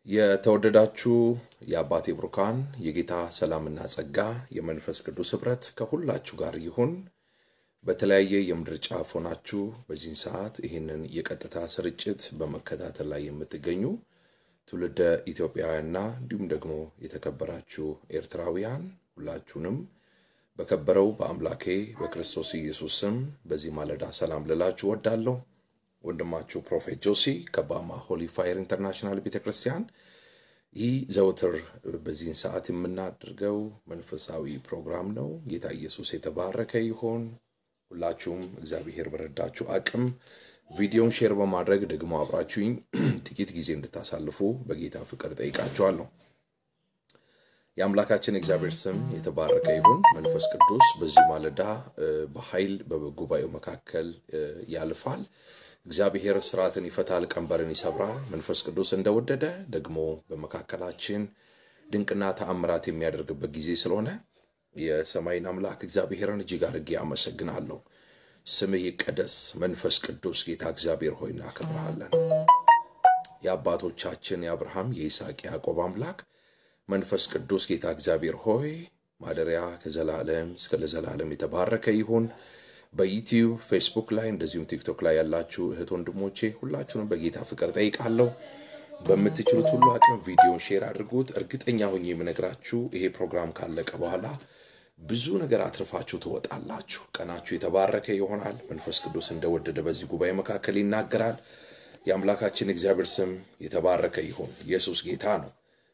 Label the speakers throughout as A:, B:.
A: የተወደዳችሁ የአባቴ ብሩካን የጌታ ሰላምና ጸጋ የመንፈስ ቅዱስ ኅብረት ከሁላችሁ ጋር ይሁን። በተለያየ የምድር ጫፍ ሆናችሁ በዚህን ሰዓት ይህንን የቀጥታ ስርጭት በመከታተል ላይ የምትገኙ ትውልደ ኢትዮጵያውያንና እንዲሁም ደግሞ የተከበራችሁ ኤርትራውያን ሁላችሁንም በከበረው በአምላኬ በክርስቶስ ኢየሱስ ስም በዚህ ማለዳ ሰላም ልላችሁ ወዳለሁ። ወንድማችሁ ፕሮፌት ጆሲ ከባማ ሆሊ ፋየር ኢንተርናሽናል ቤተ ክርስቲያን። ይህ ዘውትር በዚህን ሰዓት የምናደርገው መንፈሳዊ ፕሮግራም ነው። ጌታ ኢየሱስ የተባረከ ይሆን። ሁላችሁም እግዚአብሔር በረዳችሁ አቅም ቪዲዮን ሼር በማድረግ ደግሞ አብራችሁኝ ጥቂት ጊዜ እንድታሳልፉ በጌታ ፍቅር ጠይቃችኋለሁ። የአምላካችን እግዚአብሔር ስም የተባረከ ይሁን። መንፈስ ቅዱስ በዚህ ማለዳ በኃይል በጉባኤው መካከል ያልፋል። እግዚአብሔር ስርዓትን ይፈታል፣ ቀንበርን ይሰብራል። መንፈስ ቅዱስ እንደወደደ ደግሞ በመካከላችን ድንቅና ተአምራት የሚያደርግበት ጊዜ ስለሆነ የሰማይን አምላክ እግዚአብሔርን እጅግ አድርጌ አመሰግናለሁ። ስምህ ይቀደስ። መንፈስ ቅዱስ ጌታ እግዚአብሔር ሆይ እናከብርሃለን። የአባቶቻችን የአብርሃም የይስሐቅ ያዕቆብ አምላክ መንፈስ ቅዱስ ጌታ እግዚአብሔር ሆይ ማደሪያ ከዘላለም እስከ ለዘላለም የተባረከ ይሁን። በዩቲዩብ ፌስቡክ ላይ እንደዚሁም ቲክቶክ ላይ ያላችሁ እህት ወንድሞቼ ሁላችሁንም በጌታ ፍቅር ጠይቃለሁ። በምትችሉት ሁሉ አቅም ቪዲዮን ሼር አድርጉት። እርግጠኛ ሆኜ የምነግራችሁ ይሄ ፕሮግራም ካለቀ በኋላ ብዙ ነገር አትርፋችሁ ትወጣላችሁ። ቀናችሁ የተባረከ ይሆናል። መንፈስ ቅዱስ እንደወደደ በዚህ ጉባኤ መካከል ይናገራል። የአምላካችን እግዚአብሔር ስም የተባረከ ይሁን። ኢየሱስ ጌታ ነው።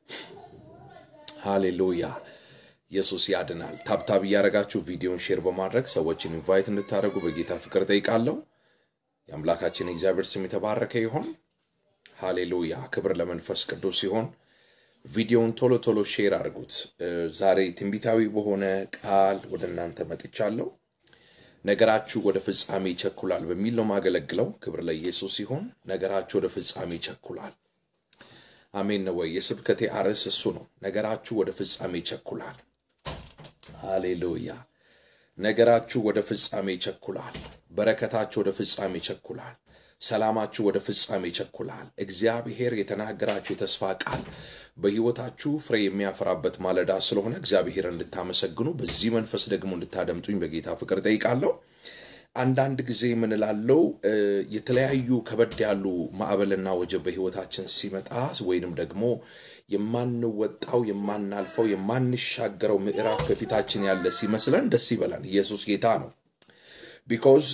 A: ሃሌሉያ። ኢየሱስ ያድናል። ታብታብ እያደረጋችሁ ቪዲዮን ሼር በማድረግ ሰዎችን ኢንቫይት እንድታደርጉ በጌታ ፍቅር ጠይቃለሁ። የአምላካችን እግዚአብሔር ስም የተባረከ ይሆን። ሃሌሉያ። ክብር ለመንፈስ ቅዱስ ሲሆን ቪዲዮውን ቶሎ ቶሎ ሼር አድርጉት። ዛሬ ትንቢታዊ በሆነ ቃል ወደ እናንተ መጥቻለሁ። ነገራችሁ ወደ ፍጻሜ ይቸኩላል በሚል ነው ማገለግለው። ክብር ለኢየሱስ ሲሆን ነገራችሁ ወደ ፍጻሜ ይቸኩላል። አሜን ነው ወይ? የስብከቴ አርዕስ እሱ ነው። ነገራችሁ ወደ ፍጻሜ ይቸኩላል። ሃሌሉያ። ነገራችሁ ወደ ፍጻሜ ይቸኩላል። በረከታችሁ ወደ ፍጻሜ ይቸኩላል። ሰላማችሁ ወደ ፍጻሜ ይቸኩላል። እግዚአብሔር የተናገራችሁ የተስፋ ቃል በሕይወታችሁ ፍሬ የሚያፈራበት ማለዳ ስለሆነ እግዚአብሔር እንድታመሰግኑ በዚህ መንፈስ ደግሞ እንድታደምጡኝ በጌታ ፍቅር ጠይቃለሁ። አንዳንድ ጊዜ የምንላለው የተለያዩ ከበድ ያሉ ማዕበልና ወጀብ በሕይወታችን ሲመጣ ወይንም ደግሞ የማንወጣው የማናልፈው የማንሻገረው ምዕራፍ ከፊታችን ያለ ሲመስለን ደስ ይበላል። ኢየሱስ ጌታ ነው። ቢኮዝ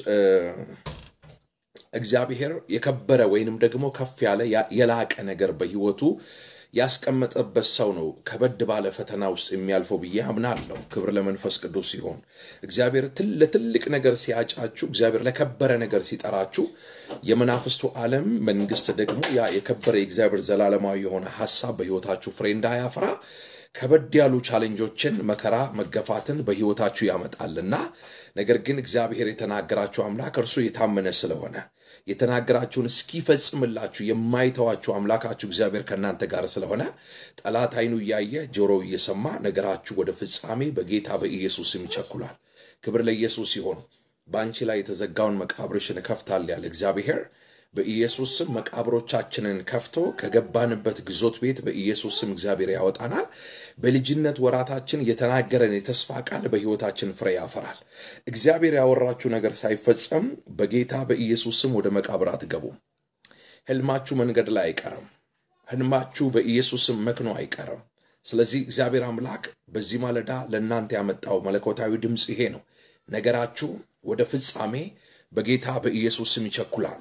A: እግዚአብሔር የከበረ ወይንም ደግሞ ከፍ ያለ የላቀ ነገር በሕይወቱ ያስቀመጠበት ሰው ነው ከበድ ባለ ፈተና ውስጥ የሚያልፈው ብዬ አምናለሁ። ክብር ለመንፈስ ቅዱስ ሲሆን እግዚአብሔር ለትልቅ ነገር ሲያጫችሁ፣ እግዚአብሔር ለከበረ ነገር ሲጠራችሁ፣ የመናፍስቱ ዓለም መንግስት ደግሞ ያ የከበረ የእግዚአብሔር ዘላለማዊ የሆነ ሀሳብ በሕይወታችሁ ፍሬ እንዳያፈራ ከበድ ያሉ ቻሌንጆችን፣ መከራ፣ መገፋትን በሕይወታችሁ ያመጣልና ነገር ግን እግዚአብሔር የተናገራችሁ አምላክ እርሱ የታመነ ስለሆነ የተናገራችሁን እስኪፈጽምላችሁ የማይተዋችሁ አምላካችሁ እግዚአብሔር ከእናንተ ጋር ስለሆነ ጠላት ዓይኑ እያየ ጆሮው እየሰማ ነገራችሁ ወደ ፍጻሜ በጌታ በኢየሱስም ይቸኩላል። ክብር ለኢየሱስ ሲሆን በአንቺ ላይ የተዘጋውን መቃብርሽን እከፍታለሁ ያለ እግዚአብሔር በኢየሱስ ስም መቃብሮቻችንን ከፍቶ ከገባንበት ግዞት ቤት በኢየሱስ ስም እግዚአብሔር ያወጣናል። በልጅነት ወራታችን የተናገረን የተስፋ ቃል በሕይወታችን ፍሬ ያፈራል። እግዚአብሔር ያወራችሁ ነገር ሳይፈጸም በጌታ በኢየሱስ ስም ወደ መቃብር አትገቡም። ሕልማችሁ መንገድ ላይ አይቀርም። ሕልማችሁ በኢየሱስ ስም መክኖ አይቀርም። ስለዚህ እግዚአብሔር አምላክ በዚህ ማለዳ ለእናንተ ያመጣው መለኮታዊ ድምፅ ይሄ ነው። ነገራችሁ ወደ ፍጻሜ በጌታ በኢየሱስ ስም ይቸኩላል።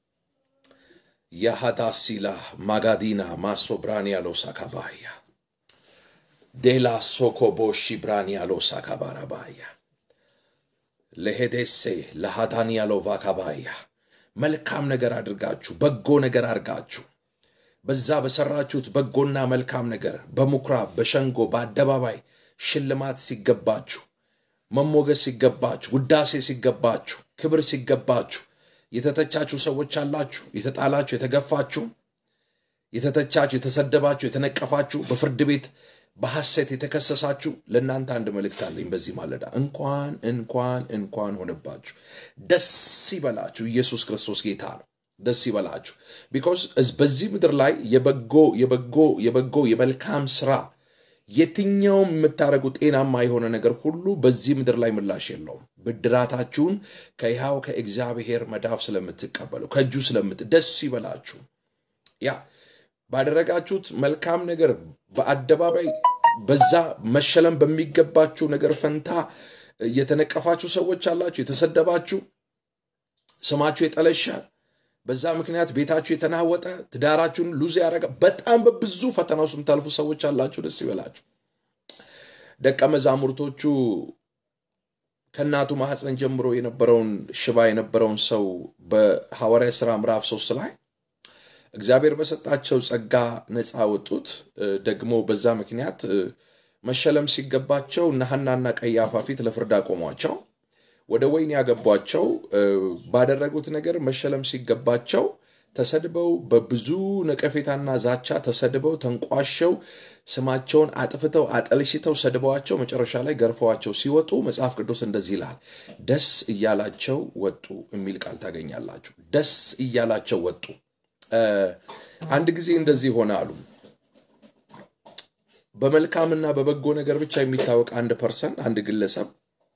A: የሃዳሲላ ማጋዲና ማሶ ብራኒያሎ ሳካባያ ዴላ ሶኮቦሺ ብራኒያሎ ሳካባራባያ ለሄዴሴ ለሃዳኒያሎ ቫካባያ መልካም ነገር አድርጋችሁ በጎ ነገር አድርጋችሁ በዛ በሰራችሁት በጎና መልካም ነገር በምኩራብ በሸንጎ በአደባባይ ሽልማት ሲገባችሁ፣ መሞገስ ሲገባችሁ፣ ውዳሴ ሲገባችሁ፣ ክብር ሲገባችሁ የተተቻችሁ ሰዎች አላችሁ። የተጣላችሁ፣ የተገፋችሁ፣ የተተቻችሁ፣ የተሰደባችሁ፣ የተነቀፋችሁ፣ በፍርድ ቤት በሐሰት የተከሰሳችሁ ለእናንተ አንድ መልእክት አለኝ በዚህ ማለዳ። እንኳን እንኳን እንኳን ሆነባችሁ፣ ደስ ይበላችሁ። ኢየሱስ ክርስቶስ ጌታ ነው። ደስ ይበላችሁ። ቢኮዝ በዚህ ምድር ላይ የበጎ የበጎ የበጎ የመልካም ስራ የትኛውም የምታደርጉ ጤናማ የሆነ ነገር ሁሉ በዚህ ምድር ላይ ምላሽ የለውም። ብድራታችሁን ከይሃው ከእግዚአብሔር መዳፍ ስለምትቀበሉ ከእጁ ስለምት ደስ ይበላችሁ። ያ ባደረጋችሁት መልካም ነገር በአደባባይ በዛ መሸለም በሚገባችሁ ነገር ፈንታ የተነቀፋችሁ ሰዎች አላችሁ፣ የተሰደባችሁ፣ ስማችሁ የጠለሸ በዛ ምክንያት ቤታችሁ የተናወጠ ትዳራችሁን ሉዝ ያደረገ በጣም በብዙ ፈተና ውስጥ የምታልፉ ሰዎች አላችሁ። ደስ ይበላችሁ። ደቀ መዛሙርቶቹ ከእናቱ ማህፀን ጀምሮ የነበረውን ሽባ የነበረውን ሰው በሐዋርያ ሥራ ምዕራፍ ሶስት ላይ እግዚአብሔር በሰጣቸው ጸጋ ነፃ ወጡት። ደግሞ በዛ ምክንያት መሸለም ሲገባቸው እነ ሐናና ቀያፋ ፊት ለፍርድ አቆሟቸው። ወደ ወይን ያገቧቸው ባደረጉት ነገር መሸለም ሲገባቸው ተሰድበው በብዙ ነቀፌታና ዛቻ ተሰድበው ተንቋሸው ስማቸውን አጥፍተው አጠልሽተው ሰድበዋቸው መጨረሻ ላይ ገርፈዋቸው ሲወጡ መጽሐፍ ቅዱስ እንደዚህ ይላል፣ ደስ እያላቸው ወጡ የሚል ቃል ታገኛላችሁ። ደስ እያላቸው ወጡ። አንድ ጊዜ እንደዚህ ሆነ አሉ። በመልካምና በበጎ ነገር ብቻ የሚታወቅ አንድ ፐርሰን አንድ ግለሰብ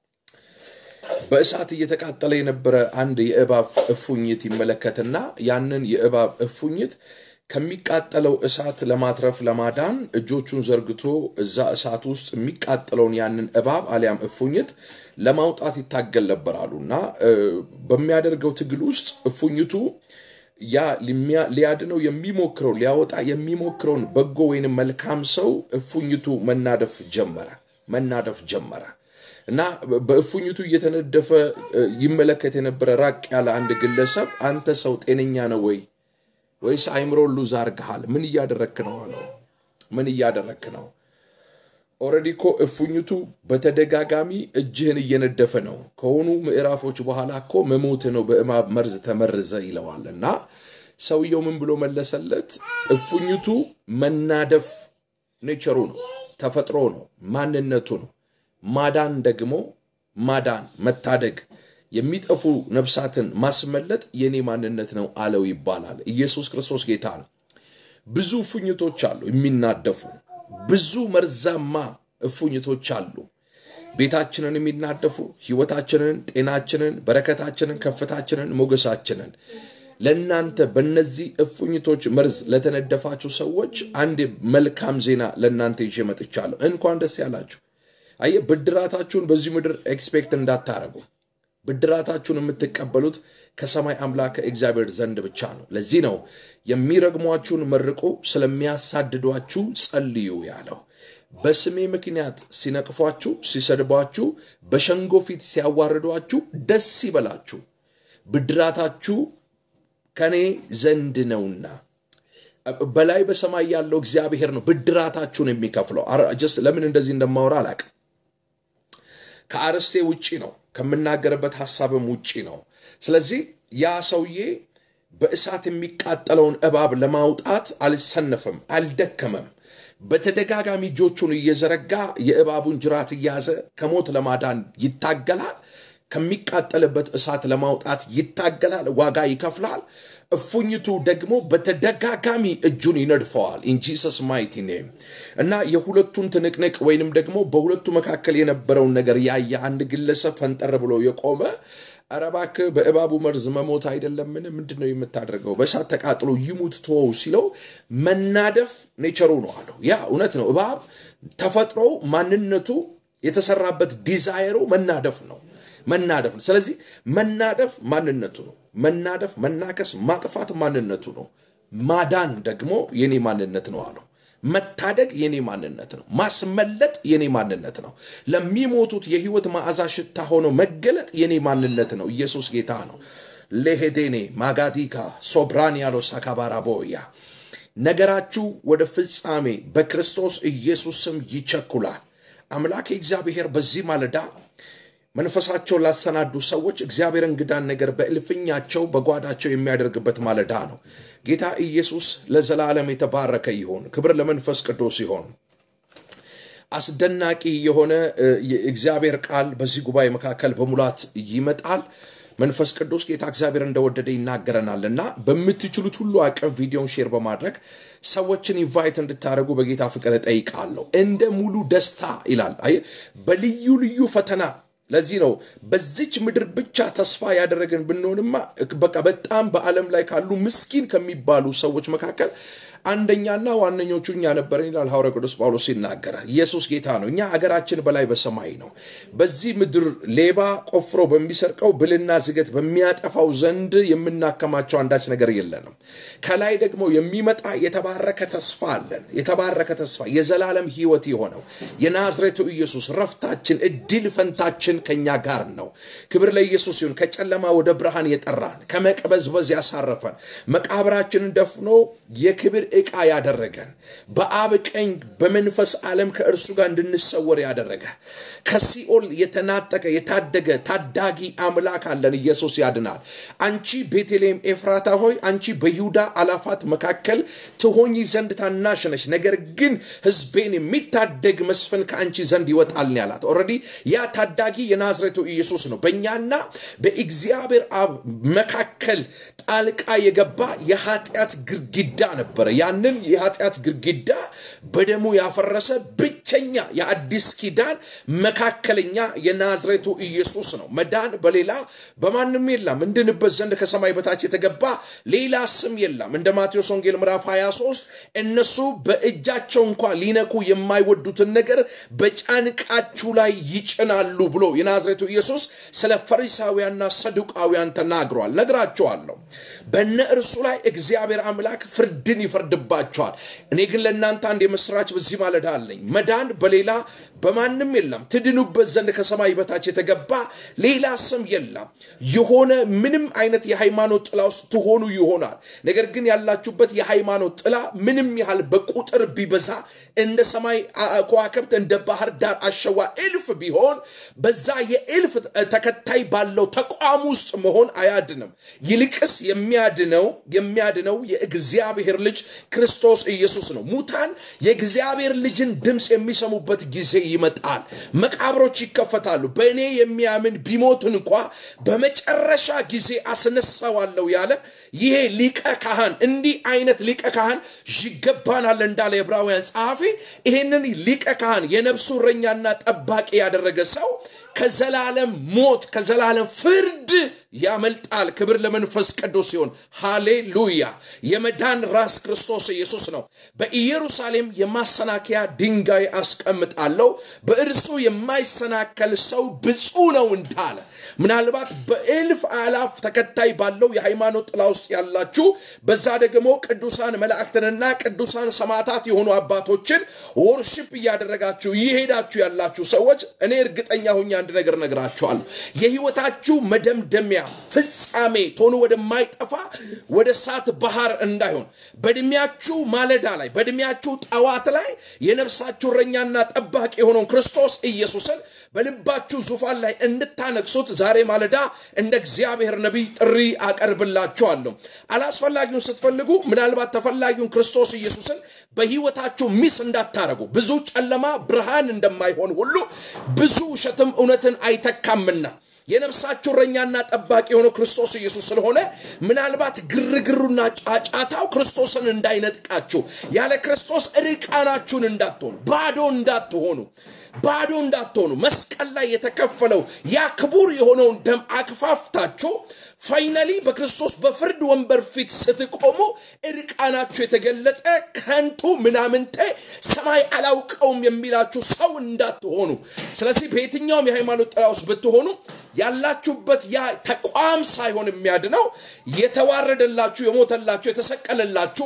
A: በእሳት እየተቃጠለ የነበረ አንድ የእባብ እፉኝት ይመለከትና ያንን የእባብ እፉኝት ከሚቃጠለው እሳት ለማትረፍ ለማዳን እጆቹን ዘርግቶ እዛ እሳት ውስጥ የሚቃጠለውን ያንን እባብ አሊያም እፉኝት ለማውጣት ይታገል ነበር አሉ እና በሚያደርገው ትግል ውስጥ እፉኝቱ ያ ሊያድነው የሚሞክረው ሊያወጣ የሚሞክረውን በጎ ወይንም መልካም ሰው እፉኝቱ መናደፍ ጀመረ መናደፍ ጀመረ እና በእፉኝቱ እየተነደፈ ይመለከት የነበረ ራቅ ያለ አንድ ግለሰብ አንተ ሰው ጤነኛ ነው ወይ ወይስ አይምሮ ሉዝ አርግሃል? ምን እያደረክ ነው አለው። ምን እያደረክ ነው? ኦልሬዲ እኮ እፉኝቱ በተደጋጋሚ እጅህን እየነደፈ ነው። ከሆኑ ምዕራፎች በኋላ እኮ መሞት ነው፣ በእባብ መርዝ ተመርዘ ይለዋል። እና ሰውየው ምን ብሎ መለሰለት? እፉኝቱ መናደፍ ኔቸሩ ነው፣ ተፈጥሮ ነው፣ ማንነቱ ነው። ማዳን ደግሞ ማዳን መታደግ የሚጠፉ ነፍሳትን ማስመለጥ የኔ ማንነት ነው አለው ይባላል። ኢየሱስ ክርስቶስ ጌታ ነው። ብዙ እፉኝቶች አሉ የሚናደፉ ብዙ መርዛማ እፉኝቶች አሉ። ቤታችንን የሚናደፉ ህይወታችንን፣ ጤናችንን፣ በረከታችንን፣ ከፍታችንን፣ ሞገሳችንን ለእናንተ በእነዚህ እፉኝቶች መርዝ ለተነደፋችሁ ሰዎች አንድ መልካም ዜና ለእናንተ ይዤ መጥቻለሁ። እንኳን ደስ ያላችሁ። አየ ብድራታችሁን በዚህ ምድር ኤክስፔክት እንዳታረጉ። ብድራታችሁን የምትቀበሉት ከሰማይ አምላክ ከእግዚአብሔር ዘንድ ብቻ ነው። ለዚህ ነው የሚረግሟችሁን መርቁ፣ ስለሚያሳድዷችሁ ጸልዩ ያለው። በስሜ ምክንያት ሲነቅፏችሁ፣ ሲሰድቧችሁ፣ በሸንጎ ፊት ሲያዋርዷችሁ ደስ ይበላችሁ፣ ብድራታችሁ ከኔ ዘንድ ነውና። በላይ በሰማይ ያለው እግዚአብሔር ነው ብድራታችሁን የሚከፍለው። ጀስት ለምን እንደዚህ እንደማወራ አላቅም። ከአርስቴ ውጪ ነው ከምናገርበት ሀሳብም ውጪ ነው። ስለዚህ ያ ሰውዬ በእሳት የሚቃጠለውን እባብ ለማውጣት አልሰነፍም፣ አልደከመም። በተደጋጋሚ እጆቹን እየዘረጋ የእባቡን ጅራት እያዘ ከሞት ለማዳን ይታገላል። ከሚቃጠልበት እሳት ለማውጣት ይታገላል፣ ዋጋ ይከፍላል። እፉኝቱ ደግሞ በተደጋጋሚ እጁን ይነድፈዋል። ኢን ጂሰስ ማይቲ ኔም እና የሁለቱን ትንቅንቅ ወይንም ደግሞ በሁለቱ መካከል የነበረውን ነገር ያየ አንድ ግለሰብ ፈንጠር ብሎ የቆመ ኧረ እባክህ በእባቡ መርዝ መሞት አይደለምን? ምንድን ነው የምታደርገው? በእሳት ተቃጥሎ ይሙት ተወው ሲለው መናደፍ ኔቸሩ ነው አለው። ያ እውነት ነው። እባብ ተፈጥሮው ማንነቱ የተሰራበት ዲዛይሩ መናደፍ ነው መናደፍ ነው። ስለዚህ መናደፍ ማንነቱ ነው። መናደፍ፣ መናከስ፣ ማጥፋት ማንነቱ ነው። ማዳን ደግሞ የኔ ማንነት ነው አለው። መታደግ የኔ ማንነት ነው። ማስመለጥ የኔ ማንነት ነው። ለሚሞቱት የህይወት መዓዛ ሽታ ሆኖ መገለጥ የኔ ማንነት ነው። ኢየሱስ ጌታ ነው። ሌሄዴኔ ማጋዲካ ሶብራን ያለው ሳካባራቦያ ነገራችሁ ወደ ፍጻሜ በክርስቶስ ኢየሱስ ስም ይቸኩላል። አምላክ እግዚአብሔር በዚህ ማለዳ መንፈሳቸውን ላሰናዱ ሰዎች እግዚአብሔር እንግዳን ነገር በእልፍኛቸው በጓዳቸው የሚያደርግበት ማለዳ ነው። ጌታ ኢየሱስ ለዘላለም የተባረከ ይሆን። ክብር ለመንፈስ ቅዱስ ይሆን። አስደናቂ የሆነ የእግዚአብሔር ቃል በዚህ ጉባኤ መካከል በሙላት ይመጣል። መንፈስ ቅዱስ ጌታ እግዚአብሔር እንደወደደ ይናገረናል እና በምትችሉት ሁሉ አቅም ቪዲዮን ሼር በማድረግ ሰዎችን ኢንቫይት እንድታደርጉ በጌታ ፍቅር እጠይቃለሁ። እንደ ሙሉ ደስታ ይላል። አይ በልዩ ልዩ ፈተና ለዚህ ነው በዚች ምድር ብቻ ተስፋ ያደረግን ብንሆንማ በቃ በጣም በዓለም ላይ ካሉ ምስኪን ከሚባሉ ሰዎች መካከል አንደኛና ዋነኞቹ እኛ ነበረን ይላል ሐዋርያ ቅዱስ ጳውሎስ ሲናገር። ኢየሱስ ጌታ ነው። እኛ አገራችን በላይ በሰማይ ነው። በዚህ ምድር ሌባ ቆፍሮ በሚሰርቀው ብልና ዝገት በሚያጠፋው ዘንድ የምናከማቸው አንዳች ነገር የለንም። ከላይ ደግሞ የሚመጣ የተባረከ ተስፋ አለን። የተባረከ ተስፋ የዘላለም ሕይወት የሆነው የናዝሬቱ ኢየሱስ ረፍታችን፣ እድል ፈንታችን ከኛ ጋር ነው። ክብር ለኢየሱስ ይሁን። ከጨለማ ወደ ብርሃን የጠራን ከመቅበዝበዝ ያሳረፈን መቃብራችንን ደፍኖ የክብር ዕቃ ያደረገን በአብ ቀኝ በመንፈስ ዓለም ከእርሱ ጋር እንድንሰወር ያደረገ ከሲኦል የተናጠቀ የታደገ ታዳጊ አምላክ አለን። ኢየሱስ ያድናል። አንቺ ቤተልሔም ኤፍራታ ሆይ አንቺ በይሁዳ አላፋት መካከል ትሆኚ ዘንድ ታናሽ ነሽ፣ ነገር ግን ሕዝቤን የሚታደግ መስፍን ከአንቺ ዘንድ ይወጣል ያላት። ኦልሬዲ ያ ታዳጊ የናዝሬቱ ኢየሱስ ነው። በእኛና በእግዚአብሔር አብ መካከል ጣልቃ የገባ የኃጢአት ግድግዳ ነበረ። ያንን የኃጢአት ግድግዳ በደሙ ያፈረሰ ብቸኛ የአዲስ ኪዳን መካከለኛ የናዝሬቱ ኢየሱስ ነው። መዳን በሌላ በማንም የለም፣ እንድንበት ዘንድ ከሰማይ በታች የተገባ ሌላ ስም የለም። እንደ ማቴዎስ ወንጌል ምዕራፍ 23 እነሱ በእጃቸው እንኳ ሊነኩ የማይወዱትን ነገር በጫንቃችሁ ላይ ይጭናሉ ብሎ የናዝሬቱ ኢየሱስ ስለ ፈሪሳውያንና ሰዱቃውያን ተናግሯል። ነግራቸዋለሁ። በነ እርሱ ላይ እግዚአብሔር አምላክ ፍርድን ይፈርድባቸዋል። እኔ ግን ለእናንተ አንድ የምስራች በዚህ ማለዳ አለኝ። መዳን በሌላ በማንም የለም፣ ትድኑበት ዘንድ ከሰማይ በታች የተገባ ሌላ ስም የለም። የሆነ ምንም አይነት የሃይማኖት ጥላ ውስጥ ትሆኑ ይሆናል። ነገር ግን ያላችሁበት የሃይማኖት ጥላ ምንም ያህል በቁጥር ቢበዛ እንደ ሰማይ ከዋክብት እንደ ባህር ዳር አሸዋ እልፍ ቢሆን በዛ የእልፍ ተከታይ ባለው ተቋም ውስጥ መሆን አያድንም። ይልቅስ የሚያድነው የሚያድነው የእግዚአብሔር ልጅ ክርስቶስ ኢየሱስ ነው። ሙታን የእግዚአብሔር ልጅን ድምፅ የሚሰሙበት ጊዜ ይመጣል። መቃብሮች ይከፈታሉ። በእኔ የሚያምን ቢሞት እንኳ በመጨረሻ ጊዜ አስነሳዋለሁ ያለ ይሄ ሊቀ ካህን እንዲህ አይነት ሊቀ ካህን ይገባናል እንዳለ የዕብራውያን ጸሐፊ ይህንን ሊቀ ካህን የነፍሱ እረኛና ጠባቂ ያደረገ ሰው ከዘላለም ሞት ከዘላለም ፍርድ ያመልጣል። ክብር ለመንፈስ ቅዱስ ሲሆን ሃሌሉያ። የመዳን ራስ ክርስቶስ ኢየሱስ ነው። በኢየሩሳሌም የማሰናከያ ድንጋይ አስቀምጣለሁ፣ በእርሱ የማይሰናከል ሰው ብፁ ነው እንዳለ ምናልባት በእልፍ አላፍ ተከታይ ባለው የሃይማኖት ጥላ ውስጥ ያላችሁ በዛ ደግሞ ቅዱሳን መላእክትንና ቅዱሳን ሰማዕታት የሆኑ አባቶችን ወርሽፕ እያደረጋችሁ እየሄዳችሁ ያላችሁ ሰዎች እኔ እርግጠኛ ሁኝ አንድ ነገር ነግራችኋለሁ። የህይወታችሁ መደምደሚያ ፍጻሜ ቶሎ ወደማይጠፋ ወደ እሳት ባህር እንዳይሆን በእድሜያችሁ ማለዳ ላይ በእድሜያችሁ ጠዋት ላይ የነፍሳችሁ እረኛና ጠባቂ የሆነውን ክርስቶስ ኢየሱስን በልባችሁ ዙፋን ላይ እንድታነግሱት ዛሬ ማለዳ እንደ እግዚአብሔር ነቢይ ጥሪ አቀርብላችኋለሁ። አላስፈላጊውን ስትፈልጉ ምናልባት ተፈላጊውን ክርስቶስ ኢየሱስን በህይወታችሁ ሚስ እንዳታረጉ። ብዙ ጨለማ ብርሃን እንደማይሆን ሁሉ ብዙ ውሸትም እውነትን አይተካምና የነፍሳችሁ እረኛና ጠባቂ የሆነው ክርስቶስ ኢየሱስ ስለሆነ ምናልባት ግርግሩና ጫጫታው ክርስቶስን እንዳይነጥቃችሁ ያለ ክርስቶስ ርቃናችሁን እንዳትሆኑ ባዶ እንዳትሆኑ ባዶ እንዳትሆኑ መስቀል ላይ የተከፈለው ያ ክቡር የሆነውን ደም አክፋፍታችሁ ፋይናሊ በክርስቶስ በፍርድ ወንበር ፊት ስትቆሙ እርቃናችሁ የተገለጠ ከንቱ ምናምንቴ ሰማይ አላውቀውም የሚላችሁ ሰው እንዳትሆኑ። ስለዚህ በየትኛውም የሃይማኖት ጥላ ውስጥ ብትሆኑ ያላችሁበት ያ ተቋም ሳይሆን የሚያድነው የተዋረደላችሁ፣ የሞተላችሁ፣ የተሰቀለላችሁ፣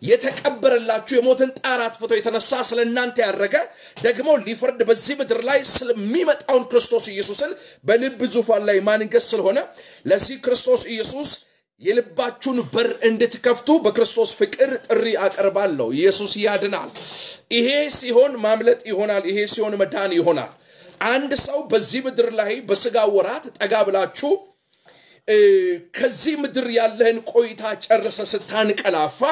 A: የተቀበረላችሁ የሞትን ጣር አጥፍቶ የተነሳ ስለ እናንተ ያረገ ደግሞ ሊፈርድ በዚህ ምድር ላይ ስለሚመጣውን ክርስቶስ ኢየሱስን በልብ ዙፋን ላይ ማንገስ ስለሆነ ለዚህ ክርስቶስ ኢየሱስ የልባችሁን በር እንድትከፍቱ በክርስቶስ ፍቅር ጥሪ አቀርባለሁ። ኢየሱስ ያድናል። ይሄ ሲሆን ማምለጥ ይሆናል። ይሄ ሲሆን መዳን ይሆናል። አንድ ሰው በዚህ ምድር ላይ በስጋ ወራት ጠጋ ብላችሁ ከዚህ ምድር ያለህን ቆይታ ጨርሰ ስታንቀላፋ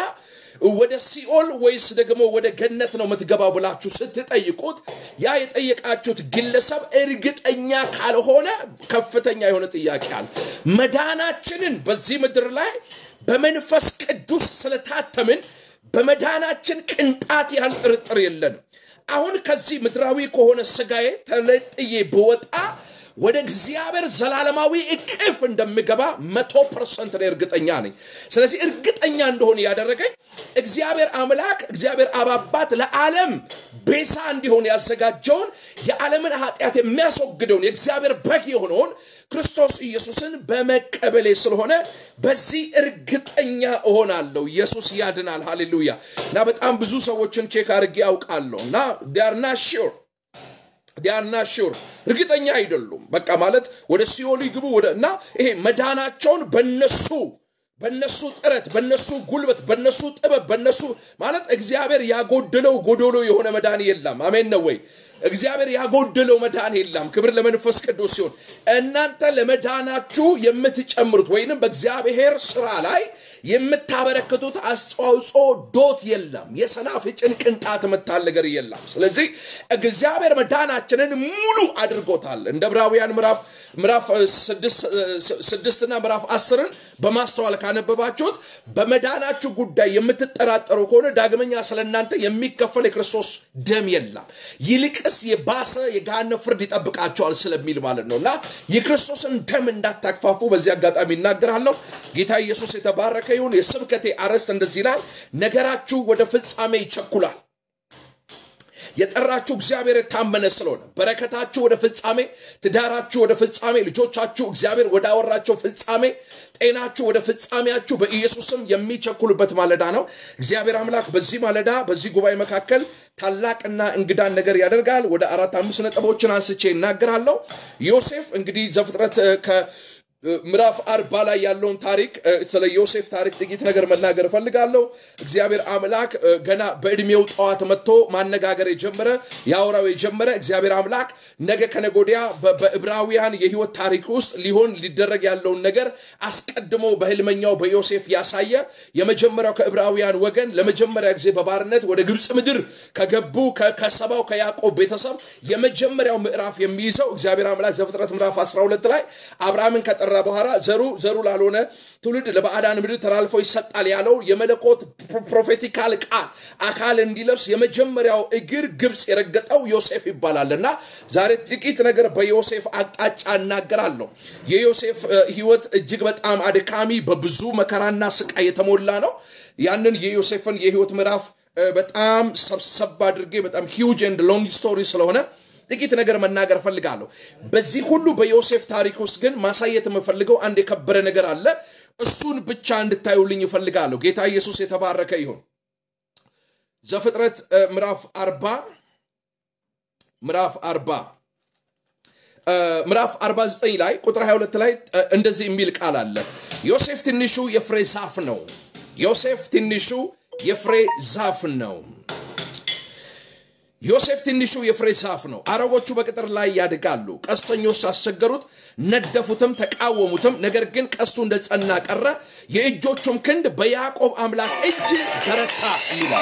A: ወደ ሲኦል ወይስ ደግሞ ወደ ገነት ነው የምትገባው ብላችሁ ስትጠይቁት ያ የጠየቃችሁት ግለሰብ እርግጠኛ ካልሆነ ከፍተኛ የሆነ ጥያቄ አለ። መዳናችንን በዚህ ምድር ላይ በመንፈስ ቅዱስ ስለታተምን በመዳናችን ቅንጣት ያህል ጥርጥር የለንም። አሁን ከዚህ ምድራዊ ከሆነ ስጋዬ ተለጥዬ ብወጣ ወደ እግዚአብሔር ዘላለማዊ እቅፍ እንደምገባ መቶ ፐርሰንት ላይ እርግጠኛ ነኝ። ስለዚህ እርግጠኛ እንደሆነ ያደረገኝ እግዚአብሔር አምላክ እግዚአብሔር አባባት ለዓለም ቤዛ እንዲሆን ያዘጋጀውን የዓለምን ኃጢአት የሚያስወግደውን የእግዚአብሔር በግ የሆነውን ክርስቶስ ኢየሱስን በመቀበሌ ስለሆነ በዚህ እርግጠኛ እሆናለሁ። ኢየሱስ ያድናል። ሃሌሉያ። እና በጣም ብዙ ሰዎችን ቼክ አድርጌ ያውቃለሁ እና ዲያርና ሹር ዲያርና ሹር እርግጠኛ አይደሉም። በቃ ማለት ወደ ሲኦል ይግቡ ወደ እና ይሄ መዳናቸውን በነሱ በነሱ ጥረት በነሱ ጉልበት በነሱ ጥበብ በነሱ ማለት እግዚአብሔር ያጎደለው ጎዶሎ የሆነ መዳን የለም። አሜን ነው ወይ? እግዚአብሔር ያጎደለው መዳን የለም። ክብር ለመንፈስ ቅዱስ ሲሆን እናንተ ለመዳናችሁ የምትጨምሩት ወይንም በእግዚአብሔር ስራ ላይ የምታበረክቱት አስተዋጽኦ ዶት የለም። የሰናፍጭን ቅንጣት የምታል ነገር የለም። ስለዚህ እግዚአብሔር መዳናችንን ሙሉ አድርጎታል። እንደ ዕብራውያን ምዕራፍ ምዕራፍ ስድስትና ምዕራፍ አስርን በማስተዋል ካነበባችሁት በመዳናችሁ ጉዳይ የምትጠራጠሩ ከሆነ ዳግመኛ ስለ እናንተ የሚከፈል የክርስቶስ ደም የለም፣ ይልቅስ የባሰ የገሃነም ፍርድ ይጠብቃቸዋል ስለሚል ማለት ነው እና የክርስቶስን ደም እንዳታክፋፉ በዚህ አጋጣሚ ይናገራለሁ። ጌታ ኢየሱስ የተባረከ ይሁን። የስብከቴ አርዕስት እንደዚህ ይላል፣ ነገራችሁ ወደ ፍጻሜ ይቸኩላል። የጠራችሁ እግዚአብሔር የታመነ ስለሆነ በረከታችሁ ወደ ፍጻሜ፣ ትዳራችሁ ወደ ፍጻሜ፣ ልጆቻችሁ እግዚአብሔር ወደ አወራቸው ፍጻሜ፣ ጤናችሁ ወደ ፍጻሜያችሁ በኢየሱስም የሚቸኩሉበት ማለዳ ነው። እግዚአብሔር አምላክ በዚህ ማለዳ በዚህ ጉባኤ መካከል ታላቅና እንግዳን ነገር ያደርጋል። ወደ አራት አምስት ነጥቦችን አንስቼ እናገራለሁ። ዮሴፍ እንግዲህ ዘፍጥረት ከ ምዕራፍ አርባ ላይ ያለውን ታሪክ ስለ ዮሴፍ ታሪክ ጥቂት ነገር መናገር እፈልጋለሁ። እግዚአብሔር አምላክ ገና በዕድሜው ጠዋት መጥቶ ማነጋገር የጀመረ ያወራው የጀመረ እግዚአብሔር አምላክ ነገ ከነጎዲያ በዕብራውያን የህይወት ታሪክ ውስጥ ሊሆን ሊደረግ ያለውን ነገር አስቀድሞ በህልመኛው በዮሴፍ ያሳየ የመጀመሪያው ከዕብራውያን ወገን ለመጀመሪያ ጊዜ በባርነት ወደ ግብፅ ምድር ከገቡ ከሰባው ከያዕቆብ ቤተሰብ የመጀመሪያው ምዕራፍ የሚይዘው እግዚአብሔር አምላክ ዘፍጥረት ምዕራፍ 12 ላይ አብርሃምን ከጠ ከጠራ በኋላ ዘሩ ዘሩ ላልሆነ ትውልድ ለባዕዳን ምድር ተላልፎ ይሰጣል ያለው የመለኮት ፕሮፌቲካል ቃል አካል እንዲለብስ የመጀመሪያው እግር ግብፅ የረገጠው ዮሴፍ ይባላል እና ዛሬ ጥቂት ነገር በዮሴፍ አቅጣጫ እናገራለሁ። የዮሴፍ ህይወት እጅግ በጣም አድካሚ በብዙ መከራና ስቃይ የተሞላ ነው። ያንን የዮሴፍን የህይወት ምዕራፍ በጣም ሰብሰብ አድርጌ በጣም ሂውጅ ኤንድ ሎንግ ስቶሪ ስለሆነ ጥቂት ነገር መናገር እፈልጋለሁ። በዚህ ሁሉ በዮሴፍ ታሪክ ውስጥ ግን ማሳየት የምፈልገው አንድ የከበረ ነገር አለ። እሱን ብቻ እንድታዩልኝ እፈልጋለሁ። ጌታ ኢየሱስ የተባረከ ይሁን። ዘፍጥረት ምዕራፍ አርባ ምዕራፍ አርባ ምዕራፍ 49 ላይ ቁጥር 22 ላይ እንደዚህ የሚል ቃል አለ። ዮሴፍ ትንሹ የፍሬ ዛፍ ነው። ዮሴፍ ትንሹ የፍሬ ዛፍ ነው። ዮሴፍ ትንሹ የፍሬ ዛፍ ነው። አረቦቹ በቅጥር ላይ ያድጋሉ። ቀስተኞች አስቸገሩት፣ ነደፉትም፣ ተቃወሙትም። ነገር ግን ቀስቱ እንደ ጸና ቀረ፣ የእጆቹም ክንድ በያዕቆብ አምላክ እጅ በረታ ይላል።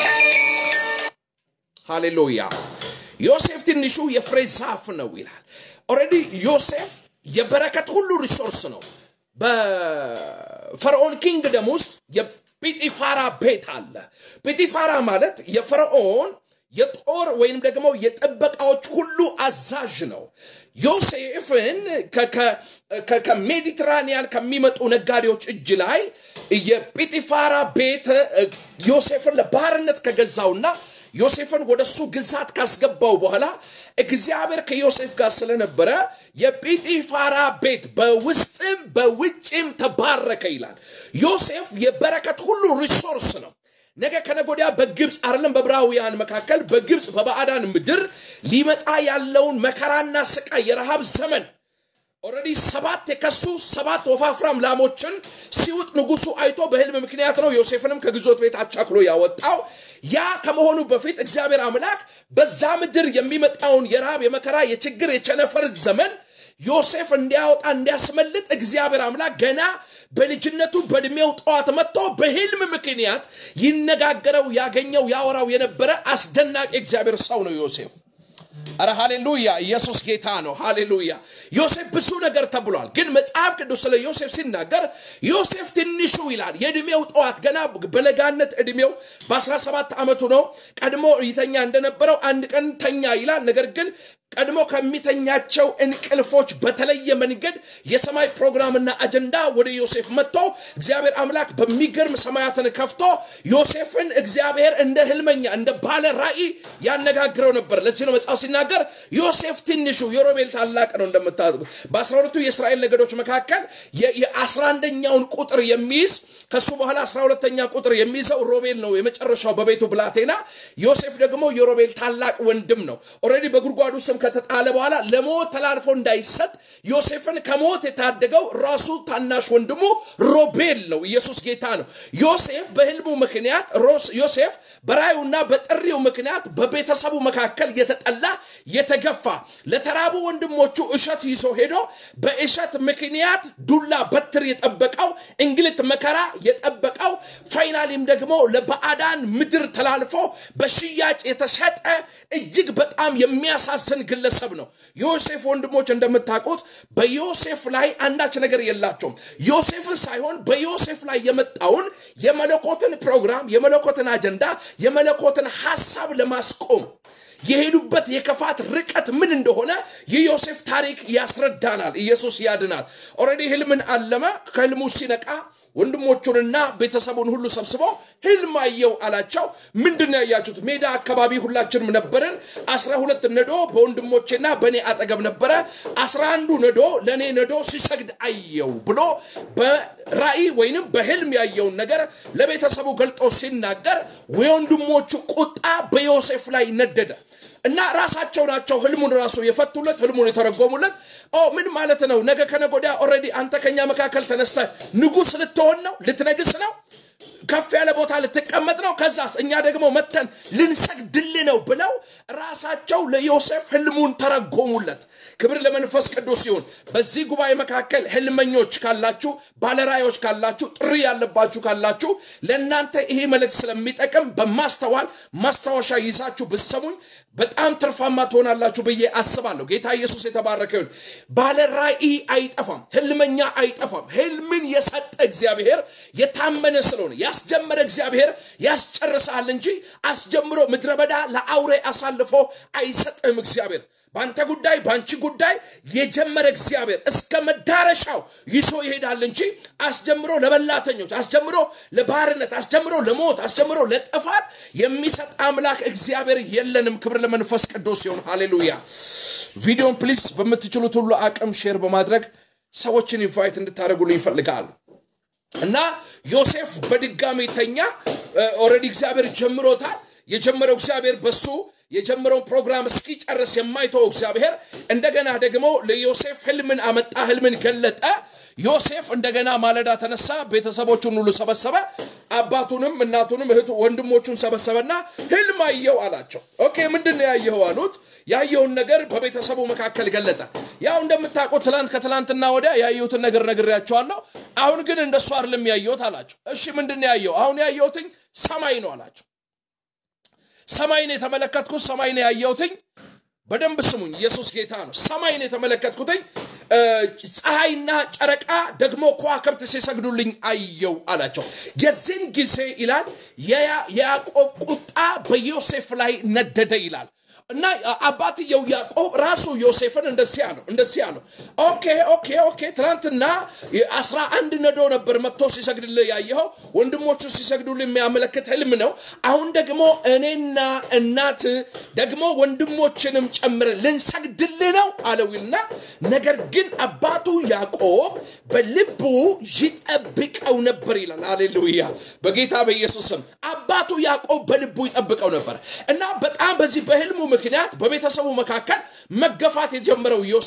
A: ሃሌሉያ። ዮሴፍ ትንሹ የፍሬ ዛፍ ነው ይላል። ኦልሬዲ ዮሴፍ የበረከት ሁሉ ሪሶርስ ነው። በፈርዖን ኪንግደም ውስጥ የጲጢፋራ ቤት አለ። ጲጢፋራ ማለት የፈርዖን የጦር ወይም ደግሞ የጥበቃዎች ሁሉ አዛዥ ነው። ዮሴፍን ከሜዲትራኒያን ከሚመጡ ነጋዴዎች እጅ ላይ የጲጢፋራ ቤት ዮሴፍን ለባርነት ከገዛውና ዮሴፍን ወደ እሱ ግዛት ካስገባው በኋላ እግዚአብሔር ከዮሴፍ ጋር ስለነበረ የጲጢፋራ ቤት በውስጥም በውጭም ተባረከ ይላል። ዮሴፍ የበረከት ሁሉ ሪሶርስ ነው። ነገ ከነጎዲያ በግብፅ አይደለም በዕብራውያን መካከል በግብፅ በባዕዳን ምድር ሊመጣ ያለውን መከራና ስቃይ የረሃብ ዘመን ኦልሬዲ ሰባት የከሱ ሰባት ወፋፍራም ላሞችን ሲውጥ ንጉሱ አይቶ በህልም ምክንያት ነው ዮሴፍንም ከግዞት ቤት አቻክሎ ያወጣው። ያ ከመሆኑ በፊት እግዚአብሔር አምላክ በዛ ምድር የሚመጣውን የረሃብ የመከራ የችግር የቸነፈር ዘመን ዮሴፍ እንዲያወጣ እንዲያስመልጥ እግዚአብሔር አምላክ ገና በልጅነቱ በእድሜው ጠዋት መጥቶ በህልም ምክንያት ይነጋገረው ያገኘው ያወራው የነበረ አስደናቂ እግዚአብሔር ሰው ነው ዮሴፍ አረ ሃሌሉያ ኢየሱስ ጌታ ነው ሃሌሉያ ዮሴፍ ብዙ ነገር ተብሏል ግን መጽሐፍ ቅዱስ ስለ ዮሴፍ ሲናገር ዮሴፍ ትንሹ ይላል የእድሜው ጠዋት ገና በለጋነት እድሜው በ17 ዓመቱ ነው ቀድሞ ይተኛ እንደነበረው አንድ ቀን ተኛ ይላል ነገር ግን ቀድሞ ከሚተኛቸው እንቅልፎች በተለየ መንገድ የሰማይ ፕሮግራምና አጀንዳ ወደ ዮሴፍ መጥቶ እግዚአብሔር አምላክ በሚገርም ሰማያትን ከፍቶ ዮሴፍን እግዚአብሔር እንደ ህልመኛ እንደ ባለ ራእይ ያነጋግረው ነበር ለዚህ ነው መጽሐፍ ሲናገር ዮሴፍ ትንሹ የሮቤል ታላቅ ነው እንደምታደርጉ በአስራ ሁለቱ የእስራኤል ነገዶች መካከል የአስራ አንደኛውን ቁጥር የሚይዝ ከሱ በኋላ አስራ ሁለተኛ ቁጥር የሚይዘው ሮቤል ነው የመጨረሻው በቤቱ ብላቴና ዮሴፍ ደግሞ የሮቤል ታላቅ ወንድም ነው ኦረዲ በጉድጓዱ ስም ከተጣለ በኋላ ለሞት ተላልፎ እንዳይሰጥ ዮሴፍን ከሞት የታደገው ራሱ ታናሽ ወንድሙ ሮቤል ነው ኢየሱስ ጌታ ነው ዮሴፍ በህልሙ ምክንያት ዮሴፍ በራዩና በጥሪው ምክንያት በቤተሰቡ መካከል የተጠላ የተገፋ ለተራቡ ወንድሞቹ እሸት ይዞ ሄዶ በእሸት ምክንያት ዱላ በትር የጠበቀው እንግልት መከራ የጠበቀው ፋይናሊም ደግሞ ለባዕዳን ምድር ተላልፎ በሽያጭ የተሸጠ እጅግ በጣም የሚያሳዝን ግለሰብ ነው ዮሴፍ ወንድሞች እንደምታውቁት በዮሴፍ ላይ አንዳች ነገር የላቸውም ዮሴፍን ሳይሆን በዮሴፍ ላይ የመጣውን የመለኮትን ፕሮግራም የመለኮትን አጀንዳ የመለኮትን ሀሳብ ለማስቆም የሄዱበት የክፋት ርቀት ምን እንደሆነ የዮሴፍ ታሪክ ያስረዳናል ኢየሱስ ያድናል ኦረዲ ህልምን አለመ ከህልሙ ሲነቃ ወንድሞቹንና ቤተሰቡን ሁሉ ሰብስቦ ህልም አየው አላቸው ምንድን ያያችሁት ሜዳ አካባቢ ሁላችንም ነበርን አስራ ሁለት ነዶ በወንድሞቼና በእኔ አጠገብ ነበረ አስራ አንዱ ነዶ ለእኔ ነዶ ሲሰግድ አየው ብሎ በራእይ ወይንም በህልም ያየውን ነገር ለቤተሰቡ ገልጦ ሲናገር የወንድሞቹ ቁጣ በዮሴፍ ላይ ነደደ እና ራሳቸው ናቸው ህልሙን ራሱ የፈቱለት ህልሙን የተረጎሙለት ኦ ምን ማለት ነው ነገ ከነጎዳ ኦረዲ አንተ ከኛ መካከል ተነስተ ንጉስ ልትሆን ነው ልትነግስ ነው ከፍ ያለ ቦታ ልትቀመጥ ነው ከዛስ እኛ ደግሞ መተን ልንሰግድል ነው ብለው ራሳቸው ለዮሴፍ ህልሙን ተረጎሙለት ክብር ለመንፈስ ቅዱስ ሲሆን በዚህ ጉባኤ መካከል ህልመኞች ካላችሁ ባለራዮች ካላችሁ ጥሪ ያለባችሁ ካላችሁ ለእናንተ ይሄ መልእክት ስለሚጠቅም በማስተዋል ማስታወሻ ይዛችሁ ብሰሙኝ በጣም ትርፋማ ትሆናላችሁ ብዬ አስባለሁ ጌታ ኢየሱስ የተባረከ ይሁን ባለ ራእይ አይጠፋም ህልመኛ አይጠፋም ህልምን የሰጠ እግዚአብሔር የታመነ ስለሆነ ያስጀመረ እግዚአብሔር ያስጨርሳል እንጂ አስጀምሮ ምድረ በዳ ለአውሬ አሳልፎ አይሰጥም እግዚአብሔር በአንተ ጉዳይ በአንቺ ጉዳይ የጀመረ እግዚአብሔር እስከ መዳረሻው ይዞ ይሄዳል እንጂ አስጀምሮ ለበላተኞች አስጀምሮ ለባርነት አስጀምሮ ለሞት አስጀምሮ ለጥፋት የሚሰጥ አምላክ እግዚአብሔር የለንም ክብር ለመንፈስ ቅዱስ ሲሆን ሃሌሉያ ቪዲዮን ፕሊዝ በምትችሉት ሁሉ አቅም ሼር በማድረግ ሰዎችን ኢንቫይት እንድታደርጉልኝ ይፈልጋሉ እና ዮሴፍ በድጋሚ ተኛ ኦረዲ እግዚአብሔር ጀምሮታል የጀመረው እግዚአብሔር በሱ የጀመረውን ፕሮግራም እስኪጨርስ የማይተው እግዚአብሔር እንደገና ደግሞ ለዮሴፍ ህልምን አመጣ ህልምን ገለጠ ዮሴፍ እንደገና ማለዳ ተነሳ ቤተሰቦቹን ሁሉ ሰበሰበ አባቱንም እናቱንም እህቱ ወንድሞቹን ሰበሰበና ህልም አየው አላቸው ኦኬ ምንድን ያየኸው አሉት ያየውን ነገር በቤተሰቡ መካከል ገለጠ ያው እንደምታውቁት ትላንት ከትላንትና ወዲያ ያየሁትን ነገር ነግሬያቸዋለሁ አሁን ግን እንደሱ አይደለም ያየሁት አላቸው እሺ ምንድን ያየው አሁን ያየሁትኝ ሰማይ ነው አላቸው ሰማይን የተመለከትኩት ሰማይን ያየሁትኝ በደንብ ስሙኝ ኢየሱስ ጌታ ነው ሰማይን የተመለከትኩትኝ ፀሐይና ጨረቃ ደግሞ ከዋክብት ሲሰግዱልኝ አየው አላቸው የዚህን ጊዜ ይላል የያዕቆብ ቁጣ በዮሴፍ ላይ ነደደ ይላል እና አባትየው ያዕቆብ ራሱ ዮሴፍን እንደዚህ አለው እንደዚህ አለው ኦኬ ኦኬ ኦኬ ትናንትና አስራ አንድ ነዶ ነበር መጥቶ ሲሰግድልህ ያየኸው ወንድሞቹ ሲሰግዱልህ የሚያመለክት ህልም ነው አሁን ደግሞ እኔና እናት ደግሞ ወንድሞችንም ጨምረ ልንሰግድልህ ነው አለውና ነገር ግን አባቱ ያዕቆብ በልቡ ይጠብቀው ነበር ይላል አሌሉያ በጌታ በኢየሱስ ስም አባቱ ያዕቆብ በልቡ ይጠብቀው ነበር እና በጣም በዚህ በህልሙ ምክንያት በቤተሰቡ መካከል መገፋት የጀመረው ዮሴፍ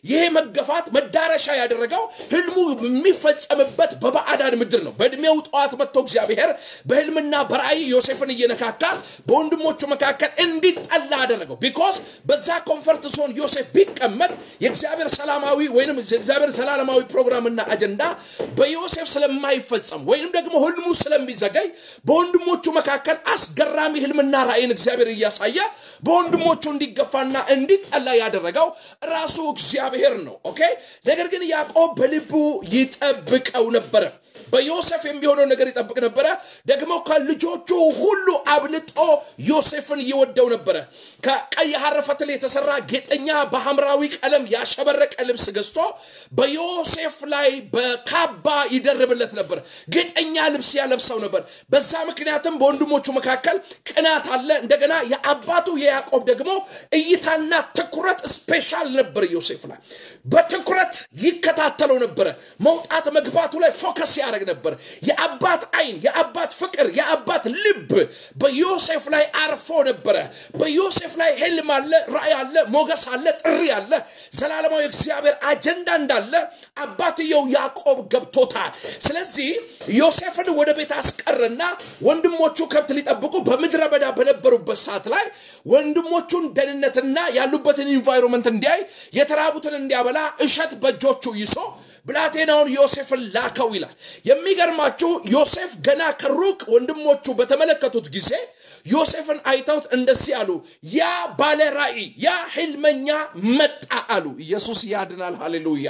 A: ይሄ መገፋት መዳረሻ ያደረገው ህልሙ የሚፈጸምበት በባዕዳን ምድር ነው። በእድሜው ጠዋት መጥቶ እግዚአብሔር በህልምና በራእይ ዮሴፍን እየነካካ በወንድሞቹ መካከል እንዲጠላ አደረገው። ቢኮዝ በዛ ኮንፈርት ዞን ዮሴፍ ቢቀመጥ የእግዚአብሔር ሰላማዊ ወይም የእግዚአብሔር ዘላለማዊ ፕሮግራምና አጀንዳ በዮሴፍ ስለማይፈጸም ወይም ደግሞ ህልሙ ስለሚዘገይ በወንድሞቹ መካከል አስገራሚ ህልምና ራእይን እግዚአብሔር እያሳየ በወንድሞቹ እንዲገፋና እንዲጠላ ያደረገው ራሱ እግዚአብሔር ነው። ኦኬ። ነገር ግን ያዕቆብ በልቡ ይጠብቀው ነበረ። በዮሴፍ የሚሆነው ነገር ይጠብቅ ነበረ። ደግሞ ከልጆቹ ሁሉ አብልጦ ዮሴፍን ይወደው ነበረ። ከቀይ ሐር ፈትል የተሰራ ጌጠኛ በሐምራዊ ቀለም ያሸበረቀ ልብስ ገዝቶ በዮሴፍ ላይ በካባ ይደርብለት ነበር። ጌጠኛ ልብስ ያለብሰው ነበር። በዛ ምክንያትም በወንድሞቹ መካከል ቅናት አለ። እንደገና የአባቱ የያዕቆብ ደግሞ እይታና ትኩረት ስፔሻል ነበር ዮሴፍ ላይ በትኩረት ይከታተለው ነበረ። መውጣት መግባቱ ላይ ፎከስ ያደረግ ነበር። የአባት አይን፣ የአባት ፍቅር፣ የአባት ልብ በዮሴፍ ላይ አርፎ ነበረ። በዮሴፍ ላይ ህልም አለ፣ ራእይ አለ፣ ሞገስ አለ፣ ጥሪ አለ፣ ዘላለማዊ እግዚአብሔር አጀንዳ እንዳለ አባትየው ያዕቆብ ገብቶታል። ስለዚህ ዮሴፍን ወደ ቤት አስቀርና ወንድሞቹ ከብት ሊጠብቁ በምድረ በዳ በነበሩበት ሰዓት ላይ ወንድሞቹን ደህንነትና ያሉበትን ኢንቫይሮንመንት እንዲያይ የተራቡትን እንዲያበላ እሸት በእጆቹ ይዞ ብላቴናውን ዮሴፍን ላከው ይላል። የሚገርማችሁ ዮሴፍ ገና ከሩቅ ወንድሞቹ በተመለከቱት ጊዜ ዮሴፍን አይተውት እንደዚህ አሉ፣ ያ ባለ ራእይ ያ ህልመኛ መጣ አሉ። ኢየሱስ ያድናል። ሃሌሉያ!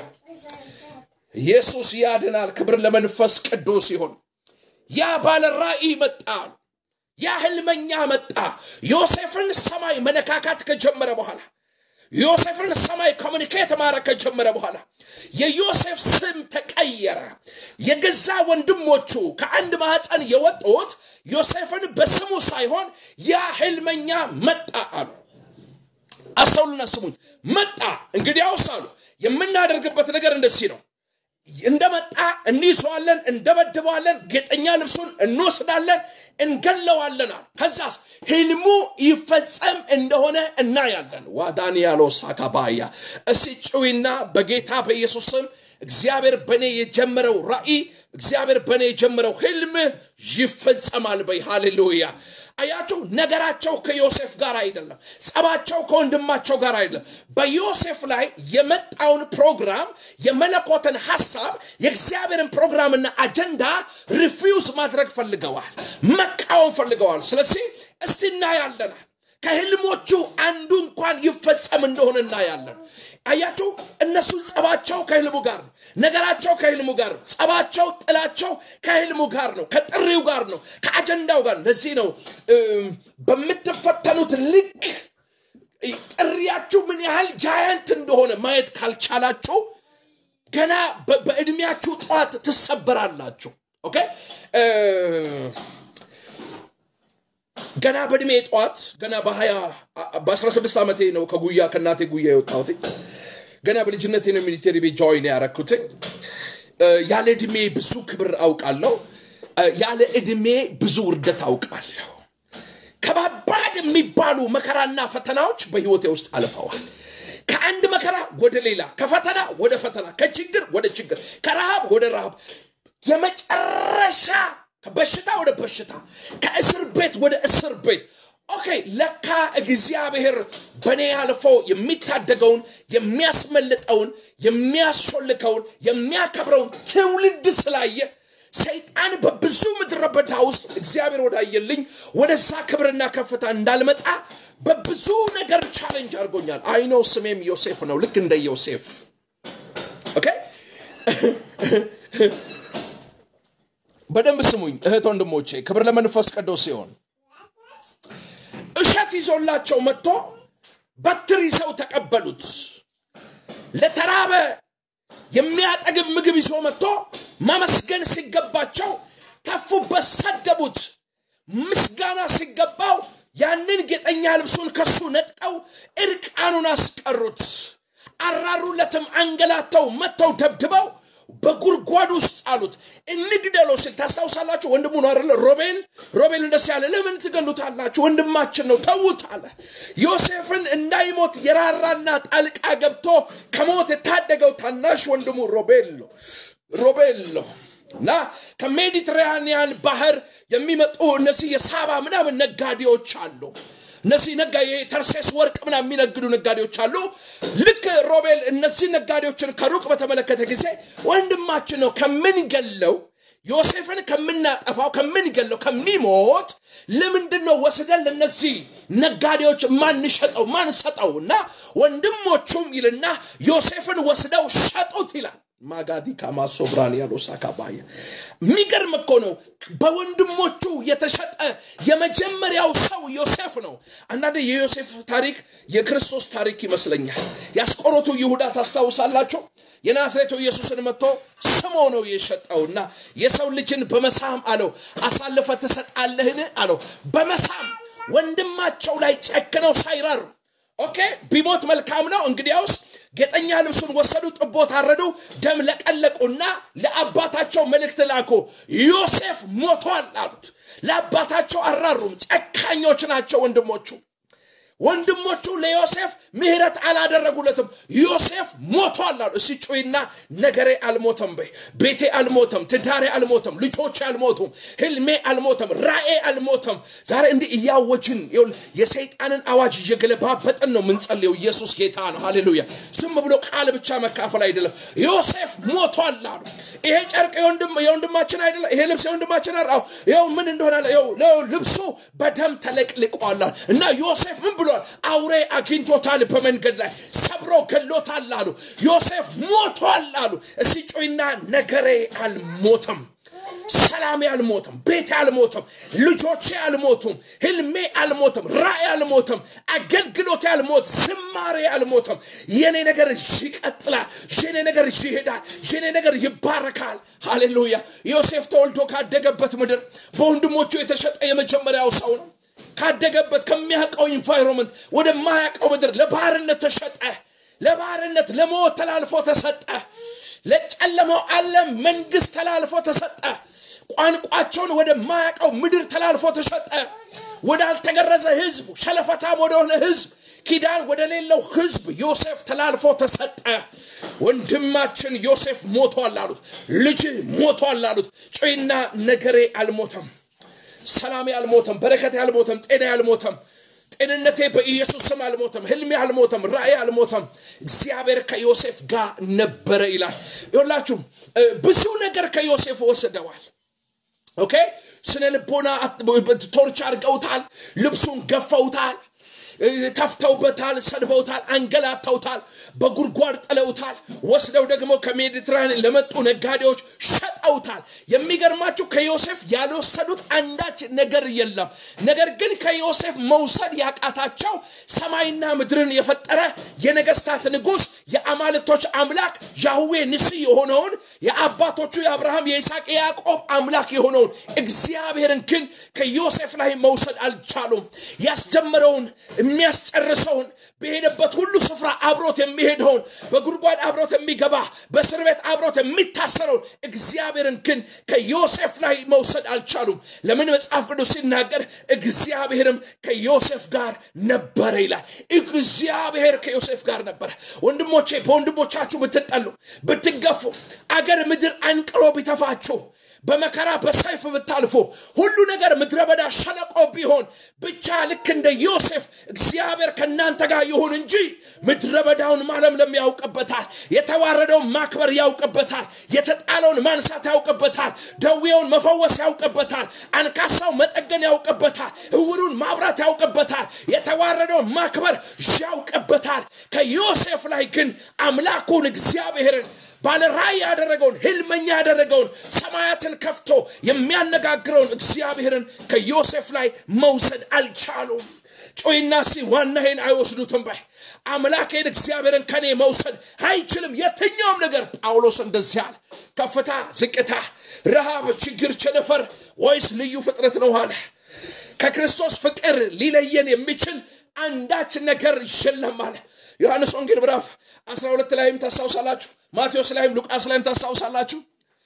A: ኢየሱስ ያድናል። ክብር ለመንፈስ ቅዱስ ይሁን። ያ ባለ ራእይ መጣ አሉ። ያ ህልመኛ መጣ። ዮሴፍን ሰማይ መነካካት ከጀመረ በኋላ ዮሴፍን ሰማይ ኮሚኒኬት ማድረግ ከጀመረ በኋላ የዮሴፍ ስም ተቀየረ። የገዛ ወንድሞቹ ከአንድ ማህፀን የወጡት ዮሴፍን በስሙ ሳይሆን ያ ህልመኛ መጣ አሉ። አስተውሉና ስሙኝ። መጣ እንግዲያውስ አሉ የምናደርግበት ነገር እንደዚህ ነው። እንደመጣ እንይዘዋለን፣ እንደበድበዋለን፣ ጌጠኛ ልብሱን እንወስዳለን፣ እንገለዋለን አሉ። ከዛስ ህልሙ ይፈጸም እንደሆነ እናያለን። ዋዳንያሎ ሳካባያ እስቲ ጭዊና በጌታ በኢየሱስ ስም እግዚአብሔር በእኔ የጀመረው ራእይ እግዚአብሔር በእኔ የጀመረው ህልም ይፈጸማል በይ። ሃሌሉያ። አያችሁ፣ ነገራቸው ከዮሴፍ ጋር አይደለም፣ ጸባቸው ከወንድማቸው ጋር አይደለም። በዮሴፍ ላይ የመጣውን ፕሮግራም የመለኮትን ሀሳብ የእግዚአብሔርን ፕሮግራምና አጀንዳ ሪፊውዝ ማድረግ ፈልገዋል፣ መቃወም ፈልገዋል። ስለዚህ እስቲ እናያለናል ከህልሞቹ አንዱ እንኳን ይፈጸም እንደሆነ እናያለን። አያችሁ እነሱ ጸባቸው ከህልሙ ጋር ነው። ነገራቸው ከህልሙ ጋር ነው። ጸባቸው፣ ጥላቸው ከህልሙ ጋር ነው። ከጥሪው ጋር ነው። ከአጀንዳው ጋር ነው። ለዚህ ነው በምትፈተኑት ልክ ጥሪያችሁ ምን ያህል ጃያንት እንደሆነ ማየት ካልቻላችሁ ገና በእድሜያችሁ ጠዋት ትሰበራላችሁ። ኦኬ ገና በእድሜ ጠዋት ገና በሀያ በአስራ ስድስት ዓመቴ ነው ከጉያ ከእናቴ ጉያ የወጣሁት። ገና በልጅነቴ ነው ሚሊቴሪ ቤት ጆይን ያረኩትኝ። ያለ እድሜ ብዙ ክብር አውቃለሁ። ያለ እድሜ ብዙ ውርደት አውቃለሁ። ከባባድ የሚባሉ መከራና ፈተናዎች በህይወቴ ውስጥ አልፈዋል። ከአንድ መከራ ወደ ሌላ፣ ከፈተና ወደ ፈተና፣ ከችግር ወደ ችግር፣ ከረሃብ ወደ ረሃብ የመጨረሻ ከበሽታ ወደ በሽታ ከእስር ቤት ወደ እስር ቤት ኦኬ ለካ እግዚአብሔር በእኔ አልፎ የሚታደገውን የሚያስመልጠውን የሚያስሾልከውን የሚያከብረውን ትውልድ ስላየ ሰይጣን በብዙ ምድረ በዳ ውስጥ እግዚአብሔር ወዳየልኝ ወደዛ ክብርና ከፍታ እንዳልመጣ በብዙ ነገር ቻሌንጅ አድርጎኛል አይኖ ስሜም ዮሴፍ ነው ልክ እንደ ዮሴፍ ኦኬ በደንብ ስሙኝ እህት ወንድሞቼ፣ ክብር ለመንፈስ ቅዱስ ሲሆን እሸት ይዞላቸው መጥቶ በትር ይዘው ተቀበሉት። ለተራበ የሚያጠግብ ምግብ ይዞ መጥቶ ማመስገን ሲገባቸው ተፉበት፣ ሰደቡት። ምስጋና ሲገባው ያንን ጌጠኛ ልብሱን ከሱ ነጥቀው እርቃኑን አስቀሩት። አራሩለትም፣ አንገላተው፣ መጥተው ደብድበው በጉድጓድ ውስጥ አሉት እንግደለው ሲል ታስታውሳላችሁ። ወንድሙ ነው አይደለ? ሮቤል ሮቤል እንደዚህ ያለ ለምን ትገሉታላችሁ? ወንድማችን ነው ተዉት አለ። ዮሴፍን እንዳይሞት የራራና ጣልቃ ገብቶ ከሞት የታደገው ታናሽ ወንድሙ ሮቤል ነው ሮቤል ነው እና ከሜዲትራኒያን ባህር የሚመጡ እነዚህ የሳባ ምናምን ነጋዴዎች አሉ። እነዚህ ነጋ ተርሴስ ወርቅ ምናምን የሚነግዱ ነጋዴዎች አሉ። ልክ ሮቤል እነዚህ ነጋዴዎችን ከሩቅ በተመለከተ ጊዜ ወንድማችን ነው ከምንገለው ዮሴፍን ከምናጠፋው ከምንገለው ከሚሞት ለምንድን ነው ወስደን ለነዚህ ነጋዴዎች ማንሸጠው ማንሰጠው? እና ወንድሞቹም ይልና ዮሴፍን ወስደው ሸጡት ይላል። ማጋዲ ካማሶ ብራን ያለው ሳካባያ የሚገርም እኮ ነው። በወንድሞቹ የተሸጠ የመጀመሪያው ሰው ዮሴፍ ነው። አንዳንድ የዮሴፍ ታሪክ የክርስቶስ ታሪክ ይመስለኛል። ያስቆሮቱ ይሁዳ ታስታውሳላቸው። የናዝሬቱ ኢየሱስን መጥቶ ስሞ ነው የሸጠውና የሰው ልጅን በመሳም አለው አሳልፈ ትሰጣለህን አለው። በመሳም ወንድማቸው ላይ ጨክነው ሳይራሩ ኦኬ ቢሞት መልካም ነው እንግዲያውስ ጌጠኛ ልብሱን ወሰዱ፣ ጥቦ ታረዱ፣ ደም ለቀለቁና ለአባታቸው መልእክት ላኩ። ዮሴፍ ሞቷል አሉት። ለአባታቸው አራሩም። ጨካኞች ናቸው ወንድሞቹ። ወንድሞቹ ለዮሴፍ ምህረት አላደረጉለትም። ዮሴፍ ሞቷል አሉ። እስቲ ጩይና ነገሬ አልሞተም በይ። ቤቴ አልሞተም፣ ትዳሬ አልሞተም፣ ልጆቼ አልሞቱም፣ ህልሜ አልሞተም፣ ራኤ አልሞተም። ዛሬ እንዲህ እያወጅን የሰይጣንን አዋጅ እየገለባበጥን ነው ምንጸልየው። ኢየሱስ ጌታ ነው። ሃሌሉያ። ዝም ብሎ ቃል ብቻ መካፈል አይደለም። ዮሴፍ ሞቷል አሉ። ይሄ ጨርቅ የወንድማችን አይደለም፣ ይሄ ልብስ የወንድማችን አራው ይኸው ምን እንደሆነ ልብሱ በደም ተለቅልቋል እና ዮሴፍ ምን ብሏል? አውሬ አግኝቶታል፣ በመንገድ ላይ ሰብሮ ገሎታል አሉ። ዮሴፍ ሞቷል አሉ። እስቲ ጮይና ነገሬ አልሞተም፣ ሰላሜ አልሞተም፣ ቤቴ አልሞተም፣ ልጆቼ አልሞቱም፣ ህልሜ አልሞተም፣ ራእይ አልሞተም፣ አገልግሎቴ አልሞት፣ ዝማሬ አልሞተም። የኔ ነገር ይቀጥላል፣ የኔ ነገር ይሄዳል፣ የኔ ነገር ይባረካል። ሃሌሉያ። ዮሴፍ ተወልዶ ካደገበት ምድር በወንድሞቹ የተሸጠ የመጀመሪያው ሰው ነው። ካደገበት ከሚያውቀው ኢንቫይሮንመንት ወደማያውቀው ምድር ለባርነት ተሸጠ። ለባርነት ለሞት ተላልፎ ተሰጠ። ለጨለማው ዓለም መንግስት ተላልፎ ተሰጠ። ቋንቋቸውን ወደማያውቀው ምድር ተላልፎ ተሰጠ። ወዳልተገረዘ ህዝብ፣ ሸለፈታም ወደሆነ ህዝብ፣ ኪዳን ወደሌለው ህዝብ ዮሴፍ ተላልፎ ተሰጠ። ወንድማችን ዮሴፍ ሞቷል አሉት። ልጅ ሞቷል አሉት። ጮይና ነገሬ አልሞተም ሰላሜ አልሞተም፣ በረከቴ አልሞተም፣ ጤና አልሞተም፣ ጤንነቴ በኢየሱስ ስም አልሞተም፣ ህልሜ አልሞተም፣ ራእይ አልሞተም። እግዚአብሔር ከዮሴፍ ጋር ነበረ ይላል። ይላችሁ ብዙ ነገር ከዮሴፍ ወስደዋል። ኦኬ ስነ ልቦና ቶርች አድርገውታል፣ ልብሱን ገፈውታል፣ ተፍተውበታል፣ ሰድበውታል፣ አንገላተውታል፣ በጉድጓድ ጥለውታል። ወስደው ደግሞ ከሜዲትራኒያን ለመጡ ነጋዴዎች ሸጠውታል። የሚገርማችሁ ከዮሴፍ ያልወሰዱት አንዳች ነገር የለም። ነገር ግን ከዮሴፍ መውሰድ ያቃታቸው ሰማይና ምድርን የፈጠረ የነገስታት ንጉሥ የአማልክቶች አምላክ ያህዌ ንስ የሆነውን የአባቶቹ የአብርሃም የይስሐቅ የያዕቆብ አምላክ የሆነውን እግዚአብሔርን ግን ከዮሴፍ ላይ መውሰድ አልቻሉም። ያስጀመረውን የሚያስጨርሰውን በሄደበት ሁሉ ስፍራ አብሮት የሚሄደውን በጉድጓድ አብሮት የሚገባ በእስር ቤት አብሮት የሚታሰረውን እግዚአብሔርን ግን ከዮሴፍ ላይ መውሰድ አልቻሉም። ለምን መጽሐፍ ቅዱስ ሲናገር እግዚአብሔርም ከዮሴፍ ጋር ነበረ ይላል። እግዚአብሔር ከዮሴፍ ጋር ነበረ። ወንድሞቼ በወንድሞቻችሁ ብትጠሉ፣ ብትገፉ፣ አገር ምድር አንቅሮ ቢተፋችሁ በመከራ በሰይፍ ብታልፎ ሁሉ ነገር ምድረ በዳ ሸለቆ ቢሆን ብቻ ልክ እንደ ዮሴፍ እግዚአብሔር ከእናንተ ጋር ይሁን እንጂ ምድረ በዳውን ማለምለም ያውቅበታል። የተዋረደውን ማክበር ያውቅበታል። የተጣለውን ማንሳት ያውቅበታል። ደዌውን መፈወስ ያውቅበታል። አንካሳው መጠገን ያውቅበታል። እውሩን ማብራት ያውቅበታል። የተዋረደውን ማክበር ያውቅበታል። ከዮሴፍ ላይ ግን አምላኩን እግዚአብሔርን ባለ ራእይ ያደረገውን ህልመኛ ያደረገውን ሰማያትን ከፍቶ የሚያነጋግረውን እግዚአብሔርን ከዮሴፍ ላይ መውሰድ አልቻሉም። ጮይና ሲ ዋናዬን አይወስዱትም ባይ አምላኬን እግዚአብሔርን ከኔ መውሰድ አይችልም የትኛውም ነገር። ጳውሎስ እንደዚህ አለ። ከፍታ፣ ዝቅታ፣ ረሃብ፣ ችግር፣ ቸነፈር ወይስ ልዩ ፍጥረት ነው አለ። ከክርስቶስ ፍቅር ሊለየን የሚችል አንዳች ነገር የለም አለ። ዮሐንስ ወንጌል ምዕራፍ 12 ላይም ታስታውሳላችሁ። ማቴዎስ ላይም ሉቃስ ላይም ታስታውሳላችሁ።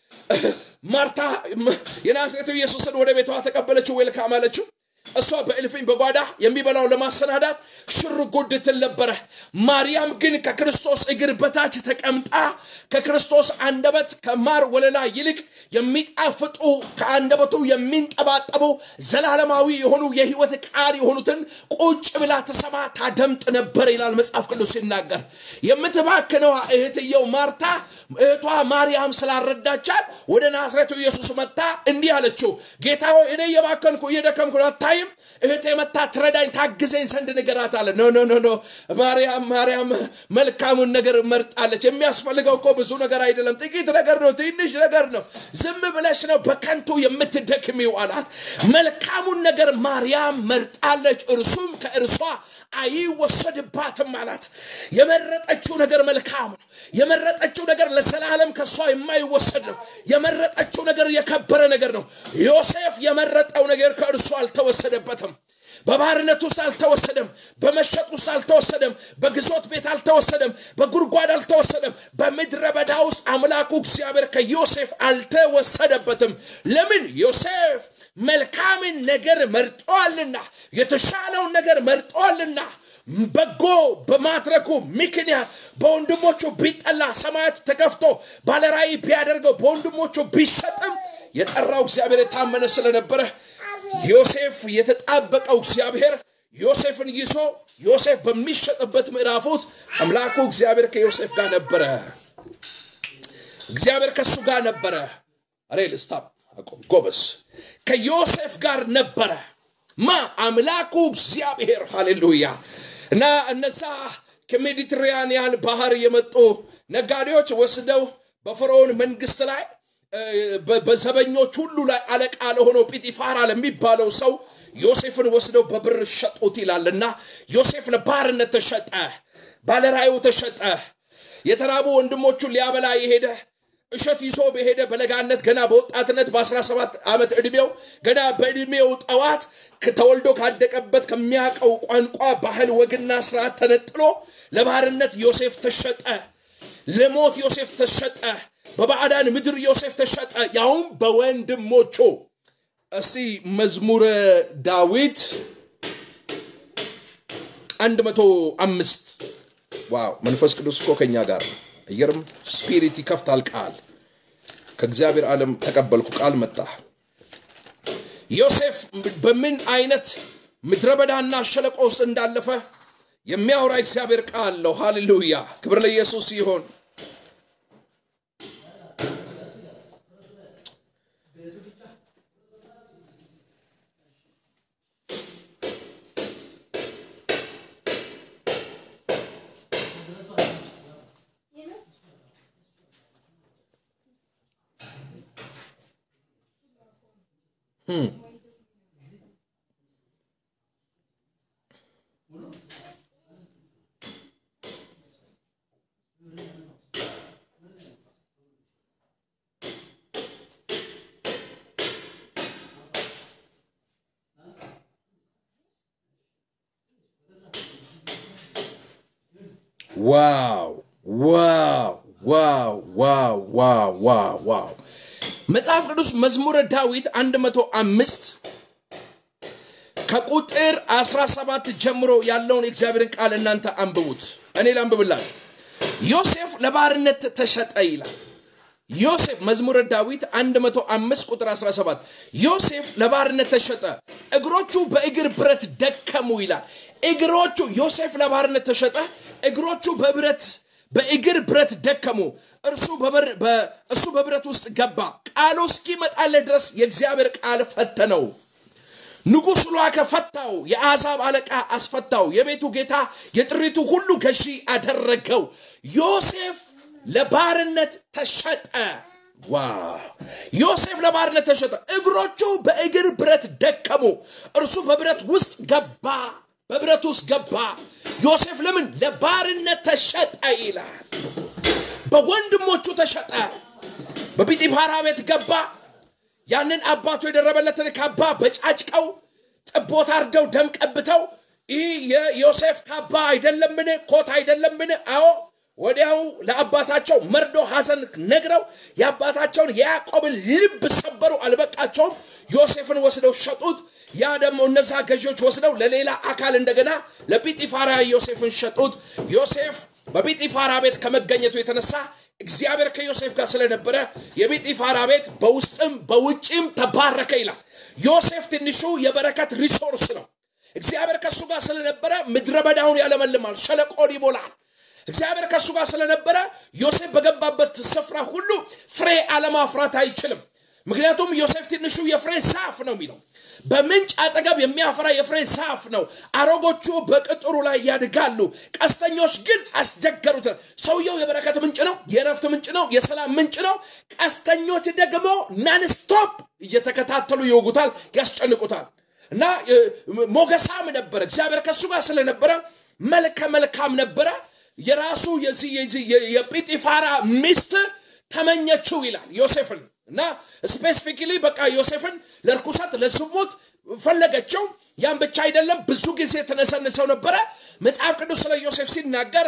A: ማርታ የናዝሬቱ ኢየሱስን ወደ ቤቷ ተቀበለችው፣ ዌልካም አለችው። እሷ በእልፍኝ በጓዳ የሚበላው ለማሰናዳት ሽር ጉድ ትል ነበረ። ማርያም ግን ከክርስቶስ እግር በታች ተቀምጣ ከክርስቶስ አንደበት ከማር ወለላ ይልቅ የሚጣፍጡ ከአንደበቱ የሚንጠባጠቡ ዘላለማዊ የሆኑ የህይወት ቃል የሆኑትን ቁጭ ብላ ተሰማ ታደምጥ ነበር ይላል መጽሐፍ ቅዱስ ሲናገር። የምትባክነዋ እህትየው ማርታ እህቷ ማርያም ስላረዳቻት ወደ ናዝሬቱ ኢየሱስ መጥታ እንዲህ አለችው፣ ጌታ ሆይ እኔ እየባከንኩ እየደከምኩ አታይም? እህቴ መታ ትረዳኝ ታግዘኝ ዘንድ ንገራት አለ። ኖ ኖ ኖ ኖ ማርያም ማርያም መልካሙን ነገር መርጣለች። የሚያስፈልገው እኮ ብዙ ነገር አይደለም፣ ጥቂት ነገር ነው፣ ትንሽ ነገር ነው። ዝም ብለሽ ነው በከንቱ የምትደክሚው አላት። መልካሙን ነገር ማርያም መርጣለች፣ እርሱም ከእርሷ አይወሰድባትም አላት። የመረጠችው ነገር መልካም ነው። የመረጠችው ነገር ለዘላለም ከእሷ የማይወሰድ ነው። የመረጠችው ነገር የከበረ ነገር ነው። ዮሴፍ የመረጠው ነገር ከእርሱ አልተወሰደበትም። በባርነት ውስጥ አልተወሰደም። በመሸጥ ውስጥ አልተወሰደም። በግዞት ቤት አልተወሰደም። በጉድጓድ አልተወሰደም። በምድረ በዳ ውስጥ አምላኩ እግዚአብሔር ከዮሴፍ አልተወሰደበትም። ለምን? ዮሴፍ መልካምን ነገር መርጠዋልና፣ የተሻለውን ነገር መርጠዋልና በጎ በማድረጉ ምክንያት በወንድሞቹ ቢጠላ ሰማያት ተከፍቶ ባለራእይ ቢያደርገው በወንድሞቹ ቢሸጥም የጠራው እግዚአብሔር የታመነ ስለነበረ ዮሴፍ የተጣበቀው እግዚአብሔር ዮሴፍን ይዞ ዮሴፍ በሚሸጥበት ምዕራፍ ውስጥ አምላኩ እግዚአብሔር ከዮሴፍ ጋር ነበረ። እግዚአብሔር ከእሱ ጋር ነበረ። አሬ ልስታብ አቆም ጎበስ ከዮሴፍ ጋር ነበረ። ማ አምላኩ እግዚአብሔር ሃሌሉያ። እና እነዛ ከሜዲትራንያን ባህር የመጡ ነጋዴዎች ወስደው በፈርዖን መንግስት ላይ በዘበኞች ሁሉ ላይ አለቃ ለሆነው ጲጢፋራ ለሚባለው ሰው ዮሴፍን ወስደው በብር ሸጡት ይላልና ዮሴፍ ለባርነት ተሸጠ። ባለራእዩ ተሸጠ። የተራቡ ወንድሞቹን ሊያበላ የሄደ እሸት ይዞ በሄደ በለጋነት ገና በወጣትነት በ17 ዓመት ዕድሜው ገና በዕድሜው ጠዋት ተወልዶ ካደቀበት ከሚያውቀው ቋንቋ፣ ባህል፣ ወግና ስርዓት ተነጥሎ ለባርነት ዮሴፍ ተሸጠ። ለሞት ዮሴፍ ተሸጠ። በባዕዳን ምድር ዮሴፍ ተሸጠ፣ ያውም በወንድሞቹ። እስቲ መዝሙረ ዳዊት አንድ መቶ አምስት ዋው! መንፈስ ቅዱስ እኮ ከኛ ጋር ነው። አየርም ስፒሪት ይከፍታል። ቃል ከእግዚአብሔር ዓለም ተቀበልኩ። ቃል መጣ። ዮሴፍ በምን አይነት ምድረ በዳና ሸለቆ ውስጥ እንዳለፈ የሚያወራ እግዚአብሔር ቃል ነው። ሃሌሉያ! ክብር ለኢየሱስ ይሆን። ዋው ዋው ዋው ዋው ዋው ዋው ዋው መጽሐፍ ቅዱስ መዝሙረ ዳዊት 105 ከቁጥር 17 ጀምሮ ያለውን የእግዚአብሔርን ቃል እናንተ አንብቡት። እኔ ላንብብላችሁ። ዮሴፍ ለባርነት ተሸጠ ይላል። ዮሴፍ መዝሙረ ዳዊት 105 ቁጥር 17 ዮሴፍ ለባርነት ተሸጠ፣ እግሮቹ በእግር ብረት ደከሙ ይላል። እግሮቹ ዮሴፍ ለባርነት ተሸጠ፣ እግሮቹ በብረት በእግር ብረት ደከሙ። እርሱ እሱ በብረት ውስጥ ገባ። ቃሉ እስኪመጣለት ድረስ የእግዚአብሔር ቃል ፈተነው። ንጉሥ ላከ፣ ፈታው። የአሕዛብ አለቃ አስፈታው። የቤቱ ጌታ የጥሪቱ ሁሉ ገዢ አደረገው። ዮሴፍ ለባርነት ተሸጠ። ዋው! ዮሴፍ ለባርነት ተሸጠ። እግሮቹ በእግር ብረት ደከሙ። እርሱ በብረት ውስጥ ገባ በብረት ውስጥ ገባ። ዮሴፍ ለምን ለባርነት ተሸጠ ይላል። በወንድሞቹ ተሸጠ። በጲጢፋራ ቤት ገባ። ያንን አባቱ የደረበለትን ካባ በጫጭቀው ጥቦት አርደው ደም ቀብተው ይህ የዮሴፍ ካባ አይደለምን? ኮት አይደለምን? አዎ ወዲያው ለአባታቸው መርዶ ሐዘን ነግረው የአባታቸውን የያዕቆብን ልብ ሰበሩ። አልበቃቸውም። ዮሴፍን ወስደው ሸጡት። ያ ደግሞ እነዛ ገዢዎች ወስደው ለሌላ አካል እንደገና ለጲጢፋራ ዮሴፍን ሸጡት። ዮሴፍ በጲጢፋራ ቤት ከመገኘቱ የተነሳ እግዚአብሔር ከዮሴፍ ጋር ስለነበረ የጲጢፋራ ቤት በውስጥም በውጭም ተባረከ ይላል። ዮሴፍ ትንሹ የበረከት ሪሶርስ ነው። እግዚአብሔር ከእሱ ጋር ስለነበረ ምድረ በዳውን ያለመልማል፣ ሸለቆን ይሞላል። እግዚአብሔር ከእሱ ጋር ስለነበረ ዮሴፍ በገባበት ስፍራ ሁሉ ፍሬ አለማፍራት አይችልም። ምክንያቱም ዮሴፍ ትንሹ የፍሬ ዛፍ ነው የሚለው በምንጭ አጠገብ የሚያፈራ የፍሬ ዛፍ ነው። አሮጎቹ በቅጥሩ ላይ ያድጋሉ፣ ቀስተኞች ግን አስቸገሩት። ሰውየው የበረከት ምንጭ ነው፣ የረፍት ምንጭ ነው፣ የሰላም ምንጭ ነው። ቀስተኞች ደግሞ ናንስቶፕ እየተከታተሉ ይወጉታል፣ ያስጨንቁታል። እና ሞገሳም ነበረ። እግዚአብሔር ከእሱ ጋር ስለነበረ መልከ መልካም ነበረ። የራሱ የዚህ የዚህ የጲጢፋራ ሚስት ተመኘችው ይላል ዮሴፍን እና ስፔሲፊክሊ በቃ ዮሴፍን ለርኩሰት ለዝሙት ፈለገችው። ያም ብቻ አይደለም፣ ብዙ ጊዜ ተነሰንሰው ነበረ። መጽሐፍ ቅዱስ ስለ ዮሴፍ ሲናገር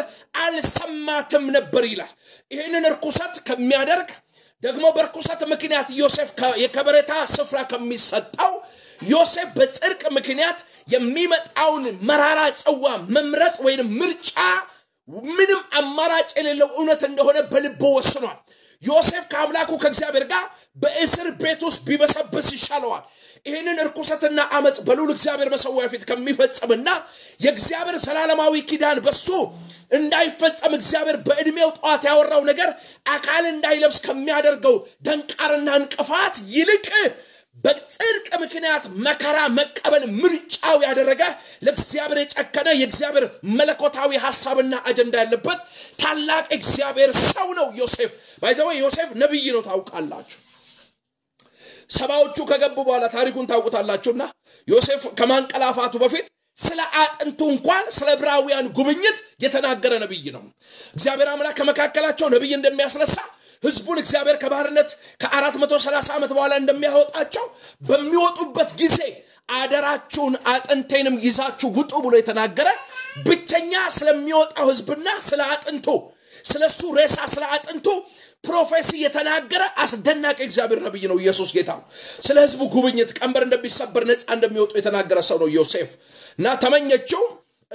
A: አልሰማትም ነበር ይላል። ይህንን እርኩሰት ከሚያደርግ ደግሞ በርኩሰት ምክንያት ዮሴፍ የከበሬታ ስፍራ ከሚሰጠው ዮሴፍ በጽድቅ ምክንያት የሚመጣውን መራራ ጽዋ መምረጥ ወይም ምርጫ ምንም አማራጭ የሌለው እውነት እንደሆነ በልቦ ወስኗል። ዮሴፍ ከአምላኩ ከእግዚአብሔር ጋር በእስር ቤት ውስጥ ቢበሰብስ ይሻለዋል። ይህንን እርኩሰትና አመፅ በልዑል እግዚአብሔር መሰዊያ ፊት ከሚፈጸምና የእግዚአብሔር ዘላለማዊ ኪዳን በሱ እንዳይፈጸም እግዚአብሔር በዕድሜው ጠዋት ያወራው ነገር አካል እንዳይለብስ ከሚያደርገው ደንቃርና እንቅፋት ይልቅ በጽድቅ ምክንያት መከራ መቀበል ምርጫው ያደረገ ለእግዚአብሔር የጨከነ የእግዚአብሔር መለኮታዊ ሀሳብና አጀንዳ ያለበት ታላቅ እግዚአብሔር ሰው ነው ዮሴፍ። ባይዘወ ዮሴፍ ነቢይ ነው ታውቃላችሁ። ሰባዎቹ ከገቡ በኋላ ታሪኩን ታውቁታላችሁና ዮሴፍ ከማንቀላፋቱ በፊት ስለ አጥንቱ እንኳን ስለ ዕብራውያን ጉብኝት የተናገረ ነቢይ ነው። እግዚአብሔር አምላክ ከመካከላቸው ነቢይ እንደሚያስነሳ ህዝቡን እግዚአብሔር ከባርነት ከአራት መቶ ሰላሳ ዓመት በኋላ እንደሚያወጣቸው በሚወጡበት ጊዜ አደራችሁን አጥንቴንም ይዛችሁ ውጡ ብሎ የተናገረ ብቸኛ ስለሚወጣው ህዝብና ስለ አጥንቱ ስለ እሱ ሬሳ ስለ አጥንቱ ፕሮፌሲ የተናገረ አስደናቂ እግዚአብሔር ነቢይ ነው። ኢየሱስ ጌታ ነው። ስለ ህዝቡ ጉብኝት ቀንበር እንደሚሰበር ነፃ እንደሚወጡ የተናገረ ሰው ነው ዮሴፍ እና ተመኘችው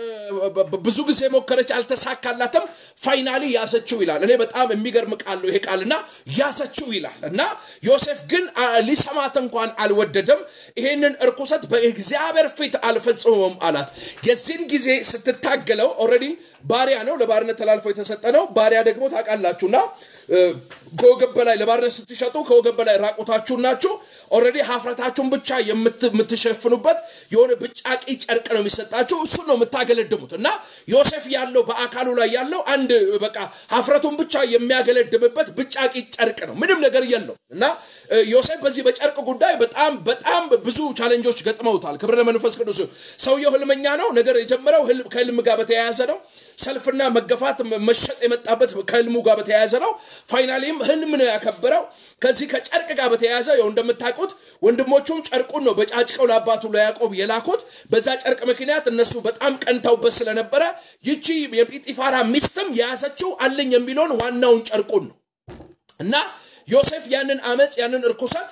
A: ብዙ ጊዜ ሞከረች፣ አልተሳካላትም። ፋይናሊ ያዘችው ይላል። እኔ በጣም የሚገርም ቃል ነው ይሄ ቃልና ያዘችው ይላል እና ዮሴፍ ግን ሊሰማት እንኳን አልወደደም። ይሄንን እርኩሰት በእግዚአብሔር ፊት አልፈጽመም አላት። የዚህን ጊዜ ስትታገለው ኦልሬዲ ባሪያ ነው፣ ለባርነት ተላልፎ የተሰጠ ነው። ባሪያ ደግሞ ታውቃላችሁና ከወገብ በላይ ለባርነት ስትሸጡ ከወገብ በላይ ራቁታችሁን ናችሁ። ኦልሬዲ ሀፍረታችሁን ብቻ የምትሸፍኑበት የሆነ ብጫቂ ጨርቅ ነው የሚሰጣችሁ። እሱን ነው የምታገለድሙት። እና ዮሴፍ ያለው በአካሉ ላይ ያለው አንድ በቃ ሀፍረቱን ብቻ የሚያገለድምበት ብጫቂ ጨርቅ ነው። ምንም ነገር የለው እና ዮሴፍ በዚህ በጨርቅ ጉዳይ በጣም በጣም ብዙ ቻሌንጆች ገጥመውታል። ክብር ለመንፈስ ቅዱስ። ሰውየው ህልመኛ ነው። ነገር የጀመረው ከህልም ጋር በተያያዘ ነው። ሰልፍና መገፋት መሸጥ የመጣበት ከህልሙ ጋር በተያያዘ ነው። ፋይናሊም ህልም ነው ያከበረው። ከዚህ ከጨርቅ ጋር በተያያዘ ያው እንደምታውቁት ወንድሞቹም ጨርቁን ነው በጫጭቀው ለአባቱ ለያዕቆብ የላኩት። በዛ ጨርቅ ምክንያት እነሱ በጣም ቀንተውበት ስለነበረ ይቺ የጲጢፋራ ሚስትም የያዘችው አለኝ የሚለውን ዋናውን ጨርቁን ነው እና ዮሴፍ ያንን አመፅ ያንን እርኩሰት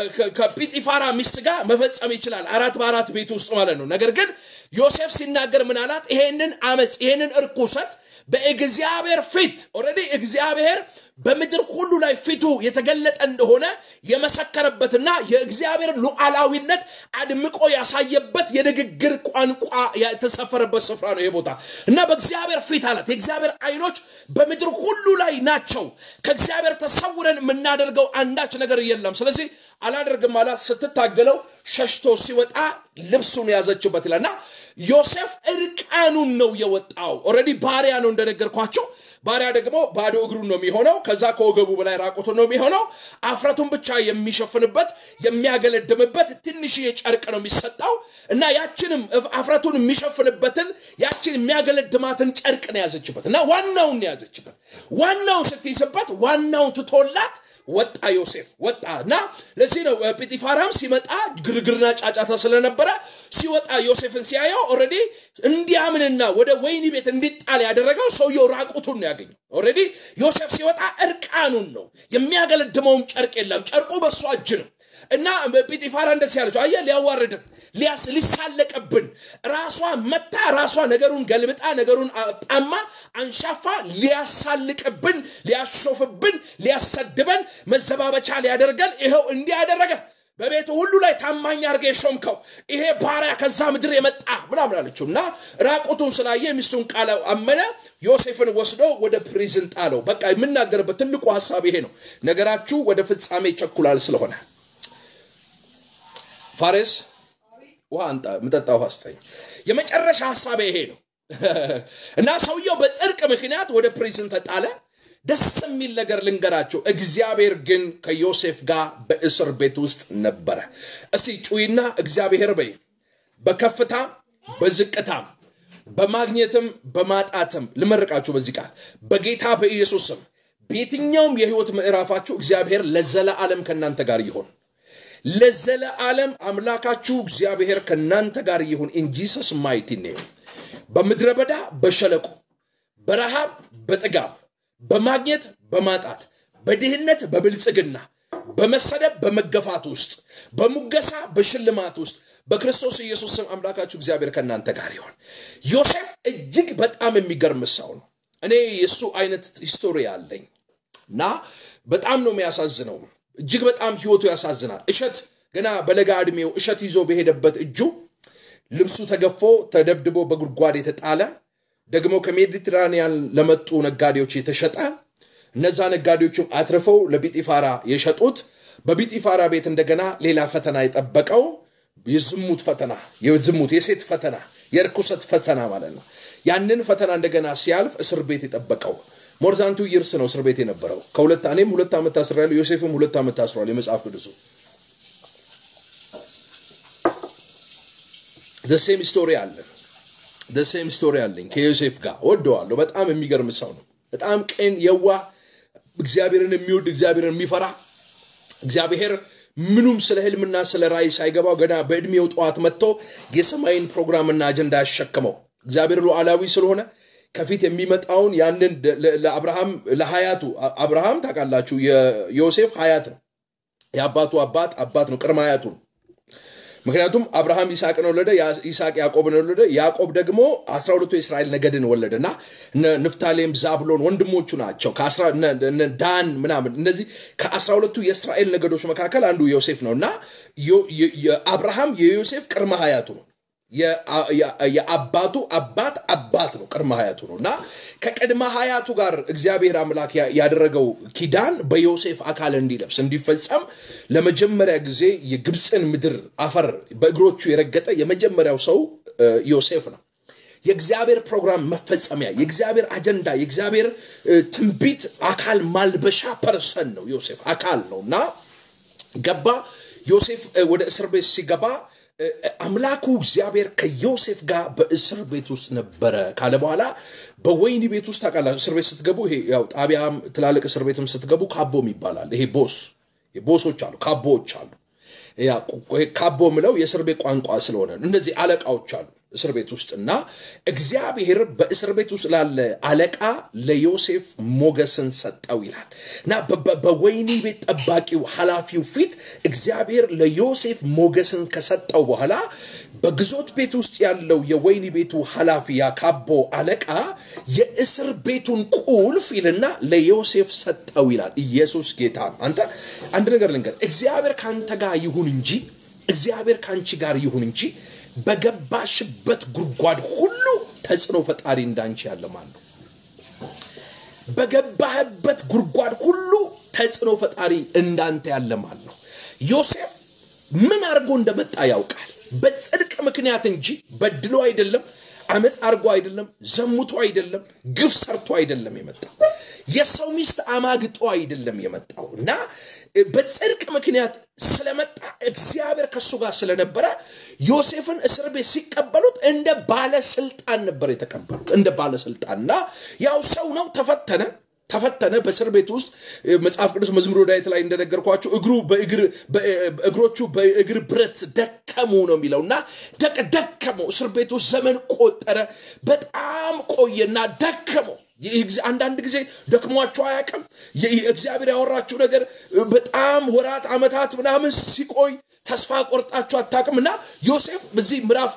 A: ከጲጢፋራ ሚስት ጋር መፈጸም ይችላል፣ አራት በአራት ቤት ውስጥ ማለት ነው። ነገር ግን ዮሴፍ ሲናገር ምን አላት? ይሄንን አመፅ ይሄንን እርኩሰት በእግዚአብሔር ፊት ኦልሬዲ እግዚአብሔር በምድር ሁሉ ላይ ፊቱ የተገለጠ እንደሆነ የመሰከረበትና የእግዚአብሔር ሉዓላዊነት አድምቆ ያሳየበት የንግግር ቋንቋ የተሰፈረበት ስፍራ ነው ይሄ ቦታ እና በእግዚአብሔር ፊት አላት። የእግዚአብሔር አይኖች በምድር ሁሉ ላይ ናቸው። ከእግዚአብሔር ተሰውረን የምናደርገው አንዳች ነገር የለም። ስለዚህ አላደርግም አላት። ስትታገለው ሸሽቶ ሲወጣ ልብሱን ያዘችበት ይላልና ዮሴፍ እርቃኑን ነው የወጣው። ኦልሬዲ ባሪያ ነው እንደነገርኳቸው። ባሪያ ደግሞ ባዶ እግሩን ነው የሚሆነው። ከዛ ከወገቡ በላይ ራቁቱን ነው የሚሆነው። አፍረቱን ብቻ የሚሸፍንበት የሚያገለድምበት ትንሽዬ ጨርቅ ነው የሚሰጠው እና ያችንም አፍረቱን የሚሸፍንበትን ያችን የሚያገለድማትን ጨርቅ ነው ያዘችበት እና ዋናውን ነው ያዘችበት። ዋናውን ስትይዝበት ዋናውን ትቶላት ወጣ ዮሴፍ ወጣ እና ለዚህ ነው ጲጢፋራም ሲመጣ ግርግርና ጫጫታ ስለነበረ ሲወጣ ዮሴፍን ሲያየው ኦልሬዲ እንዲያምንና ወደ ወይኒ ቤት እንዲጣል ያደረገው ሰውየው ራቁቱን ነው ያገኘው። ኦልሬዲ ዮሴፍ ሲወጣ እርቃኑን ነው የሚያገለድመውም ጨርቅ የለም። ጨርቁ በእሱ እጅ ነው እና ጲጢፋራ እንደዚህ ያለችው አየህ፣ ሊያዋርድን ሊያስ ሊሳለቅብን ራሷ መታ ራሷ ነገሩን ገልብጣ ነገሩን ጣማ አንሻፋ ሊያሳልቅብን ሊያሾፍብን ሊያሰድበን መዘባበቻ ሊያደርገን ይኸው እንዲህ ያደረገ በቤቱ ሁሉ ላይ ታማኝ አድርገህ የሾምከው ይሄ ባሪያ ከዛ ምድር የመጣ ምናምን አለችው እና ራቁቱን ስላየ የሚስቱን ቃል አመነ። ዮሴፍን ወስዶ ወደ ፕሪዝን ጣለው። በቃ የምናገርበት ትልቁ ሀሳብ ይሄ ነው። ነገራችሁ ወደ ፍጻሜ ይቸኩላል ስለሆነ ፋሬስ ውሃ አንጣ፣ ምጠጣ ውሃ ስጠኝ። የመጨረሻ ሀሳብ ይሄ ነው እና ሰውየው በጽድቅ ምክንያት ወደ ፕሪዝን ተጣለ። ደስ የሚል ነገር ልንገራቸው። እግዚአብሔር ግን ከዮሴፍ ጋር በእስር ቤት ውስጥ ነበረ። እስቲ ጩይና እግዚአብሔር በይ። በከፍታም በዝቅታም በማግኘትም በማጣትም ልመርቃችሁ በዚህ ቃል በጌታ በኢየሱስ ስም በየትኛውም የህይወት ምዕራፋችሁ እግዚአብሔር ለዘለዓለም ከእናንተ ጋር ይሆን። ለዘለዓለም አምላካችሁ እግዚአብሔር ከእናንተ ጋር ይሁን። ኢን ጂሰስ ማይቲ ኔም በምድረ በዳ በሸለቆ በረሃብ በጥጋብ በማግኘት በማጣት በድህነት በብልጽግና በመሰደብ በመገፋት ውስጥ በሙገሳ በሽልማት ውስጥ በክርስቶስ ኢየሱስ ስም አምላካችሁ እግዚአብሔር ከእናንተ ጋር ይሆን። ዮሴፍ እጅግ በጣም የሚገርም ሰው ነው። እኔ የእሱ አይነት ሂስቶሪ አለኝ እና በጣም ነው የሚያሳዝነው። እጅግ በጣም ህይወቱ ያሳዝናል። እሸት ገና በለጋ ዕድሜው እሸት ይዞ በሄደበት እጁ ልብሱ ተገፎ ተደብድቦ በጉድጓድ የተጣለ ደግሞ ከሜዲትራኒያን ለመጡ ነጋዴዎች የተሸጠ እነዛ ነጋዴዎችም አትርፈው ለቢጢፋራ የሸጡት በቢጢፋራ ቤት እንደገና ሌላ ፈተና የጠበቀው የዝሙት ፈተና የዝሙት የሴት ፈተና የርኩሰት ፈተና ማለት ነው። ያንን ፈተና እንደገና ሲያልፍ እስር ቤት የጠበቀው ሞርዛንቱ ይርስ ነው እስር ቤት የነበረው ከሁለት እኔም ሁለት ዓመት ታስሬያለሁ። ዮሴፍም ሁለት ዓመት ታስሯል። የመጽሐፍ ቅዱሱ ደሴም ስቶሪ አለ ደሴም ስቶሪ አለኝ ከዮሴፍ ጋር ወደዋለሁ። በጣም የሚገርም ሰው ነው። በጣም ቅን፣ የዋ እግዚአብሔርን የሚወድ እግዚአብሔርን የሚፈራ እግዚአብሔር ምኑም ስለ ህልምና ስለ ራእይ ሳይገባው ገና በዕድሜው ጠዋት መጥቶ የሰማይን ፕሮግራምና አጀንዳ ያሸክመው እግዚአብሔር ሉዓላዊ ስለሆነ ከፊት የሚመጣውን ያንን ለአብርሃም ለሀያቱ አብርሃም ታውቃላችሁ፣ የዮሴፍ ሀያት ነው። የአባቱ አባት አባት ነው፣ ቅድመ ሀያቱ ነው። ምክንያቱም አብርሃም ይስሐቅን ወለደ፣ ይስሐቅ ያዕቆብን ወለደ፣ ያዕቆብ ደግሞ አስራ ሁለቱ የእስራኤል ነገድን ወለደ እና ንፍታሌም፣ ዛብሎን ወንድሞቹ ናቸው። ዳን ምናምን እነዚህ ከአስራ ሁለቱ የእስራኤል ነገዶች መካከል አንዱ ዮሴፍ ነው እና አብርሃም የዮሴፍ ቅድመ ሀያቱ ነው። የአባቱ አባት አባት ነው። ቅድመ ሀያቱ ነው እና ከቅድመ ሀያቱ ጋር እግዚአብሔር አምላክ ያደረገው ኪዳን በዮሴፍ አካል እንዲለብስ እንዲፈጸም ለመጀመሪያ ጊዜ የግብፅን ምድር አፈር በእግሮቹ የረገጠ የመጀመሪያው ሰው ዮሴፍ ነው። የእግዚአብሔር ፕሮግራም መፈጸሚያ፣ የእግዚአብሔር አጀንዳ፣ የእግዚአብሔር ትንቢት አካል ማልበሻ ፐርሰን ነው። ዮሴፍ አካል ነው እና ገባ። ዮሴፍ ወደ እስር ቤት ሲገባ አምላኩ እግዚአብሔር ከዮሴፍ ጋር በእስር ቤት ውስጥ ነበረ ካለ በኋላ በወይኒ ቤት ውስጥ ታውቃላችሁ፣ እስር ቤት ስትገቡ ይሄ ያው ጣቢያም ትላልቅ እስር ቤትም ስትገቡ ካቦም ይባላል። ይሄ ቦስ ቦሶች አሉ፣ ካቦዎች አሉ። ካቦ ምለው የእስር ቤት ቋንቋ ስለሆነ እነዚህ አለቃዎች አሉ እስር ቤት ውስጥ እና እግዚአብሔር በእስር ቤት ውስጥ ላለ አለቃ ለዮሴፍ ሞገስን ሰጠው ይላል እና በወይኒ ቤት ጠባቂው ኃላፊው ፊት እግዚአብሔር ለዮሴፍ ሞገስን ከሰጠው በኋላ በግዞት ቤት ውስጥ ያለው የወይኒ ቤቱ ኃላፊ ያካቦ አለቃ የእስር ቤቱን ቁልፍ ይልና ለዮሴፍ ሰጠው ይላል። ኢየሱስ ጌታ ነው። አንተ አንድ ነገር ልንገር፣ እግዚአብሔር ከአንተ ጋር ይሁን እንጂ እግዚአብሔር ከአንቺ ጋር ይሁን እንጂ በገባሽበት ጉድጓድ ሁሉ ተጽዕኖ ፈጣሪ እንዳንቺ ያለ ማን ነው? በገባህበት ጉድጓድ ሁሉ ተጽዕኖ ፈጣሪ እንዳንተ ያለ ማን ነው? ዮሴፍ ምን አድርጎ እንደመጣ ያውቃል። በጽድቅ ምክንያት እንጂ በድሎ አይደለም፣ አመፅ አድርጎ አይደለም፣ ዘሙቶ አይደለም፣ ግፍ ሰርቶ አይደለም የመጣው። የሰው ሚስት አማግጦ አይደለም የመጣው እና በጽድቅ ምክንያት ስለመጣ እግዚአብሔር ከእሱ ጋር ስለነበረ ዮሴፍን እስር ቤት ሲቀበሉት እንደ ባለስልጣን ነበር የተቀበሉት፣ እንደ ባለስልጣን እና ያው ሰው ነው፣ ተፈተነ፣ ተፈተነ። በእስር ቤት ውስጥ መጽሐፍ ቅዱስ መዝሙረ ዳዊት ላይ እንደነገርኳችሁ እግሩ እግሮቹ በእግር ብረት ደከሙ ነው የሚለው እና ደቅ ደከመው። እስር ቤት ውስጥ ዘመን ቆጠረ። በጣም ቆየና ደከመው። አንዳንድ ጊዜ ደክሟችሁ አያውቅም? እግዚአብሔር ያወራችሁ ነገር በጣም ወራት ዓመታት ምናምን ሲቆይ ተስፋ ቆርጣችሁ አታውቅም? እና ዮሴፍ በዚህ ምዕራፍ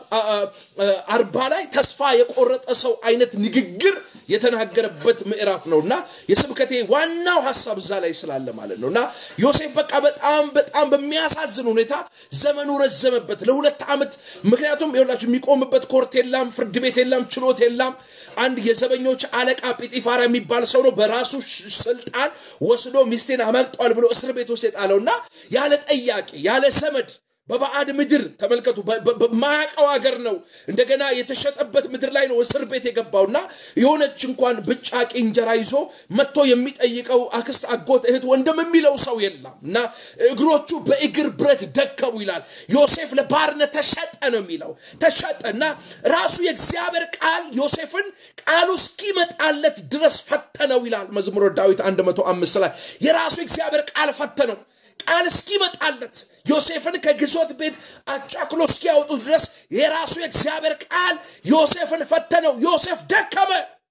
A: አርባ ላይ ተስፋ የቆረጠ ሰው አይነት ንግግር የተናገረበት ምዕራፍ ነው እና የስብከቴ ዋናው ሀሳብ እዛ ላይ ስላለ ማለት ነው እና ዮሴፍ በቃ በጣም በጣም በሚያሳዝን ሁኔታ ዘመኑ ረዘመበት ለሁለት ዓመት። ምክንያቱም ይኸውላችሁ የሚቆምበት ኮርት የላም፣ ፍርድ ቤት የላም፣ ችሎት የላም። አንድ የዘበኞች አለቃ ጲጢፋራ የሚባል ሰው ነው በራሱ ስልጣን ወስዶ ሚስቴን አመልጧል ብሎ እስር ቤት ውስጥ የጣለውና ያለ ጠያቂ ያለ ዘመድ በባዕድ ምድር ተመልከቱ፣ በማያውቀው ሀገር ነው እንደገና የተሸጠበት ምድር ላይ ነው እስር ቤት የገባውና የሆነች እንኳን ብጫቂ እንጀራ ይዞ መጥቶ የሚጠይቀው አክስት፣ አጎት፣ እህት፣ ወንድም የሚለው ሰው የለም እና እግሮቹ በእግር ብረት ደከሙ ይላል። ዮሴፍ ለባርነት ተሸጠ ነው የሚለው ተሸጠ እና ራሱ የእግዚአብሔር ቃል ዮሴፍን ቃሉ እስኪመጣለት ድረስ ፈተነው ይላል መዝሙረ ዳዊት 105 ላይ የራሱ የእግዚአብሔር ቃል ፈተነው ቃል እስኪመጣለት ዮሴፍን ከግዞት ቤት አጫክሎ እስኪያወጡት ድረስ የራሱ የእግዚአብሔር ቃል ዮሴፍን ፈተነው። ዮሴፍ ደከመ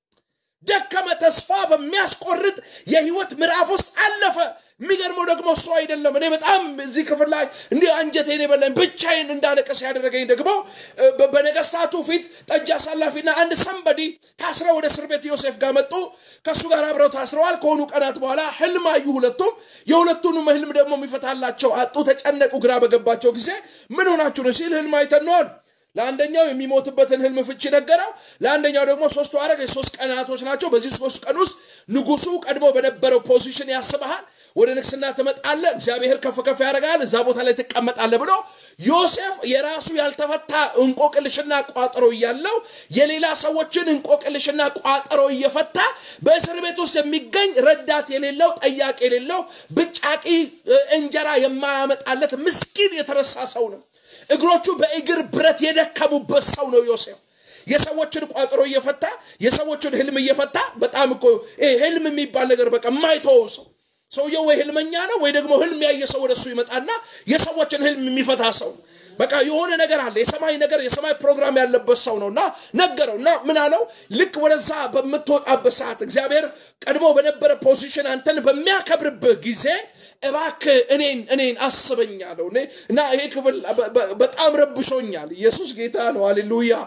A: ደከመ። ተስፋ በሚያስቆርጥ የህይወት ምዕራፍ ውስጥ አለፈ። የሚገርመው ደግሞ እሱ አይደለም። እኔ በጣም እዚህ ክፍል ላይ እንዲህ አንጀቴን የበላኝ ብቻዬን እንዳለቀስ ያደረገኝ ደግሞ በነገስታቱ ፊት ጠጅ አሳላፊና አንድ ሰንበዲ ታስረው ወደ እስር ቤት ዮሴፍ ጋር መጡ። ከእሱ ጋር አብረው ታስረዋል። ከሆኑ ቀናት በኋላ ህልም አዩ ሁለቱም። የሁለቱንም ህልም ደግሞ የሚፈታላቸው አጡ፣ ተጨነቁ። ግራ በገባቸው ጊዜ ምን ሆናችሁ ነው ሲል ህልም አይተን ነው አሉ። ለአንደኛው የሚሞትበትን ህልም ፍቺ ነገረው። ለአንደኛው ደግሞ ሶስቱ አረግ የሶስት ቀናቶች ናቸው። በዚህ ሶስት ቀን ውስጥ ንጉሱ ቀድሞ በነበረው ፖዚሽን ያስበሃል። ወደ ንግስና ትመጣለህ፣ እግዚአብሔር ከፍ ከፍ ያደርጋል፣ እዛ ቦታ ላይ ትቀመጣለህ ብሎ ዮሴፍ የራሱ ያልተፈታ እንቆቅልሽና ቋጠሮ እያለው የሌላ ሰዎችን እንቆቅልሽና ቋጠሮ እየፈታ በእስር ቤት ውስጥ የሚገኝ ረዳት የሌለው ጠያቂ የሌለው ብጫቂ እንጀራ የማያመጣለት ምስኪን የተረሳ ሰው ነው። እግሮቹ በእግር ብረት የደከሙበት ሰው ነው ዮሴፍ። የሰዎችን ቋጥሮ እየፈታ የሰዎችን ህልም እየፈታ በጣም እኮ ህልም የሚባል ነገር በቃ የማይተወው ሰው ሰውየው ወይ ህልመኛ ነው ወይ ደግሞ ህልም ያየ ሰው ወደሱ ይመጣና የሰዎችን ህልም የሚፈታ ሰው በቃ የሆነ ነገር አለ የሰማይ ነገር የሰማይ ፕሮግራም ያለበት ሰው ነው እና ነገረው እና ምን አለው ልክ ወደዛ በምትወጣበት ሰዓት እግዚአብሔር ቀድሞ በነበረ ፖዚሽን አንተን በሚያከብርበት ጊዜ እባክ እኔን እኔን አስበኝ አለው እና ይሄ ክፍል በጣም ረብሾኛል ኢየሱስ ጌታ ነው አሌሉያ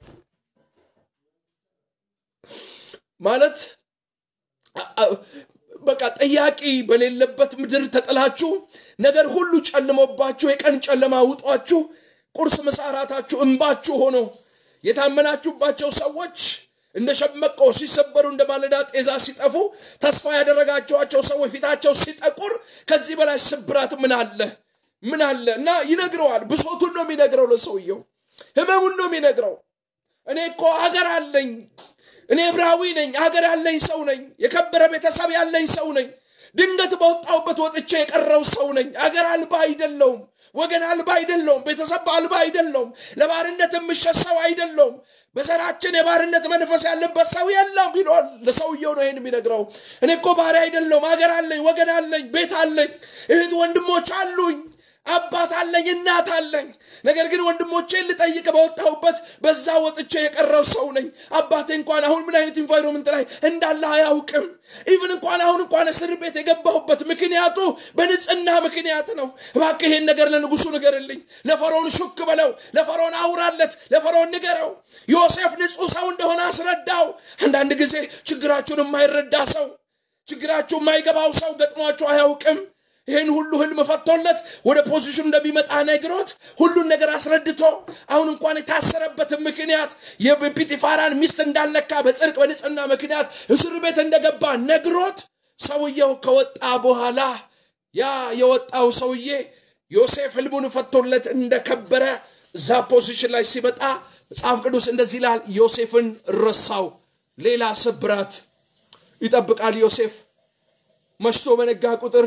A: ማለት በቃ ጠያቂ በሌለበት ምድር ተጥላችሁ ነገር ሁሉ ጨልሞባችሁ የቀን ጨለማ ውጧችሁ ቁርስ ምሳራታችሁ እንባችሁ ሆኖ የታመናችሁባቸው ሰዎች እንደ ሸመቆ ሲሰበሩ እንደ ማለዳ ጤዛ ሲጠፉ ተስፋ ያደረጋችኋቸው ሰዎች ፊታቸው ሲጠቁር ከዚህ በላይ ስብራት ምን አለ ምን አለ እና ይነግረዋል ብሶቱን ነው የሚነግረው ለሰውየው ህመሙን ነው የሚነግረው እኔ እኮ አገር አለኝ እኔ ዕብራዊ ነኝ አገር ያለኝ ሰው ነኝ የከበረ ቤተሰብ ያለኝ ሰው ነኝ ድንገት በወጣውበት ወጥቼ የቀረው ሰው ነኝ አገር አልባ አይደለውም ወገን አልባ አይደለውም ቤተሰብ አልባ አይደለውም ለባርነት የምሸት ሰው አይደለውም በዘራችን የባርነት መንፈስ ያለበት ሰው የለም ይሏል ለሰውየው ነው ይህን የሚነግረው እኔ እኮ ባሪያ አይደለውም አገር አለኝ ወገን አለኝ ቤት አለኝ እህት ወንድሞች አሉኝ አባት አለኝ እናት አለኝ ነገር ግን ወንድሞቼን ልጠይቅ በወጣሁበት በዛ ወጥቼ የቀረው ሰው ነኝ አባቴ እንኳን አሁን ምን አይነት ኢንቫይሮንመንት ላይ እንዳለ አያውቅም ኢቭን እንኳን አሁን እንኳን እስር ቤት የገባሁበት ምክንያቱ በንጽህና ምክንያት ነው እባክህ ይሄን ነገር ለንጉሱ ንገርልኝ ለፈርዖን ሹክ በለው ለፈርዖን አውራለት ለፈርዖን ንገረው ዮሴፍ ንጹህ ሰው እንደሆነ አስረዳው አንዳንድ ጊዜ ችግራችሁን የማይረዳ ሰው ችግራችሁ የማይገባው ሰው ገጥሟችሁ አያውቅም ይህን ሁሉ ህልም ፈቶለት ወደ ፖዚሽኑ እንደሚመጣ ነግሮት ሁሉን ነገር አስረድቶ አሁን እንኳን የታሰረበት ምክንያት የጲጢፋራን ሚስት እንዳልነካ በጽድቅ በንጽህና ምክንያት እስር ቤት እንደገባ ነግሮት ሰውየው ከወጣ በኋላ ያ የወጣው ሰውዬ ዮሴፍ ህልሙን ፈቶለት እንደከበረ እዛ ፖዚሽን ላይ ሲመጣ መጽሐፍ ቅዱስ እንደዚህ ይላል ዮሴፍን ረሳው ሌላ ስብራት ይጠብቃል ዮሴፍ መሽቶ በነጋ ቁጥር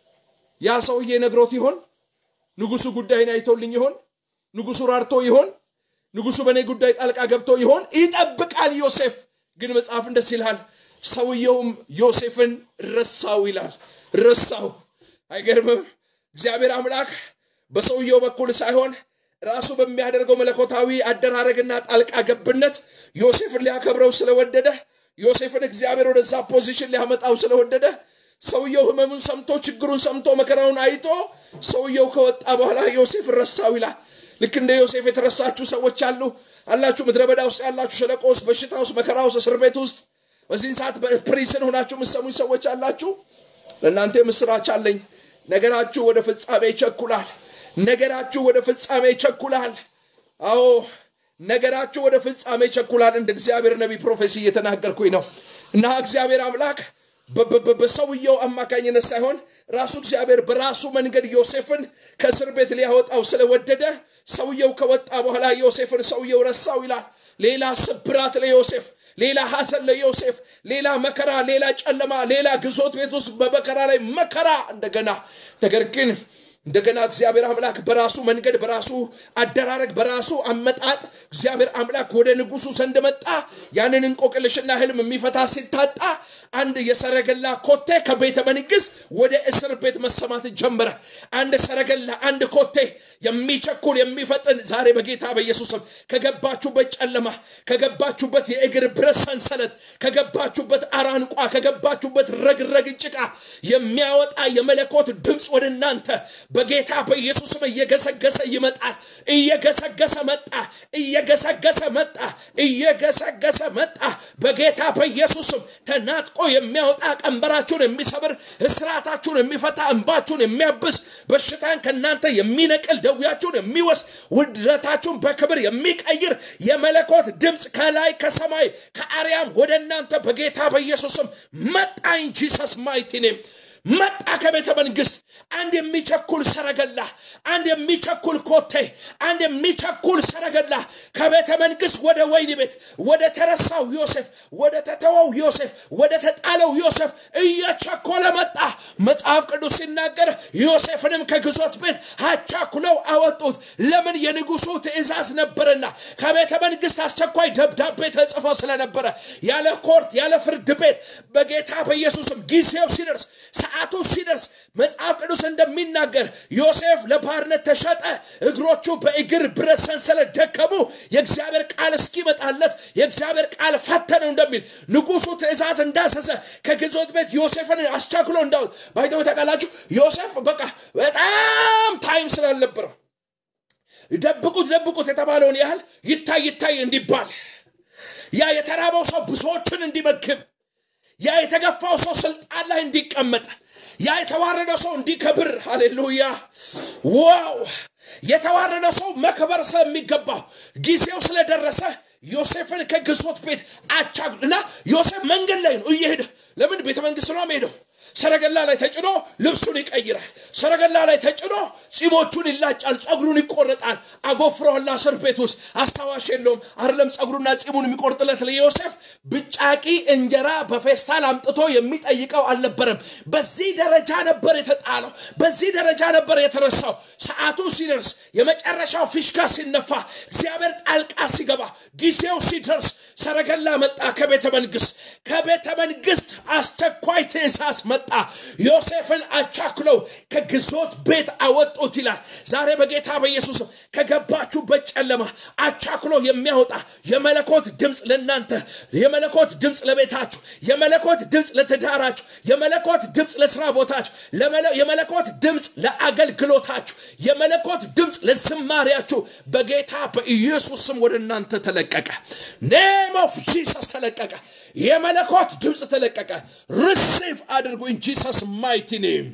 A: ያ ሰውዬ ነግሮት ይሆን ንጉሱ ጉዳይን አይቶልኝ ይሆን ንጉሱ ራርቶ ይሆን ንጉሱ በእኔ ጉዳይ ጣልቃ ገብቶ ይሆን ይጠብቃል ዮሴፍ ግን መጽሐፍ እንደስ ይልሃል ሰውየውም ዮሴፍን ረሳው ይላል። ረሳው። አይገርምም? እግዚአብሔር አምላክ በሰውየው በኩል ሳይሆን ራሱ በሚያደርገው መለኮታዊ አደራረግና ጣልቃ ገብነት ዮሴፍን ሊያከብረው ስለወደደ ዮሴፍን እግዚአብሔር ወደዛ ፖዚሽን ሊያመጣው ስለወደደ ሰውየው ህመሙን ሰምቶ ችግሩን ሰምቶ መከራውን አይቶ ሰውየው ከወጣ በኋላ ዮሴፍን ረሳው ይላል። ልክ እንደ ዮሴፍ የተረሳችሁ ሰዎች አሉ አላችሁ። ምድረ በዳ ውስጥ ያላችሁ፣ ሸለቆ ውስጥ፣ በሽታ ውስጥ፣ መከራ ውስጥ፣ እስር ቤት ውስጥ በዚህን ሰዓት በፕሪዝን ሆናችሁ የምትሰሙኝ ሰዎች አላችሁ። ለእናንተ ምስራች አለኝ። ነገራችሁ ወደ ፍጻሜ ይቸኩላል። ነገራችሁ ወደ ፍጻሜ ይቸኩላል። አዎ ነገራችሁ ወደ ፍጻሜ ይቸኩላል። እንደ እግዚአብሔር ነቢይ ፕሮፌሲ እየተናገርኩኝ ነው እና እግዚአብሔር አምላክ በሰውየው አማካኝነት ሳይሆን ራሱ እግዚአብሔር በራሱ መንገድ ዮሴፍን ከእስር ቤት ሊያወጣው ስለወደደ ሰውየው ከወጣ በኋላ ዮሴፍን ሰውየው ረሳው ይላል። ሌላ ስብራት ለዮሴፍ ሌላ ሐዘን ለዮሴፍ፣ ሌላ መከራ፣ ሌላ ጨለማ፣ ሌላ ግዞት ቤት ውስጥ በመከራ ላይ መከራ እንደገና ነገር ግን እንደገና እግዚአብሔር አምላክ በራሱ መንገድ በራሱ አደራረግ በራሱ አመጣጥ እግዚአብሔር አምላክ ወደ ንጉሱ ዘንድ መጣ። ያንን እንቆቅልሽና ህልም የሚፈታ ሲታጣ አንድ የሰረገላ ኮቴ ከቤተ መንግስት ወደ እስር ቤት መሰማት ጀመረ። አንድ ሰረገላ፣ አንድ ኮቴ የሚቸኩል የሚፈጥን ዛሬ በጌታ በኢየሱስም ከገባችሁበት ጨለማ፣ ከገባችሁበት የእግር ብረት ሰንሰለት፣ ከገባችሁበት አራንቋ፣ ከገባችሁበት ረግረግ ጭቃ የሚያወጣ የመለኮት ድምፅ ወደ እናንተ በጌታ በኢየሱስም እየገሰገሰ ይመጣል። እየገሰገሰ መጣ። እየገሰገሰ መጣ። እየገሰገሰ መጣ። በጌታ በኢየሱስም ተናጥቆ የሚያወጣ ቀንበራችሁን የሚሰብር እስራታችሁን የሚፈታ እንባችሁን የሚያብስ በሽታን ከእናንተ የሚነቅል ደዌያችሁን የሚወስድ ውድረታችሁን በክብር የሚቀይር የመለኮት ድምፅ ከላይ ከሰማይ ከአርያም ወደ እናንተ በጌታ በኢየሱስም መጣ። ኢን ጂሰስ ማይቲ ኔም መጣ ከቤተ መንግስት አንድ የሚቸኩል ሰረገላ፣ አንድ የሚቸኩል ኮቴ፣ አንድ የሚቸኩል ሰረገላ ከቤተ መንግስት ወደ ወይን ቤት ወደ ተረሳው ዮሴፍ፣ ወደ ተተወው ዮሴፍ፣ ወደ ተጣለው ዮሴፍ እየቸኮለ መጣ። መጽሐፍ ቅዱስ ሲናገር ዮሴፍንም ከግዞት ቤት አቻኩለው አወጡት። ለምን? የንጉሱ ትእዛዝ ነበርና ከቤተ መንግስት አስቸኳይ ደብዳቤ ተጽፎ ስለነበረ ያለ ኮርት ያለ ፍርድ ቤት በጌታ በኢየሱስም ጊዜው ሲደርስ ሰዓቱ ሲደርስ መጽሐፍ ቅዱስ እንደሚናገር ዮሴፍ ለባርነት ተሸጠ። እግሮቹ በእግር ብረት ሰንሰለት ደከሙ። የእግዚአብሔር ቃል እስኪመጣለት የእግዚአብሔር ቃል ፈተነው እንደሚል ንጉሱ ትእዛዝ እንዳዘዘ ከግዞት ቤት ዮሴፍን አስቸክሎ እንዳው ባይተው ታውቃላችሁ። ዮሴፍ በቃ በጣም ታይም ስላልነበረው ደብቁት ደብቁት የተባለውን ያህል ይታይ ይታይ እንዲባል ያ የተራበው ሰው ብዙዎችን እንዲመግብ ያ የተገፋው ሰው ስልጣን ላይ እንዲቀመጥ ያ የተዋረደው ሰው እንዲከብር ሃሌሉያ ዋው የተዋረደ ሰው መክበር ስለሚገባው ጊዜው ስለደረሰ ዮሴፍን ከግዞት ቤት አቻ እና ዮሴፍ መንገድ ላይ ነው እየሄደ ለምን ቤተ መንግስት ነው ሄደው ሰረገላ ላይ ተጭኖ ልብሱን ይቀይራል። ሰረገላ ላይ ተጭኖ ጺሞቹን ይላጫል፣ ጸጉሩን ይቆረጣል። አጎፍረዋላ እስር ቤት ውስጥ አስታዋሽ የለውም። አይደለም ጸጉሩና ጺሙን የሚቆርጥለት ለዮሴፍ ብጫቂ እንጀራ በፌስታል አምጥቶ የሚጠይቀው አልነበረም። በዚህ ደረጃ ነበር የተጣለው። በዚህ ደረጃ ነበር የተረሳው። ሰዓቱ ሲደርስ፣ የመጨረሻው ፊሽካ ሲነፋ፣ እግዚአብሔር ጣልቃ ሲገባ፣ ጊዜው ሲደርስ ሰረገላ መጣ ከቤተ መንግስት። ከቤተ መንግስት አስቸኳይ ትእዛዝ መጣ። ዮሴፍን አቻክለው ከግዞት ቤት አወጡት ይላል። ዛሬ በጌታ በኢየሱስ ከገባችሁበት ጨለማ አቻክሎ የሚያወጣ የመለኮት ድምፅ ለእናንተ፣ የመለኮት ድምፅ ለቤታችሁ፣ የመለኮት ድምፅ ለትዳራችሁ፣ የመለኮት ድምፅ ለስራ ቦታችሁ፣ የመለኮት ድምፅ ለአገልግሎታችሁ፣ የመለኮት ድምፅ ለዝማሪያችሁ በጌታ በኢየሱስ ስም ወደ እናንተ ተለቀቀ። ኔም ኦፍ ጂሰስ ተለቀቀ። የመለኮት ድምፅ ተለቀቀ። ሪሲቭ አድርጉ ኢን ጂሰስ ማይቲ ኔም።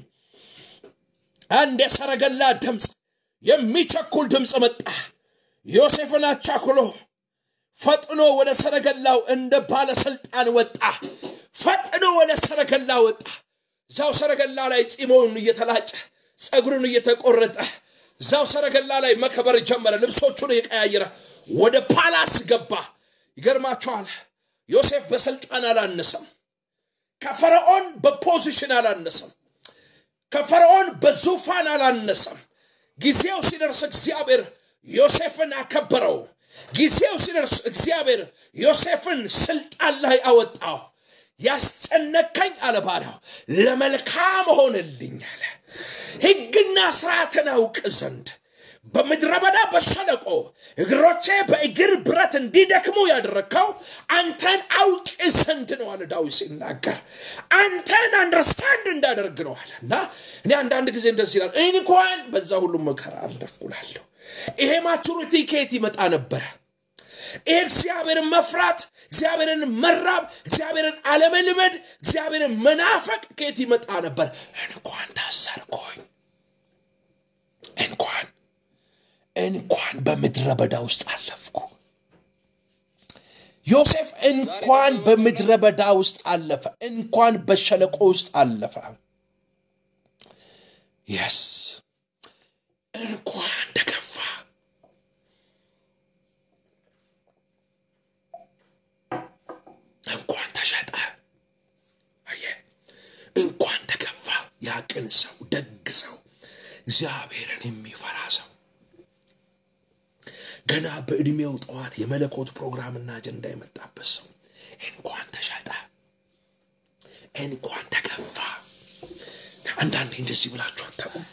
A: አንድ የሰረገላ ድምፅ የሚቸኩል ድምፅ መጣ። ዮሴፍን አቻኩሎ ፈጥኖ ወደ ሰረገላው እንደ ባለስልጣን ወጣ። ፈጥኖ ወደ ሰረገላ ወጣ። እዛው ሰረገላ ላይ ጺሞውን እየተላጨ ፀጉሩን እየተቆረጠ እዛው ሰረገላ ላይ መከበር ጀመረ። ልብሶቹን እየቀያየረ ወደ ፓላስ ገባ። ይገርማቸዋል። ዮሴፍ በስልጣን አላነሰም። ከፈርዖን በፖዚሽን አላነሰም። ከፈርዖን በዙፋን አላነሰም። ጊዜው ሲደርስ እግዚአብሔር ዮሴፍን አከበረው። ጊዜው ሲደርስ እግዚአብሔር ዮሴፍን ስልጣን ላይ አወጣው። ያስጨነከኝ አለ ባሪያው ለመልካም ሆነልኝ አለ ለመልካም ሆነልኝ አለ ሕግና ስርዓትን አውቅ ዘንድ በምድረ በዳ በሸለቆ እግሮቼ በእግር ብረት እንዲደክሙ ያደረግከው አንተን አውቅ ዘንድ ነው አለ ዳዊት ሲናገር አንተን አንደርስታንድ እንዳደርግ ነው አለ እና እኔ አንዳንድ ጊዜ እንደዚህ ይላል እንኳን በዛ ሁሉ መከራ አለፍኩላለሁ ይሄ ማቹሪቲ ከየት ይመጣ ነበረ ይሄ እግዚአብሔርን መፍራት እግዚአብሔርን መራብ እግዚአብሔርን አለመልመድ እግዚአብሔርን መናፈቅ ከየት ይመጣ ነበር እንኳን ታሰርኮኝ እንኳን እንኳን በምድረ በዳ ውስጥ አለፍኩ ዮሴፍ እንኳን በምድረ በዳ ውስጥ አለፈ እንኳን በሸለቆ ውስጥ አለፈ የስ እንኳን ተገፋ እንኳን ተሸጠ አየ እንኳን ተገፋ ያቅን ሰው ደግ ሰው እግዚአብሔርን የሚፈራ ሰው ገና በዕድሜው ጠዋት የመለኮት ፕሮግራምና አጀንዳ የመጣበት ሰው እንኳን ተሸጠ እንኳን ተገፋ አንዳንዴ እንደዚህ ብላችሁ አታውቁም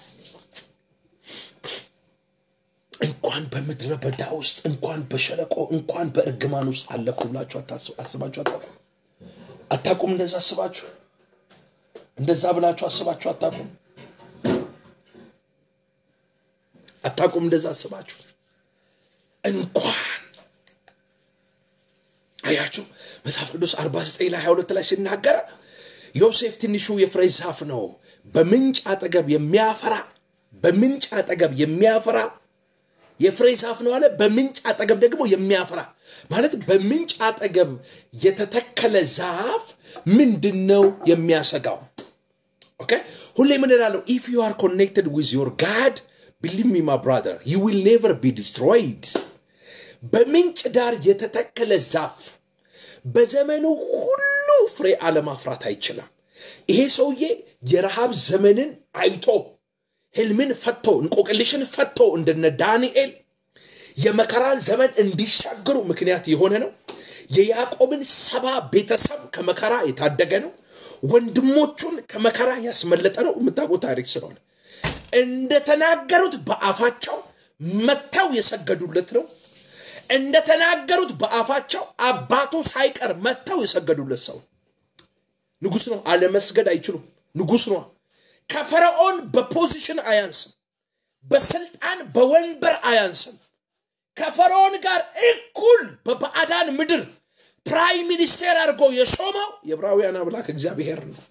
A: እንኳን በምድረ በዳ ውስጥ እንኳን በሸለቆ እንኳን በእርግማን ውስጥ አለፍኩ ብላችሁ አስባችሁ አታውቁም አታውቁም እንደዛ አስባችሁ እንደዛ ብላችሁ አስባችሁ አታውቁም አታውቁም እንደዛ አስባችሁ እንኳን አያችሁ መጽሐፍ ቅዱስ 49 ላይ 22 ላይ ሲናገር ዮሴፍ ትንሹ የፍሬ ዛፍ ነው በምንጭ አጠገብ የሚያፈራ በምንጭ አጠገብ የሚያፈራ የፍሬ ዛፍ ነው አለ በምንጭ አጠገብ ደግሞ የሚያፈራ ማለት በምንጭ አጠገብ የተተከለ ዛፍ ምንድን ነው የሚያሰጋው ኦኬ ሁሌ ምን እላለሁ ኢፍ ዩ አር ኮኔክትድ ዊዝ ዮር ጋድ ቢሊቭ ሚ ማ ብራዘር ዩ ዊል ኔቨር ቢ ዲስትሮይድ በምንጭ ዳር የተተከለ ዛፍ በዘመኑ ሁሉ ፍሬ አለማፍራት አይችልም ይሄ ሰውዬ የረሃብ ዘመንን አይቶ ህልምን ፈቶ እንቆቅልሽን ፈቶ እንደነ ዳንኤል የመከራን ዘመን እንዲሻገሩ ምክንያት የሆነ ነው የያዕቆብን ሰባ ቤተሰብ ከመከራ የታደገ ነው ወንድሞቹን ከመከራ ያስመለጠ ነው የምታውቁ ታሪክ ስለሆነ እንደተናገሩት በአፋቸው መጥተው የሰገዱለት ነው እንደተናገሩት በአፋቸው አባቱ ሳይቀር መጥተው የሰገዱለት ሰው ንጉስ ነው አለመስገድ አይችሉም ንጉስ ነው ከፈርዖን በፖዚሽን አያንስም በስልጣን በወንበር አያንስም ከፈርዖን ጋር እኩል በባዕዳን ምድር ፕራይም ሚኒስቴር አድርጎ የሾመው የዕብራውያን አምላክ እግዚአብሔር ነው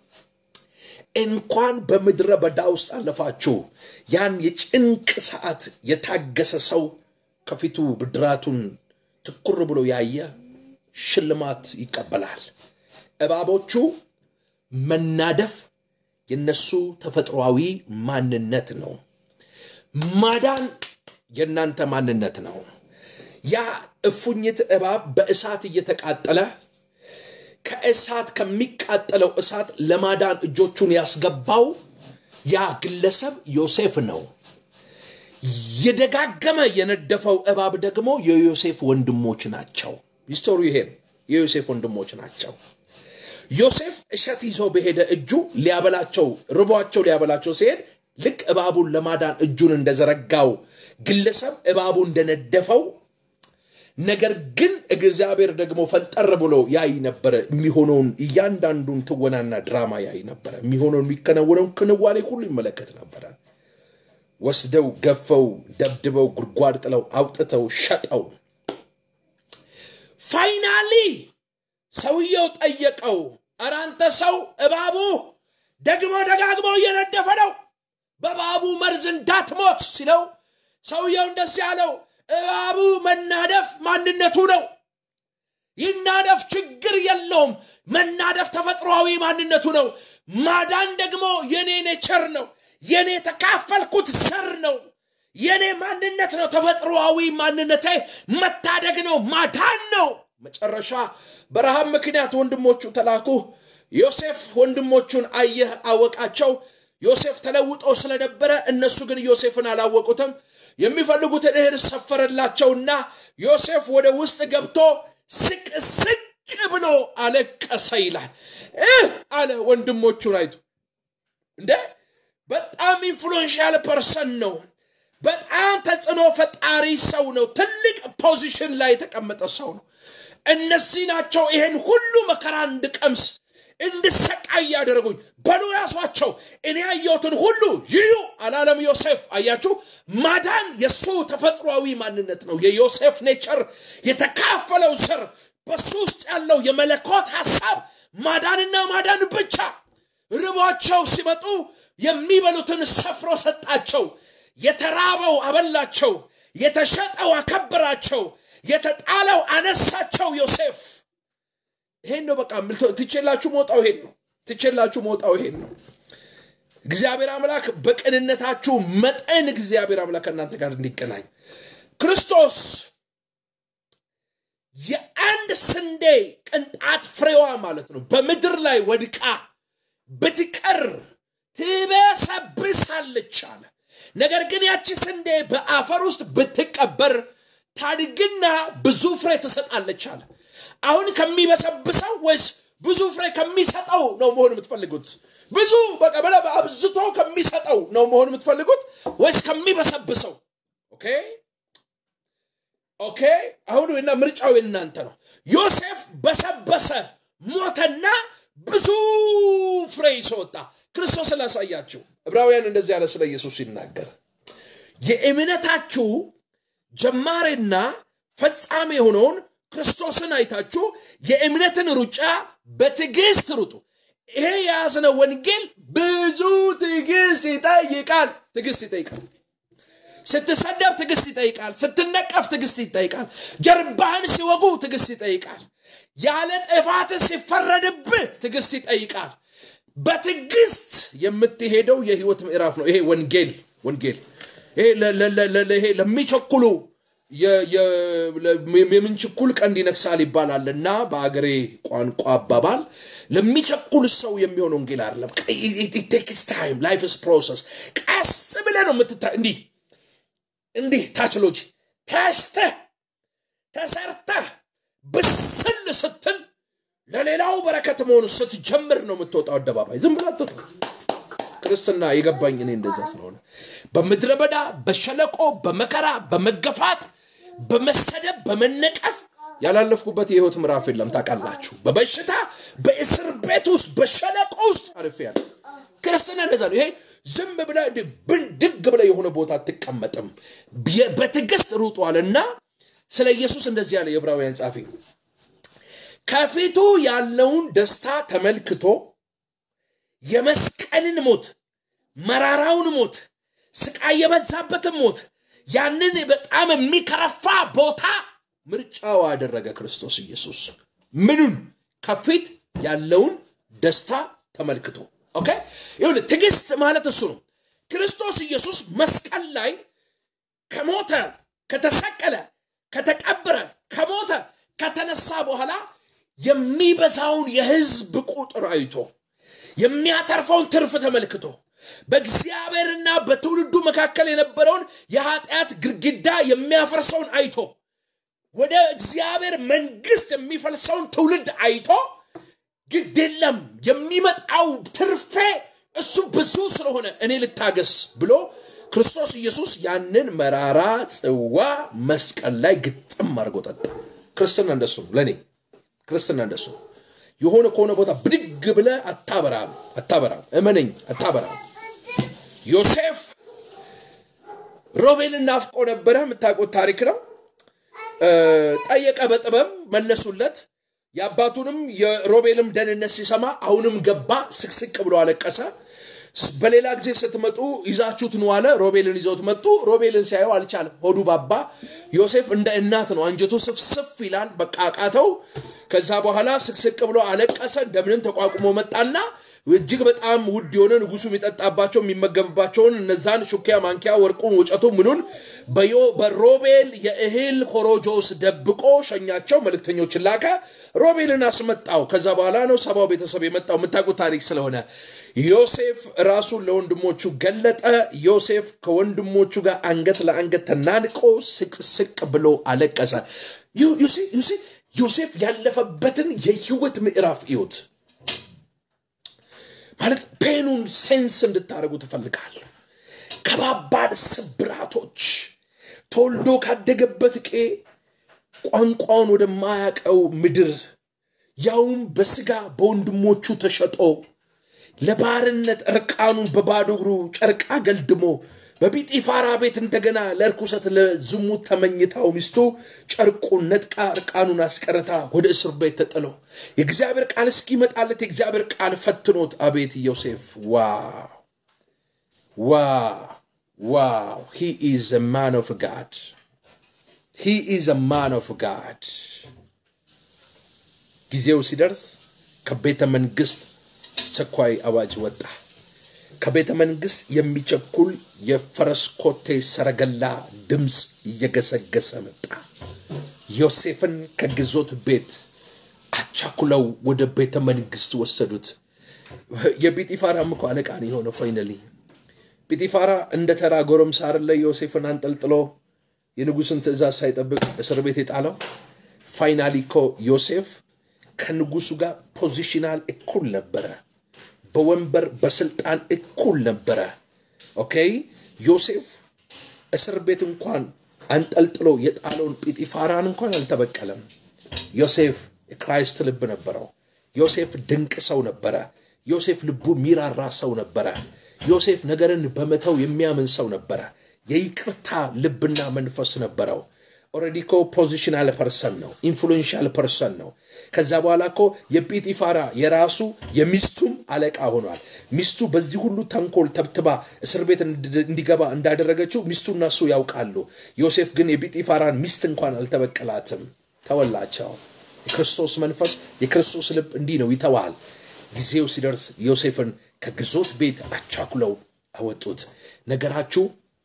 A: እንኳን በምድረ በዳ ውስጥ አለፋችሁ ያን የጭንቅ ሰዓት የታገሰ ሰው ከፊቱ ብድራቱን ትኩር ብሎ ያየ ሽልማት ይቀበላል እባቦቹ መናደፍ የነሱ ተፈጥሯዊ ማንነት ነው ማዳን የእናንተ ማንነት ነው ያ እፉኝት እባብ በእሳት እየተቃጠለ ከእሳት ከሚቃጠለው እሳት ለማዳን እጆቹን ያስገባው ያ ግለሰብ ዮሴፍ ነው የደጋገመ የነደፈው እባብ ደግሞ የዮሴፍ ወንድሞች ናቸው ሂስቶሪ ይሄ ነው የዮሴፍ ወንድሞች ናቸው ዮሴፍ እሸት ይዞ በሄደ እጁ ሊያበላቸው ርቧቸው ሊያበላቸው ሲሄድ ልክ እባቡን ለማዳን እጁን እንደዘረጋው ግለሰብ እባቡ እንደነደፈው ነገር ግን እግዚአብሔር ደግሞ ፈንጠር ብሎ ያይ ነበረ የሚሆነውን እያንዳንዱን ትወናና ድራማ ያይ ነበረ የሚሆነውን የሚከናወነውን ክንዋኔ ሁሉ ይመለከት ነበረ ወስደው ገፈው ደብድበው ጉድጓድ ጥለው አውጥተው ሸጠው ፋይናሊ ሰውየው ጠየቀው አራንተ ሰው እባቡ ደግሞ ደጋግሞ እየነደፈ ነው በባቡ መርዝ እንዳትሞት ሲለው ሰውየው እንደስ ያለው እባቡ መናደፍ ማንነቱ ነው ይናደፍ ችግር የለውም መናደፍ ተፈጥሯዊ ማንነቱ ነው ማዳን ደግሞ የኔ ኔቸር ነው የኔ የተካፈልኩት ዘር ነው የኔ ማንነት ነው ተፈጥሮዊ ማንነቴ መታደግ ነው ማዳን ነው መጨረሻ በረሃብ ምክንያት ወንድሞቹ ተላኩ ዮሴፍ ወንድሞቹን አየህ አወቃቸው ዮሴፍ ተለውጦ ስለነበረ እነሱ ግን ዮሴፍን አላወቁትም የሚፈልጉትን እህል ሰፈረላቸውና ዮሴፍ ወደ ውስጥ ገብቶ ስቅ ስቅ ብሎ አለቀሰ ይላል። እህ አለ ወንድሞቹን አይቶ እንደ በጣም ኢንፍሉዌንሻል ፐርሰን ነው። በጣም ተጽዕኖ ፈጣሪ ሰው ነው። ትልቅ ፖዚሽን ላይ የተቀመጠ ሰው ነው። እነዚህ ናቸው ይሄን ሁሉ መከራ እንድቀምስ እንድሰቃይ ያደረጉኝ። በሉ ያሷቸው፣ እኔ ያየሁትን ሁሉ ይዩ አላለም ዮሴፍ። አያችሁ፣ ማዳን የእሱ ተፈጥሯዊ ማንነት ነው። የዮሴፍ ኔቸር የተካፈለው ስር በሱ ውስጥ ያለው የመለኮት ሐሳብ ማዳንና ማዳን ብቻ። ርቧቸው ሲመጡ የሚበሉትን ሰፍሮ ሰጣቸው። የተራበው አበላቸው፣ የተሸጠው አከበራቸው፣ የተጣለው አነሳቸው። ዮሴፍ ይሄን ነው በቃ ትቼላችሁ መውጣው ይሄን ነው ትቼላችሁ መውጣው ይሄን ነው። እግዚአብሔር አምላክ በቅንነታችሁ መጠን እግዚአብሔር አምላክ ከእናንተ ጋር እንዲገናኝ ክርስቶስ የአንድ ስንዴ ቅንጣት ፍሬዋ ማለት ነው በምድር ላይ ወድቃ ብትቀር ትበሰብሳለች አለ። ነገር ግን ያቺ ስንዴ በአፈር ውስጥ ብትቀበር ታድግና ብዙ ፍሬ ትሰጣለች አለ። አሁን ከሚበሰብሰው ወይስ ብዙ ፍሬ ከሚሰጠው ነው መሆን የምትፈልጉት? ብዙ በቃ አብዝቶ ከሚሰጠው ነው መሆን የምትፈልጉት ወይስ ከሚበሰብሰው? ኦኬ ኦኬ። አሁን እና ምርጫው የእናንተ ነው። ዮሴፍ በሰበሰ ሞተና ብዙ ፍሬ ይዞ ወጣ። ክርስቶስን ላሳያችሁ። ዕብራውያን እንደዚህ ያለ ስለ ኢየሱስ ሲናገር የእምነታችሁ ጀማሬና ፈጻሜ የሆነውን ክርስቶስን አይታችሁ የእምነትን ሩጫ በትዕግስት ሩጡ። ይሄ የያዝነው ወንጌል ብዙ ትዕግስት ይጠይቃል። ትዕግስት ይጠይቃል። ስትሰደብ ትዕግስት ይጠይቃል። ስትነቀፍ ትዕግስት ይጠይቃል። ጀርባህን ሲወጉ ትዕግስት ይጠይቃል። ያለ ጥፋት ሲፈረድብህ ትዕግስት ይጠይቃል። በትዕግስት የምትሄደው የህይወት ምዕራፍ ነው። ይሄ ወንጌል ወንጌል ይሄ ለሚቸኩሉ የምንችኩል ቀንድ ይነክሳል ይባላል እና በአገሬ ቋንቋ አባባል ለሚቸኩል ሰው የሚሆን ወንጌል አይደለም። ቴክስ ታይም ላይፍስ ፕሮሰስ ቀስ ብለህ ነው የምትታ እንዲህ እንዲህ ታችሎጂ ተስተህ ተሰርተህ ብስል ስትል ለሌላው በረከት መሆኑ ስትጀምር ነው የምትወጣው አደባባይ። ዝም ብላ አትወጣ። ክርስትና የገባኝ እኔ እንደዛ ስለሆነ በምድረ በዳ በሸለቆ በመከራ በመገፋት በመሰደብ በመነቀፍ ያላለፍኩበት የህይወት ምዕራፍ የለም። ታውቃላችሁ፣ በበሽታ በእስር ቤት ውስጥ በሸለቆ ውስጥ አልፌያለሁ። ክርስትና እንደዛ ነው። ይሄ ዝም ብለህ ብንድግ ብለህ የሆነ ቦታ አትቀመጥም። በትዕግስት ሩጧልና ስለ ኢየሱስ እንደዚህ ያለ የዕብራውያን ጻፊ ከፊቱ ያለውን ደስታ ተመልክቶ የመስቀልን ሞት መራራውን ሞት ስቃይ የበዛበትን ሞት ያንን በጣም የሚከረፋ ቦታ ምርጫው አደረገ ክርስቶስ ኢየሱስ ምኑን ከፊት ያለውን ደስታ ተመልክቶ ኦኬ ይሁን ትዕግስት ማለት እሱ ነው ክርስቶስ ኢየሱስ መስቀል ላይ ከሞተ ከተሰቀለ ከተቀበረ ከሞተ ከተነሳ በኋላ የሚበዛውን የህዝብ ቁጥር አይቶ የሚያተርፈውን ትርፍ ተመልክቶ በእግዚአብሔርና በትውልዱ መካከል የነበረውን የኃጢአት ግድግዳ የሚያፈርሰውን አይቶ ወደ እግዚአብሔር መንግስት የሚፈልሰውን ትውልድ አይቶ ግድ የለም የሚመጣው ትርፌ እሱ ብዙ ስለሆነ እኔ ልታገስ ብሎ ክርስቶስ ኢየሱስ ያንን መራራ ጽዋ መስቀል ላይ ግጥም አድርጎ ጠጣ። ክርስትና እንደሱ ነው። ለእኔ ክርስትና እንደሱ ነው። የሆነ ከሆነ ቦታ ብድግ ብለ አታበራም፣ አታበራም። እመነኝ፣ አታበራም። ዮሴፍ ሮቤልን ናፍቆ ነበረ። የምታውቁት ታሪክ ነው። ጠየቀ፣ በጥበብ መለሱለት። የአባቱንም የሮቤልም ደህንነት ሲሰማ አሁንም ገባ፣ ስቅስቅ ብሎ አለቀሰ። በሌላ ጊዜ ስትመጡ ይዛችሁት ነው አለ። ሮቤልን ይዘውት መጡ። ሮቤልን ሲያየው አልቻለም፣ ሆዱ ባባ። ዮሴፍ እንደ እናት ነው፣ አንጀቱ ስፍስፍ ይላል። በቃ አቃተው። ከዛ በኋላ ስቅስቅ ብሎ አለቀሰ። እንደምንም ተቋቁሞ መጣና እጅግ በጣም ውድ የሆነ ንጉሱ የሚጠጣባቸው የሚመገብባቸውን እነዛን ሹኪያ፣ ማንኪያ፣ ወርቁን፣ ወጨቱ ምኑን በሮቤል የእህል ኮሮጆ ውስጥ ደብቆ ሸኛቸው። መልእክተኞችን ላከ። ሮቤልን አስመጣው። ከዛ በኋላ ነው ሰባው ቤተሰብ የመጣው የምታውቁት ታሪክ ስለሆነ ዮሴፍ ራሱን ለወንድሞቹ ገለጠ። ዮሴፍ ከወንድሞቹ ጋር አንገት ለአንገት ተናንቆ ስቅስቅ ብሎ አለቀሰ። ዩሲ ዮሴፍ ያለፈበትን የህይወት ምዕራፍ እዩት። ማለት ፔኑን ሴንስ እንድታደርጉ ትፈልጋለሁ። ከባባድ ስብራቶች ተወልዶ ካደገበት ቄ ቋንቋውን ወደማያቀው ምድር ያውም በስጋ በወንድሞቹ ተሸጦ ለባርነት እርቃኑን በባዶ እግሩ ጨርቃ ገልድሞ በጲጢፋራ ቤት እንደገና ለእርኩሰት ለዝሙት ተመኝታው ሚስቱ ጨርቁን ነጥቃ እርቃኑን አስቀርታ ወደ እስር ቤት ተጥሎ የእግዚአብሔር ቃል እስኪመጣለት የእግዚአብሔር ቃል ፈትኖት አቤት ዮሴፍ ዋው ዋው ዋው ሂ ኢዝ a man of God ሂ ኢዝ a man of God ጊዜው ሲደርስ ከቤተ መንግስት አስቸኳይ አዋጅ ወጣ። ከቤተ መንግስት የሚቸኩል የፈረስ ኮቴ ሰረገላ ድምፅ እየገሰገሰ መጣ። ዮሴፍን ከግዞት ቤት አቻኩለው ወደ ቤተ መንግስት ወሰዱት። የጲጢፋራም እኮ አለቃ ነው የሆነው። ፋይነሊ ጲጢፋራ እንደ ተራ ጎረምሳ አይደለ ዮሴፍን አንጠልጥሎ የንጉስን ትእዛዝ ሳይጠብቅ እስር ቤት የጣለው። ፋይናሊ እኮ ዮሴፍ ከንጉሱ ጋር ፖዚሽናል እኩል ነበረ። በወንበር በስልጣን እኩል ነበረ። ኦኬ ዮሴፍ እስር ቤት እንኳን አንጠልጥሎ የጣለውን ጲጢፋራን እንኳን አልተበቀለም። ዮሴፍ የክራይስት ልብ ነበረው። ዮሴፍ ድንቅ ሰው ነበረ። ዮሴፍ ልቡ የሚራራ ሰው ነበረ። ዮሴፍ ነገርን በመተው የሚያምን ሰው ነበረ። የይቅርታ ልብና መንፈስ ነበረው። ኦልሬዲ እኮ ፖዚሽናል ፐርሰን ነው። ኢንፍሉዌንሻል ፐርሰን ነው። ከዛ በኋላ እኮ የጲጢፋራ የራሱ የሚስቱም አለቃ ሆኗል። ሚስቱ በዚህ ሁሉ ተንኮል ተብትባ እስር ቤት እንዲገባ እንዳደረገችው ሚስቱና እሱ ያውቃሉ። ዮሴፍ ግን የጲጢፋራን ሚስት እንኳን አልተበቀላትም፣ ተወላቸው። የክርስቶስ መንፈስ የክርስቶስ ልብ እንዲህ ነው፣ ይተዋል። ጊዜው ሲደርስ ዮሴፍን ከግዞት ቤት አቻኩለው አወጡት። ነገራችሁ፣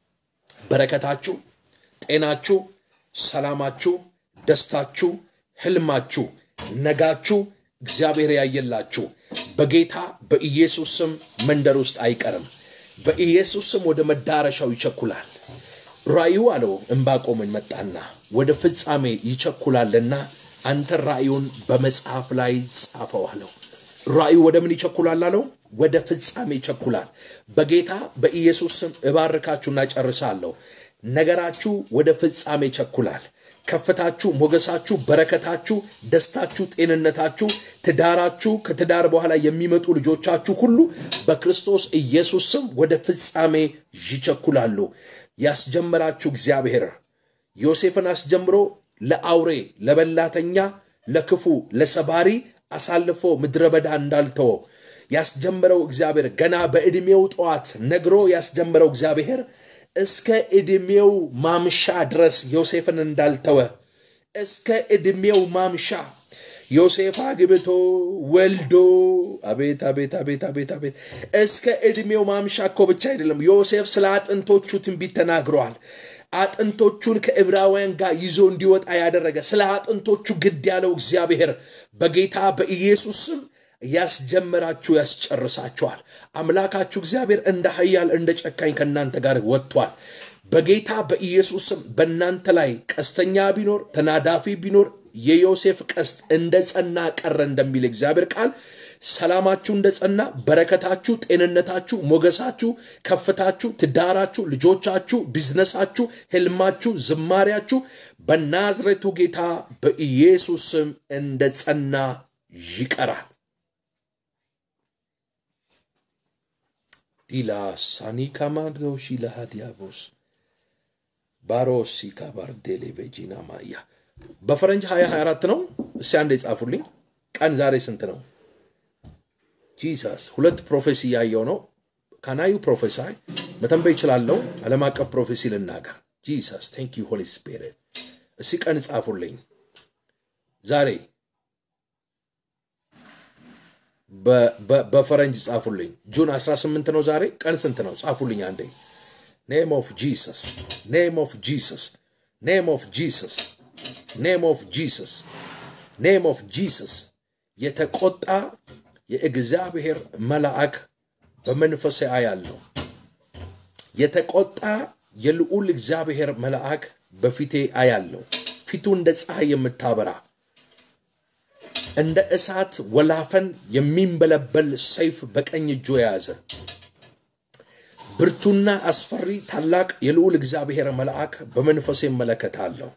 A: በረከታችሁ፣ ጤናችሁ፣ ሰላማችሁ፣ ደስታችሁ፣ ህልማችሁ፣ ነጋችሁ እግዚአብሔር ያየላችሁ በጌታ በኢየሱስ ስም መንደር ውስጥ አይቀርም። በኢየሱስ ስም ወደ መዳረሻው ይቸኩላል። ራእዩ አለው ዕንባቆምን መጣና ወደ ፍጻሜ ይቸኩላልና አንተ ራእዩን በመጽሐፍ ላይ ጻፈው አለው። ራእዩ ወደ ምን ይቸኩላል አለው? ወደ ፍጻሜ ይቸኩላል። በጌታ በኢየሱስ ስም እባርካችሁና ጨርሳለሁ። ነገራችሁ ወደ ፍጻሜ ይቸኩላል። ከፍታችሁ፣ ሞገሳችሁ፣ በረከታችሁ፣ ደስታችሁ፣ ጤንነታችሁ፣ ትዳራችሁ፣ ከትዳር በኋላ የሚመጡ ልጆቻችሁ ሁሉ በክርስቶስ ኢየሱስ ስም ወደ ፍጻሜ ይቸኩላሉ። ያስጀመራችሁ እግዚአብሔር ዮሴፍን አስጀምሮ ለአውሬ፣ ለበላተኛ፣ ለክፉ፣ ለሰባሪ አሳልፎ ምድረ በዳ እንዳልተወ ያስጀመረው እግዚአብሔር ገና በዕድሜው ጠዋት ነግሮ ያስጀመረው እግዚአብሔር እስከ ዕድሜው ማምሻ ድረስ ዮሴፍን እንዳልተወ እስከ ዕድሜው ማምሻ ዮሴፍ አግብቶ ወልዶ አቤት አቤት አቤት አቤት አቤት እስከ ዕድሜው ማምሻ እኮ ብቻ አይደለም። ዮሴፍ ስለ አጥንቶቹ ትንቢት ተናግረዋል። አጥንቶቹን ከዕብራውያን ጋር ይዞ እንዲወጣ ያደረገ ስለ አጥንቶቹ ግድ ያለው እግዚአብሔር በጌታ በኢየሱስ ስም ያስጀመራችሁ ያስጨርሳችኋል። አምላካችሁ እግዚአብሔር እንደ ኃያል እንደ ጨካኝ ከእናንተ ጋር ወጥቷል። በጌታ በኢየሱስ ስም በእናንተ ላይ ቀስተኛ ቢኖር ተናዳፊ ቢኖር የዮሴፍ ቀስት እንደ ጸና ቀረ እንደሚል እግዚአብሔር ቃል ሰላማችሁ እንደ ጸና፣ በረከታችሁ፣ ጤንነታችሁ፣ ሞገሳችሁ፣ ከፍታችሁ፣ ትዳራችሁ፣ ልጆቻችሁ፣ ቢዝነሳችሁ፣ ህልማችሁ፣ ዝማሪያችሁ በናዝሬቱ ጌታ በኢየሱስ ስም እንደ ጸና ይቀራል። ዲላ ሳኒካማዶሺ ለሃዲያቦስ ባሮሲ ካባርዴሌ ቤጂና ማያ በፈረንጅ 2024 ነው። እስቲ አንድ የጻፉልኝ ቀን ዛሬ ስንት ነው? ጂሰስ ሁለት ፕሮፌሲ እያየው ነው። ካናዩ ፕሮፌሳይ መተንበይ ይችላለው። ዓለም አቀፍ ፕሮፌሲ ልናገር። ጂሰስ ቴንክ ዩ ሆሊ ስፒሪት። እስቲ ቀን ጻፉልኝ ዛሬ በፈረንጅ ጻፉልኝ። ጁን 18 ነው ዛሬ። ቀን ስንት ነው? ጻፉልኝ አንዴ። ኔም ኦፍ ጂሰስ፣ ኔም ኦፍ ጂሰስ፣ ኔም ኦፍ ጂሰስ፣ ኔም ኦፍ ጂሰስ፣ ኔም ኦፍ ጂሰስ። የተቆጣ የእግዚአብሔር መልአክ በመንፈሴ አያለው። የተቆጣ የልዑል እግዚአብሔር መልአክ በፊቴ አያለው። ፊቱ እንደ ፀሐይ የምታበራ እንደ እሳት ወላፈን የሚንበለበል ሰይፍ በቀኝ እጁ የያዘ ብርቱና አስፈሪ ታላቅ የልዑል እግዚአብሔር መልአክ በመንፈሴ እመለከታለሁ።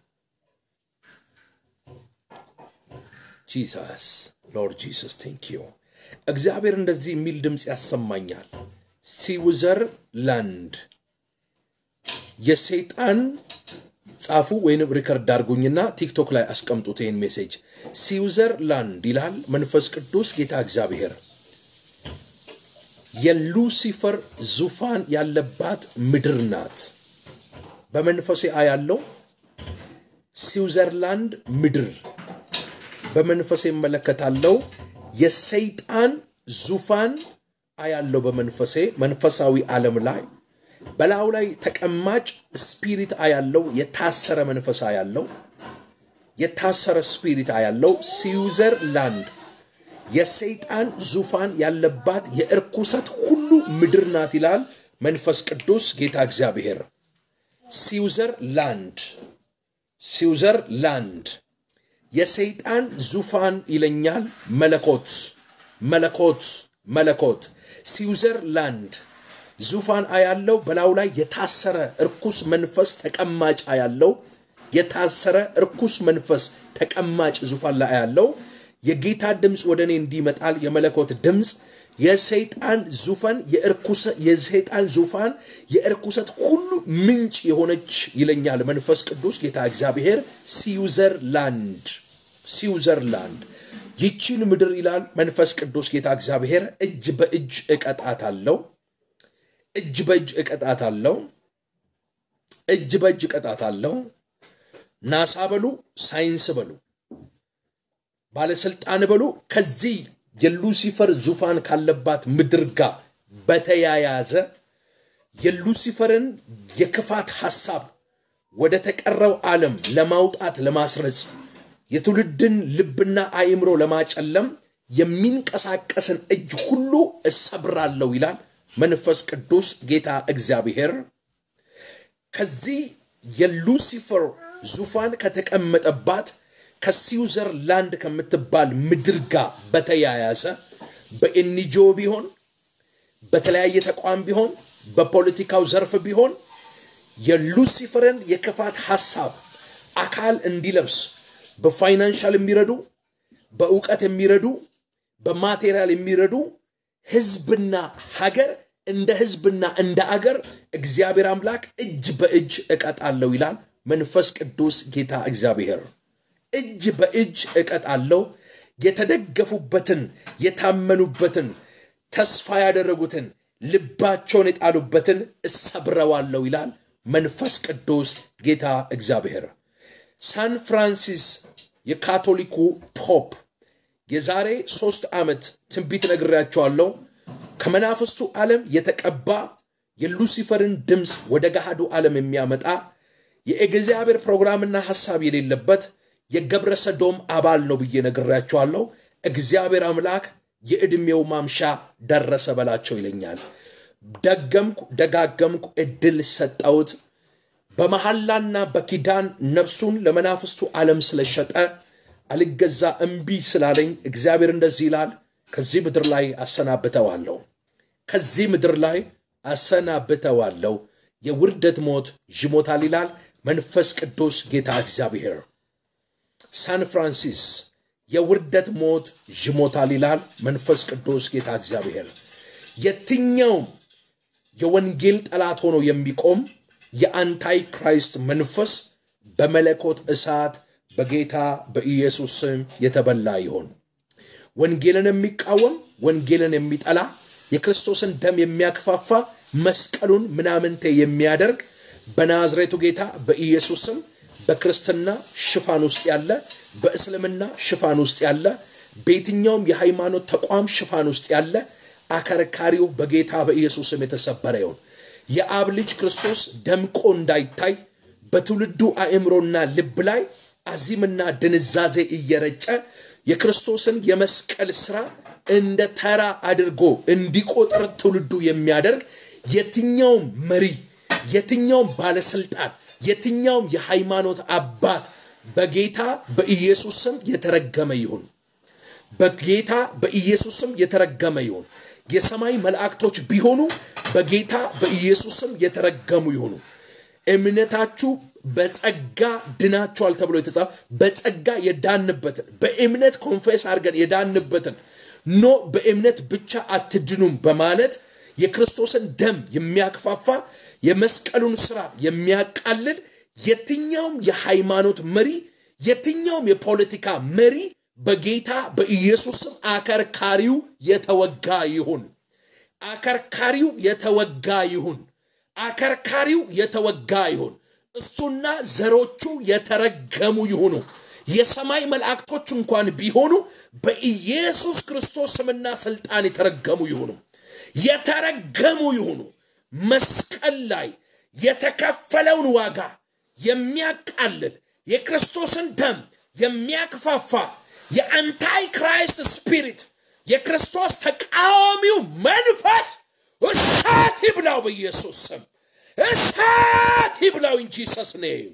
A: ጂሰስ ሎርድ ጂሰስ ቴንክ ዩ። እግዚአብሔር እንደዚህ የሚል ድምፅ ያሰማኛል። ስዊዘርላንድ የሰይጣን ጻፉ ወይንም ሪከርድ አድርጉኝና ቲክቶክ ላይ አስቀምጡት ይህን ሜሴጅ። ስዊዘርላንድ ይላል መንፈስ ቅዱስ ጌታ እግዚአብሔር የሉሲፈር ዙፋን ያለባት ምድር ናት። በመንፈሴ አያለው ስዊዘርላንድ ምድር በመንፈሴ እመለከታለው። የሰይጣን ዙፋን አያለው በመንፈሴ መንፈሳዊ ዓለም ላይ በላዩ ላይ ተቀማጭ ስፒሪት አያለው። የታሰረ መንፈስ አያለው። የታሰረ ስፒሪት አያለው። ስዊዘርላንድ የሰይጣን ዙፋን ያለባት የእርኩሰት ሁሉ ምድር ናት ይላል መንፈስ ቅዱስ ጌታ እግዚአብሔር። ስዊዘርላንድ ስዊዘርላንድ የሰይጣን ዙፋን ይለኛል መለኮት መለኮት መለኮት ስዊዘርላንድ ዙፋን አያለው። በላዩ ላይ የታሰረ እርኩስ መንፈስ ተቀማጭ አያለው። የታሰረ እርኩስ መንፈስ ተቀማጭ ዙፋን ላይ አያለው። የጌታ ድምፅ ወደ እኔ እንዲመጣል የመለኮት ድምፅ የሰይጣን ዙፋን የሰይጣን ዙፋን የእርኩሰት ሁሉ ምንጭ የሆነች ይለኛል መንፈስ ቅዱስ ጌታ እግዚአብሔር። ስዊዘርላንድ ስዊዘርላንድ ይቺን ምድር ይላል መንፈስ ቅዱስ ጌታ እግዚአብሔር እጅ በእጅ እቀጣት አለው እጅ በእጅ እቀጣት አለው እጅ በእጅ እቀጣት አለው። ናሳ በሉ ሳይንስ በሉ ባለስልጣን በሉ ከዚህ የሉሲፈር ዙፋን ካለባት ምድር ጋር በተያያዘ የሉሲፈርን የክፋት ሐሳብ ወደ ተቀረው ዓለም ለማውጣት ለማስረጽ የትውልድን ልብና አእምሮ ለማጨለም የሚንቀሳቀስን እጅ ሁሉ እሰብራለሁ ይላል መንፈስ ቅዱስ ጌታ እግዚአብሔር። ከዚህ የሉሲፈር ዙፋን ከተቀመጠባት ከስዊዘርላንድ ከምትባል ምድር ጋር በተያያዘ በኤንጂኦ ቢሆን በተለያየ ተቋም ቢሆን በፖለቲካው ዘርፍ ቢሆን የሉሲፈርን የክፋት ሐሳብ አካል እንዲለብስ በፋይናንሻል የሚረዱ በእውቀት የሚረዱ በማቴሪያል የሚረዱ ህዝብና ሀገር እንደ ህዝብና እንደ አገር እግዚአብሔር አምላክ እጅ በእጅ እቀጣለሁ ይላል መንፈስ ቅዱስ ጌታ እግዚአብሔር። እጅ በእጅ እቀጣለሁ። የተደገፉበትን የታመኑበትን ተስፋ ያደረጉትን ልባቸውን የጣሉበትን እሰብረዋለሁ ይላል መንፈስ ቅዱስ ጌታ እግዚአብሔር። ሳን ፍራንሲስ የካቶሊኩ ፖፕ የዛሬ ሶስት ዓመት ትንቢት ነግሬያቸዋለሁ። ከመናፍስቱ ዓለም የተቀባ የሉሲፈርን ድምፅ ወደ ገሃዱ ዓለም የሚያመጣ የእግዚአብሔር ፕሮግራምና ሐሳብ የሌለበት የገብረ ሰዶም አባል ነው ብዬ ነግሬያቸዋለሁ። እግዚአብሔር አምላክ የዕድሜው ማምሻ ደረሰ በላቸው ይለኛል። ደገምኩ፣ ደጋገምኩ፣ እድል ሰጠውት። በመሐላና በኪዳን ነፍሱን ለመናፍስቱ ዓለም ስለሸጠ አልገዛ እምቢ ስላለኝ እግዚአብሔር እንደዚህ ይላል፣ ከዚህ ምድር ላይ አሰናብተዋለሁ። ከዚህ ምድር ላይ አሰናብተዋለሁ። የውርደት ሞት ይሞታል ይላል መንፈስ ቅዱስ ጌታ እግዚአብሔር። ሳን ፍራንሲስ የውርደት ሞት ይሞታል ይላል መንፈስ ቅዱስ ጌታ እግዚአብሔር። የትኛውም የወንጌል ጠላት ሆኖ የሚቆም የአንታይ ክራይስት መንፈስ በመለኮት እሳት በጌታ በኢየሱስ ስም የተበላ ይሆን። ወንጌልን የሚቃወም ወንጌልን የሚጠላ የክርስቶስን ደም የሚያክፋፋ መስቀሉን ምናምንቴ የሚያደርግ በናዝሬቱ ጌታ በኢየሱስ ስም በክርስትና ሽፋን ውስጥ ያለ በእስልምና ሽፋን ውስጥ ያለ በየትኛውም የሃይማኖት ተቋም ሽፋን ውስጥ ያለ አከርካሪው በጌታ በኢየሱስ ስም የተሰበረ ይሁን። የአብ ልጅ ክርስቶስ ደምቆ እንዳይታይ በትውልዱ አእምሮና ልብ ላይ አዚምና ድንዛዜ እየረጨ የክርስቶስን የመስቀል ስራ እንደ ተራ አድርጎ እንዲቆጥር ትውልዱ የሚያደርግ የትኛውም መሪ፣ የትኛውም ባለስልጣን፣ የትኛውም የሃይማኖት አባት በጌታ በኢየሱስ ስም የተረገመ ይሁን። በጌታ በኢየሱስ ስም የተረገመ ይሁን። የሰማይ መላእክቶች ቢሆኑ በጌታ በኢየሱስ ስም የተረገሙ ይሁኑ። እምነታችሁ በጸጋ ድናችኋል ተብሎ የተጻፈ በጸጋ የዳንበትን በእምነት ኮንፌስ አድርገን የዳንበትን ኖ በእምነት ብቻ አትድኑም በማለት የክርስቶስን ደም የሚያክፋፋ የመስቀሉን ስራ የሚያቃልል የትኛውም የሃይማኖት መሪ የትኛውም የፖለቲካ መሪ በጌታ በኢየሱስ ስም አከርካሪው የተወጋ ይሁን። አከርካሪው የተወጋ ይሁን። አከርካሪው የተወጋ ይሁን። እሱና ዘሮቹ የተረገሙ ይሁኑ። የሰማይ መላእክቶች እንኳን ቢሆኑ በኢየሱስ ክርስቶስ ስምና ስልጣን የተረገሙ ይሁኑ። የተረገሙ ይሁኑ። መስቀል ላይ የተከፈለውን ዋጋ የሚያቃልል የክርስቶስን ደም የሚያክፋፋ የአንታይ ክራይስት ስፒሪት የክርስቶስ ተቃዋሚው መንፈስ እሳት ይብላው በኢየሱስ ስም እሳት ይብላው እንጂ ሰስኔም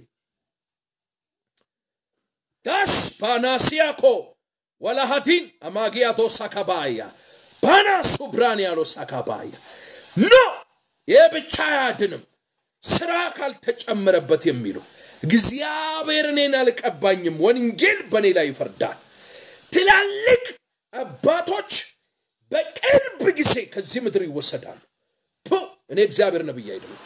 A: ዳስ ባናሲያኮ ወላሃዲን አማጊያ ዶሳካባያ ባናሱ ብራንያሎ ሳካባያ ኖ ይህ ብቻ አያድንም ስራ ካልተጨመረበት የሚሉ እግዚአብሔር እኔን አልቀባኝም፣ ወንጌል በእኔ ላይ ይፈርዳል። ትላልቅ አባቶች በቅርብ ጊዜ ከዚህ ምድር ይወሰዳሉ። ፑ እኔ እግዚአብሔር ነብይ አይደለም።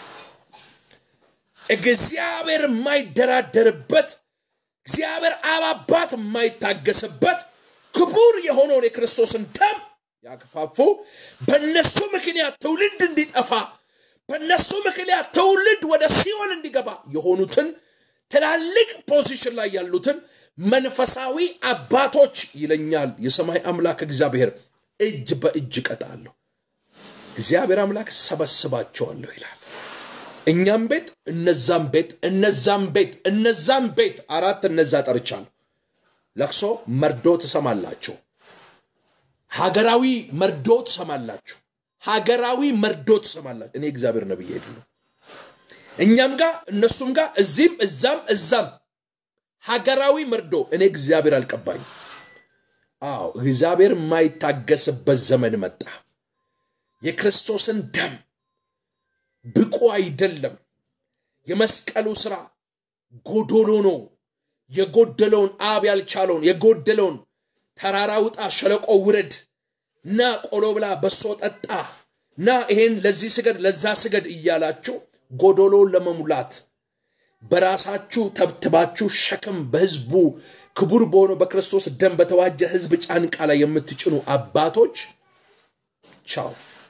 A: እግዚአብሔር የማይደራደርበት እግዚአብሔር አብ አባት የማይታገስበት ክቡር የሆነውን የክርስቶስን ደም ያክፋፉ በእነሱ ምክንያት ትውልድ እንዲጠፋ በእነሱ ምክንያት ትውልድ ወደ ሲኦል እንዲገባ የሆኑትን ትላልቅ ፖዚሽን ላይ ያሉትን መንፈሳዊ አባቶች ይለኛል የሰማይ አምላክ እግዚአብሔር እጅ በእጅ እቀጣለሁ። እግዚአብሔር አምላክ ሰበስባቸዋለሁ ይላል። እኛም ቤት እነዛም ቤት እነዛም ቤት እነዛም ቤት አራት እነዛ ጠርቻለሁ። ለቅሶ መርዶ ትሰማላችሁ። ሀገራዊ መርዶ ትሰማላችሁ። ሀገራዊ መርዶ ትሰማላችሁ። እኔ እግዚአብሔር ነብይ አይደለም። እኛም ጋር እነሱም ጋር እዚህም እዛም እዛም ሀገራዊ መርዶ እኔ እግዚአብሔር አልቀባኝ። አዎ እግዚአብሔር የማይታገስበት ዘመን መጣ። የክርስቶስን ደም ብቁ አይደለም። የመስቀሉ ስራ ጎዶሎ ነው። የጎደለውን አብ ያልቻለውን የጎደለውን ተራራ ውጣ፣ ሸለቆ ውረድ፣ ና ቆሎ ብላ፣ በሶ ጠጣ፣ ና ይሄን ለዚህ ስገድ፣ ለዛ ስገድ እያላችሁ ጎዶሎውን ለመሙላት በራሳችሁ ተብትባችሁ ሸክም በህዝቡ ክቡር በሆነው በክርስቶስ ደም በተዋጀ ህዝብ ጫንቃ ላይ የምትጭኑ አባቶች ቻው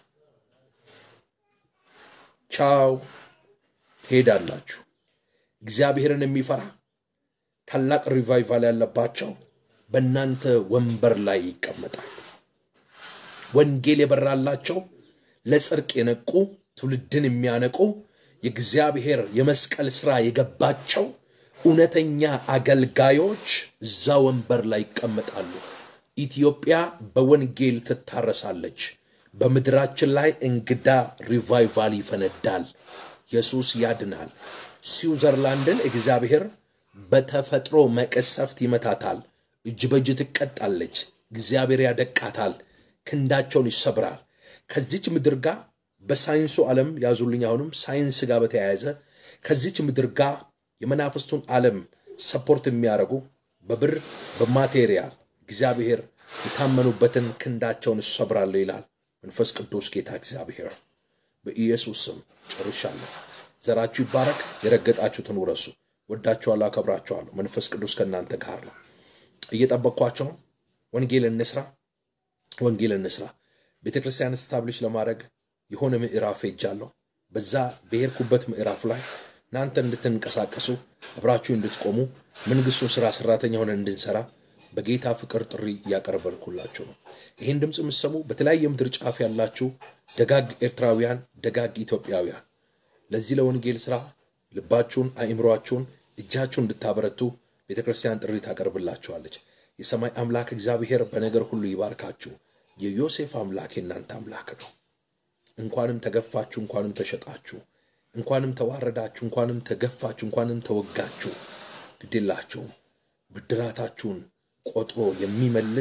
A: ቻው ትሄዳላችሁ። እግዚአብሔርን የሚፈራ ታላቅ ሪቫይቫል ያለባቸው በእናንተ ወንበር ላይ ይቀመጣል። ወንጌል የበራላቸው ለጽድቅ የነቁ ትውልድን የሚያነቁ የእግዚአብሔር የመስቀል ሥራ የገባቸው እውነተኛ አገልጋዮች እዛ ወንበር ላይ ይቀመጣሉ። ኢትዮጵያ በወንጌል ትታረሳለች። በምድራችን ላይ እንግዳ ሪቫይቫል ይፈነዳል። ኢየሱስ ያድናል። ስዊዘርላንድን እግዚአብሔር በተፈጥሮ መቀሰፍት ይመታታል። እጅ በእጅ ትቀጣለች። እግዚአብሔር ያደቃታል። ክንዳቸውን ይሰብራል። ከዚች ምድር ጋር በሳይንሱ ዓለም ያዙልኝ። አሁንም ሳይንስ ጋር በተያያዘ ከዚች ምድር ጋር የመናፍስቱን ዓለም ሰፖርት የሚያደርጉ በብር በማቴሪያል እግዚአብሔር የታመኑበትን ክንዳቸውን እሰብራለሁ ይላል መንፈስ ቅዱስ ጌታ እግዚአብሔር። በኢየሱስ ስም ጨርሻለሁ። ዘራችሁ ይባረክ። የረገጣችሁትን ውረሱ። ወዳችኋለሁ፣ አከብራችኋለሁ። መንፈስ ቅዱስ ከእናንተ ጋር ነው። እየጠበቅኳቸው ነው። ወንጌል እንስራ፣ ወንጌል እንስራ። ቤተ ክርስቲያን ስታብሊሽ ለማድረግ የሆነ ምዕራፍ ሄጃለሁ። በዛ በሄድኩበት ምዕራፍ ላይ እናንተ እንድትንቀሳቀሱ አብራችሁ እንድትቆሙ መንግስቱን ስራ ሰራተኛ ሆነ እንድንሰራ በጌታ ፍቅር ጥሪ እያቀረበልኩላችሁ ነው። ይህን ድምፅ የምትሰሙ በተለያየ ምድር ጫፍ ያላችሁ ደጋግ ኤርትራውያን፣ ደጋግ ኢትዮጵያውያን ለዚህ ለወንጌል ስራ ልባችሁን፣ አእምሯችሁን፣ እጃችሁን እንድታበረቱ ቤተ ክርስቲያን ጥሪ ታቀርብላችኋለች። የሰማይ አምላክ እግዚአብሔር በነገር ሁሉ ይባርካችሁ። የዮሴፍ አምላክ የእናንተ አምላክ ነው። እንኳንም ተገፋችሁ፣ እንኳንም ተሸጣችሁ፣ እንኳንም ተዋረዳችሁ፣ እንኳንም ተገፋችሁ፣ እንኳንም ተወጋችሁ፣ ግድላችሁም ብድራታችሁን ቆጥሮ የሚመልስ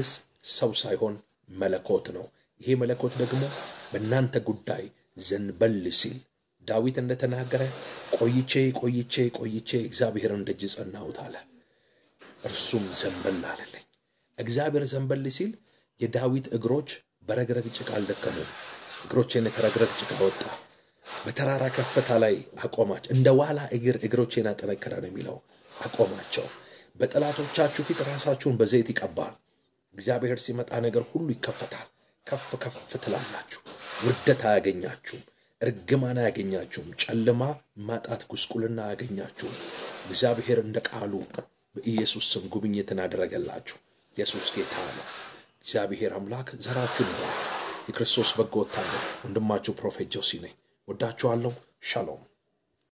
A: ሰው ሳይሆን መለኮት ነው። ይሄ መለኮት ደግሞ በእናንተ ጉዳይ ዘንበል ሲል ዳዊት እንደተናገረ ቆይቼ ቆይቼ ቆይቼ እግዚአብሔርን ደጅ ጸናሁት አለ። እርሱም ዘንበል አለልኝ። እግዚአብሔር ዘንበል ሲል የዳዊት እግሮች በረግረግ ጭቃ አልደከሙም። እግሮቼን ከረግረግ ጭቃ ወጣ፣ በተራራ ከፍታ ላይ አቆማቸው። እንደ ዋላ እግር እግሮቼን አጠነከረ ነው የሚለው። አቆማቸው። በጠላቶቻችሁ ፊት ራሳችሁን በዘይት ይቀባል። እግዚአብሔር ሲመጣ ነገር ሁሉ ይከፈታል። ከፍ ከፍ ትላላችሁ። ውርደት አያገኛችሁም። እርግማን አያገኛችሁም። ጨለማ፣ ማጣት፣ ጉስቁልና አያገኛችሁም። እግዚአብሔር እንደ ቃሉ በኢየሱስ ስም ጉብኝትን አደረገላችሁ። ኢየሱስ ጌታ ነው። እግዚአብሔር አምላክ ዘራችሁን ይባል። የክርስቶስ በጎ ወታደር ወንድማችሁ ፕሮፌት ጆሲ ነኝ። ወዳችኋለሁ። ሻሎም